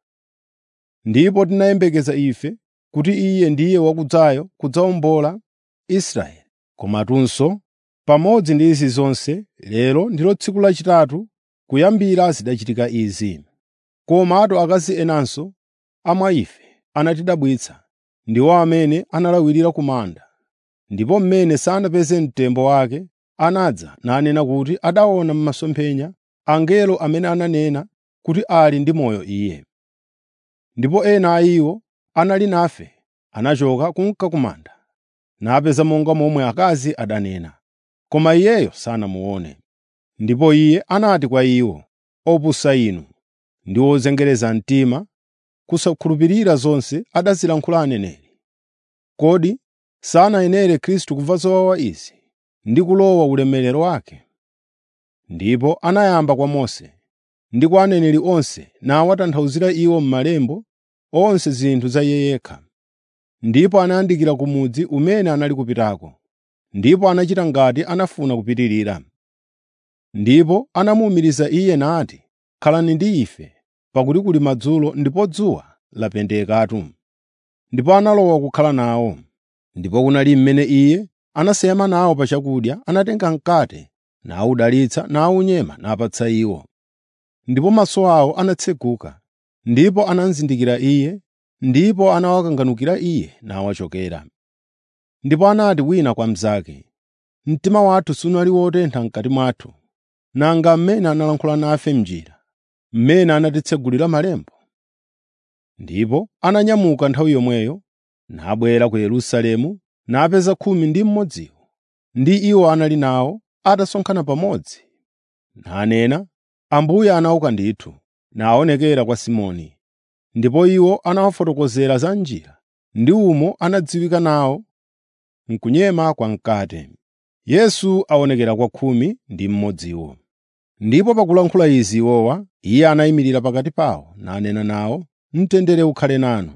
Ndipo tinayembekeza ife kuti iye ndiye wakudzayo kudzawombola Israeli. Komatunso pamodzi ndi izi zonse, lero ndilo tsiku lachitatu kuyambira zidachitika izi. Komatu akazi enanso a mwa ife anatidabwitsa, ndiwo amene analawirira ku manda. Ndipo mmene sanapeze mtembo wake, anadza nanena kuti adaona m'masomphenya angelo amene ananena kuti ali ndi moyo iye. Ndipo ena a iwo anali nafe anachoka kunka ku manda, napeza monga momwe akazi adanena, koma iyeyo sanamuone. Ndipo iye anati kwa iwo, “Opusa inu ndi ozengereza mtima, kusakhulupirira zonse adazilankhula aneneri. Kodi sanayenere Khristu kumva zowawa izi ndi kulowa ulemerero wake?” Ndipo anayamba kwa Mose ndi kwa aneneri onse nawatanthauzira iwo m'malembo onse zinthu za iye yekha. Ndipo anayandikira ku mudzi umene anali kupitako, ndipo anachita ngati anafuna kupitirira. Ndipo anamuwumiriza iye nati, “Khalani ndi ife, pakuti kuli madzulo ndipo dzuwa lapendekatu.” Ndipo analowa kukhala nawo. Ndipo kunali mmene iye anasema nawo pa chakudya, anatenga mkate, nawudalitsa, nawunyema napatsa iwo. Ndipo maso awo anatseguka, ndipo anamuzindikira iye, ndipo anawakanganukira iye nawachokera. Ndipo anati wina kwa mnzake, mtima wathu sunali wotentha m'kati mwathu, nanga mmene analankhula nafe m'njira, mmene anatitsegulira malemba. Ndipo ananyamuka nthawi yomweyo, nabwera ku Yerusalemu, napeza khumi ndi mmodziwo, ndi iwo anali nawo atasonkhana pamodzi. Nanena, Ambuye anauka ndithu, naonekera kwa Simoni. Ndipo iwo anawafotokozera za njira, ndi umo anadziwika nawo m'kunyema kwa mkate. Yesu aonekera kwa khumi ndi mmodziwo. Ndipo pakulankhula izi iwowa, iye anayimirira pakati pawo, nanena nawo, “Mtendere ukhale nanu.”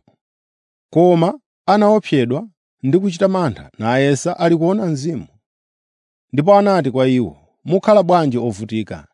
Koma anaopsedwa ndi kuchita mantha, nayesa ali kuona Mzimu. Ndipo anati kwa iwo, “Mukhala bwanji ovutika?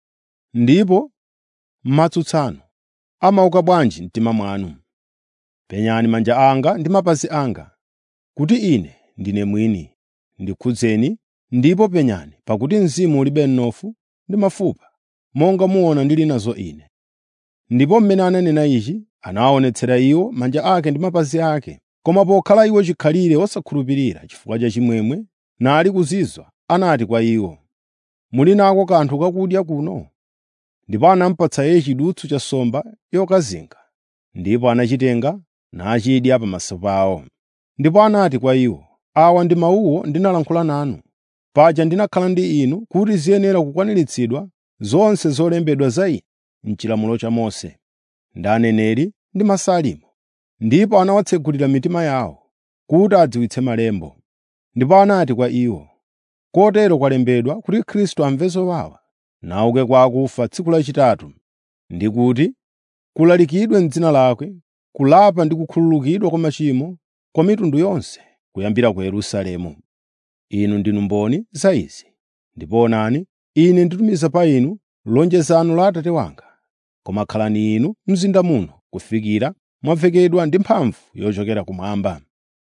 Ndipo m'matsutsano amauka bwanji mtima mwanu? Penyani manja anga ndi mapazi anga, kuti ine ndine mwini. Ndikhudzeni ndipo penyani, pakuti mzimu ulibe mnofu ndi mafupa, monga muona ndili nazo ine. Ndipo mmene ananena ichi, anawaonetsera iwo manja ake ndi mapazi ake. Koma pokhala iwo chikhalire osakhulupirira chifukwa cha chimwemwe, nali kuzizwa, anati kwa iwo, “Muli nako kanthu kakudya kuno?” Ndipo anamupatsa iye chidutswa cha nsomba yokazinga, ndipo anachitenga nachidya pamaso pawo. Ndipo anati kwa iwo, “Awa ndi mawuwo ndinalankhula nanu, paja ndinakhala ndi inu kuti ziyenera kukwaniritsidwa zonse zolembedwa za ine m'chilamulo cha Mose, ndi aneneri ndi masalimo.” Ndipo anawatsegulira mitima yawo kuti adziwitse malembo. Ndipo anati kwa iwo, “Kotero kwalembedwa kuti Khristu amve zowawa, nauke kwa akufa tsiku lachitatu, ndi kuti kulalikidwe m'dzina lake kulapa ndi kukhululukidwa kwa machimo kwa mitundu yonse, kuyambira ku Yerusalemu. Inu ndinu mboni za izi. Ndipo onani, ine nditumiza pa inu lonjezano la Atate wanga. Koma khalani inu mzinda muno kufikira mwavekedwa ndi mphamvu yochokera kumwamba.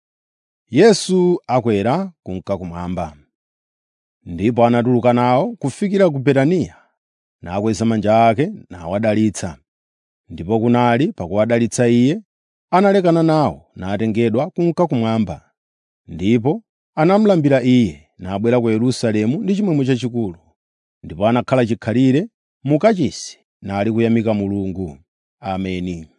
Yesu akwera kunka kumwamba. Ndipo anatuluka nawo kufikira ku Betaniya, nakweza manja ake nawadalitsa. Ndipo kunali pakuwadalitsa iye, analekana nawo natengedwa kunka kumwamba. Ndipo anamulambira iye, nabwera ku Yerusalemu ndi chimwemwe chachikulu. Ndipo anakhala chikhalire mu kachisi nali kuyamika Mulungu. Ameni.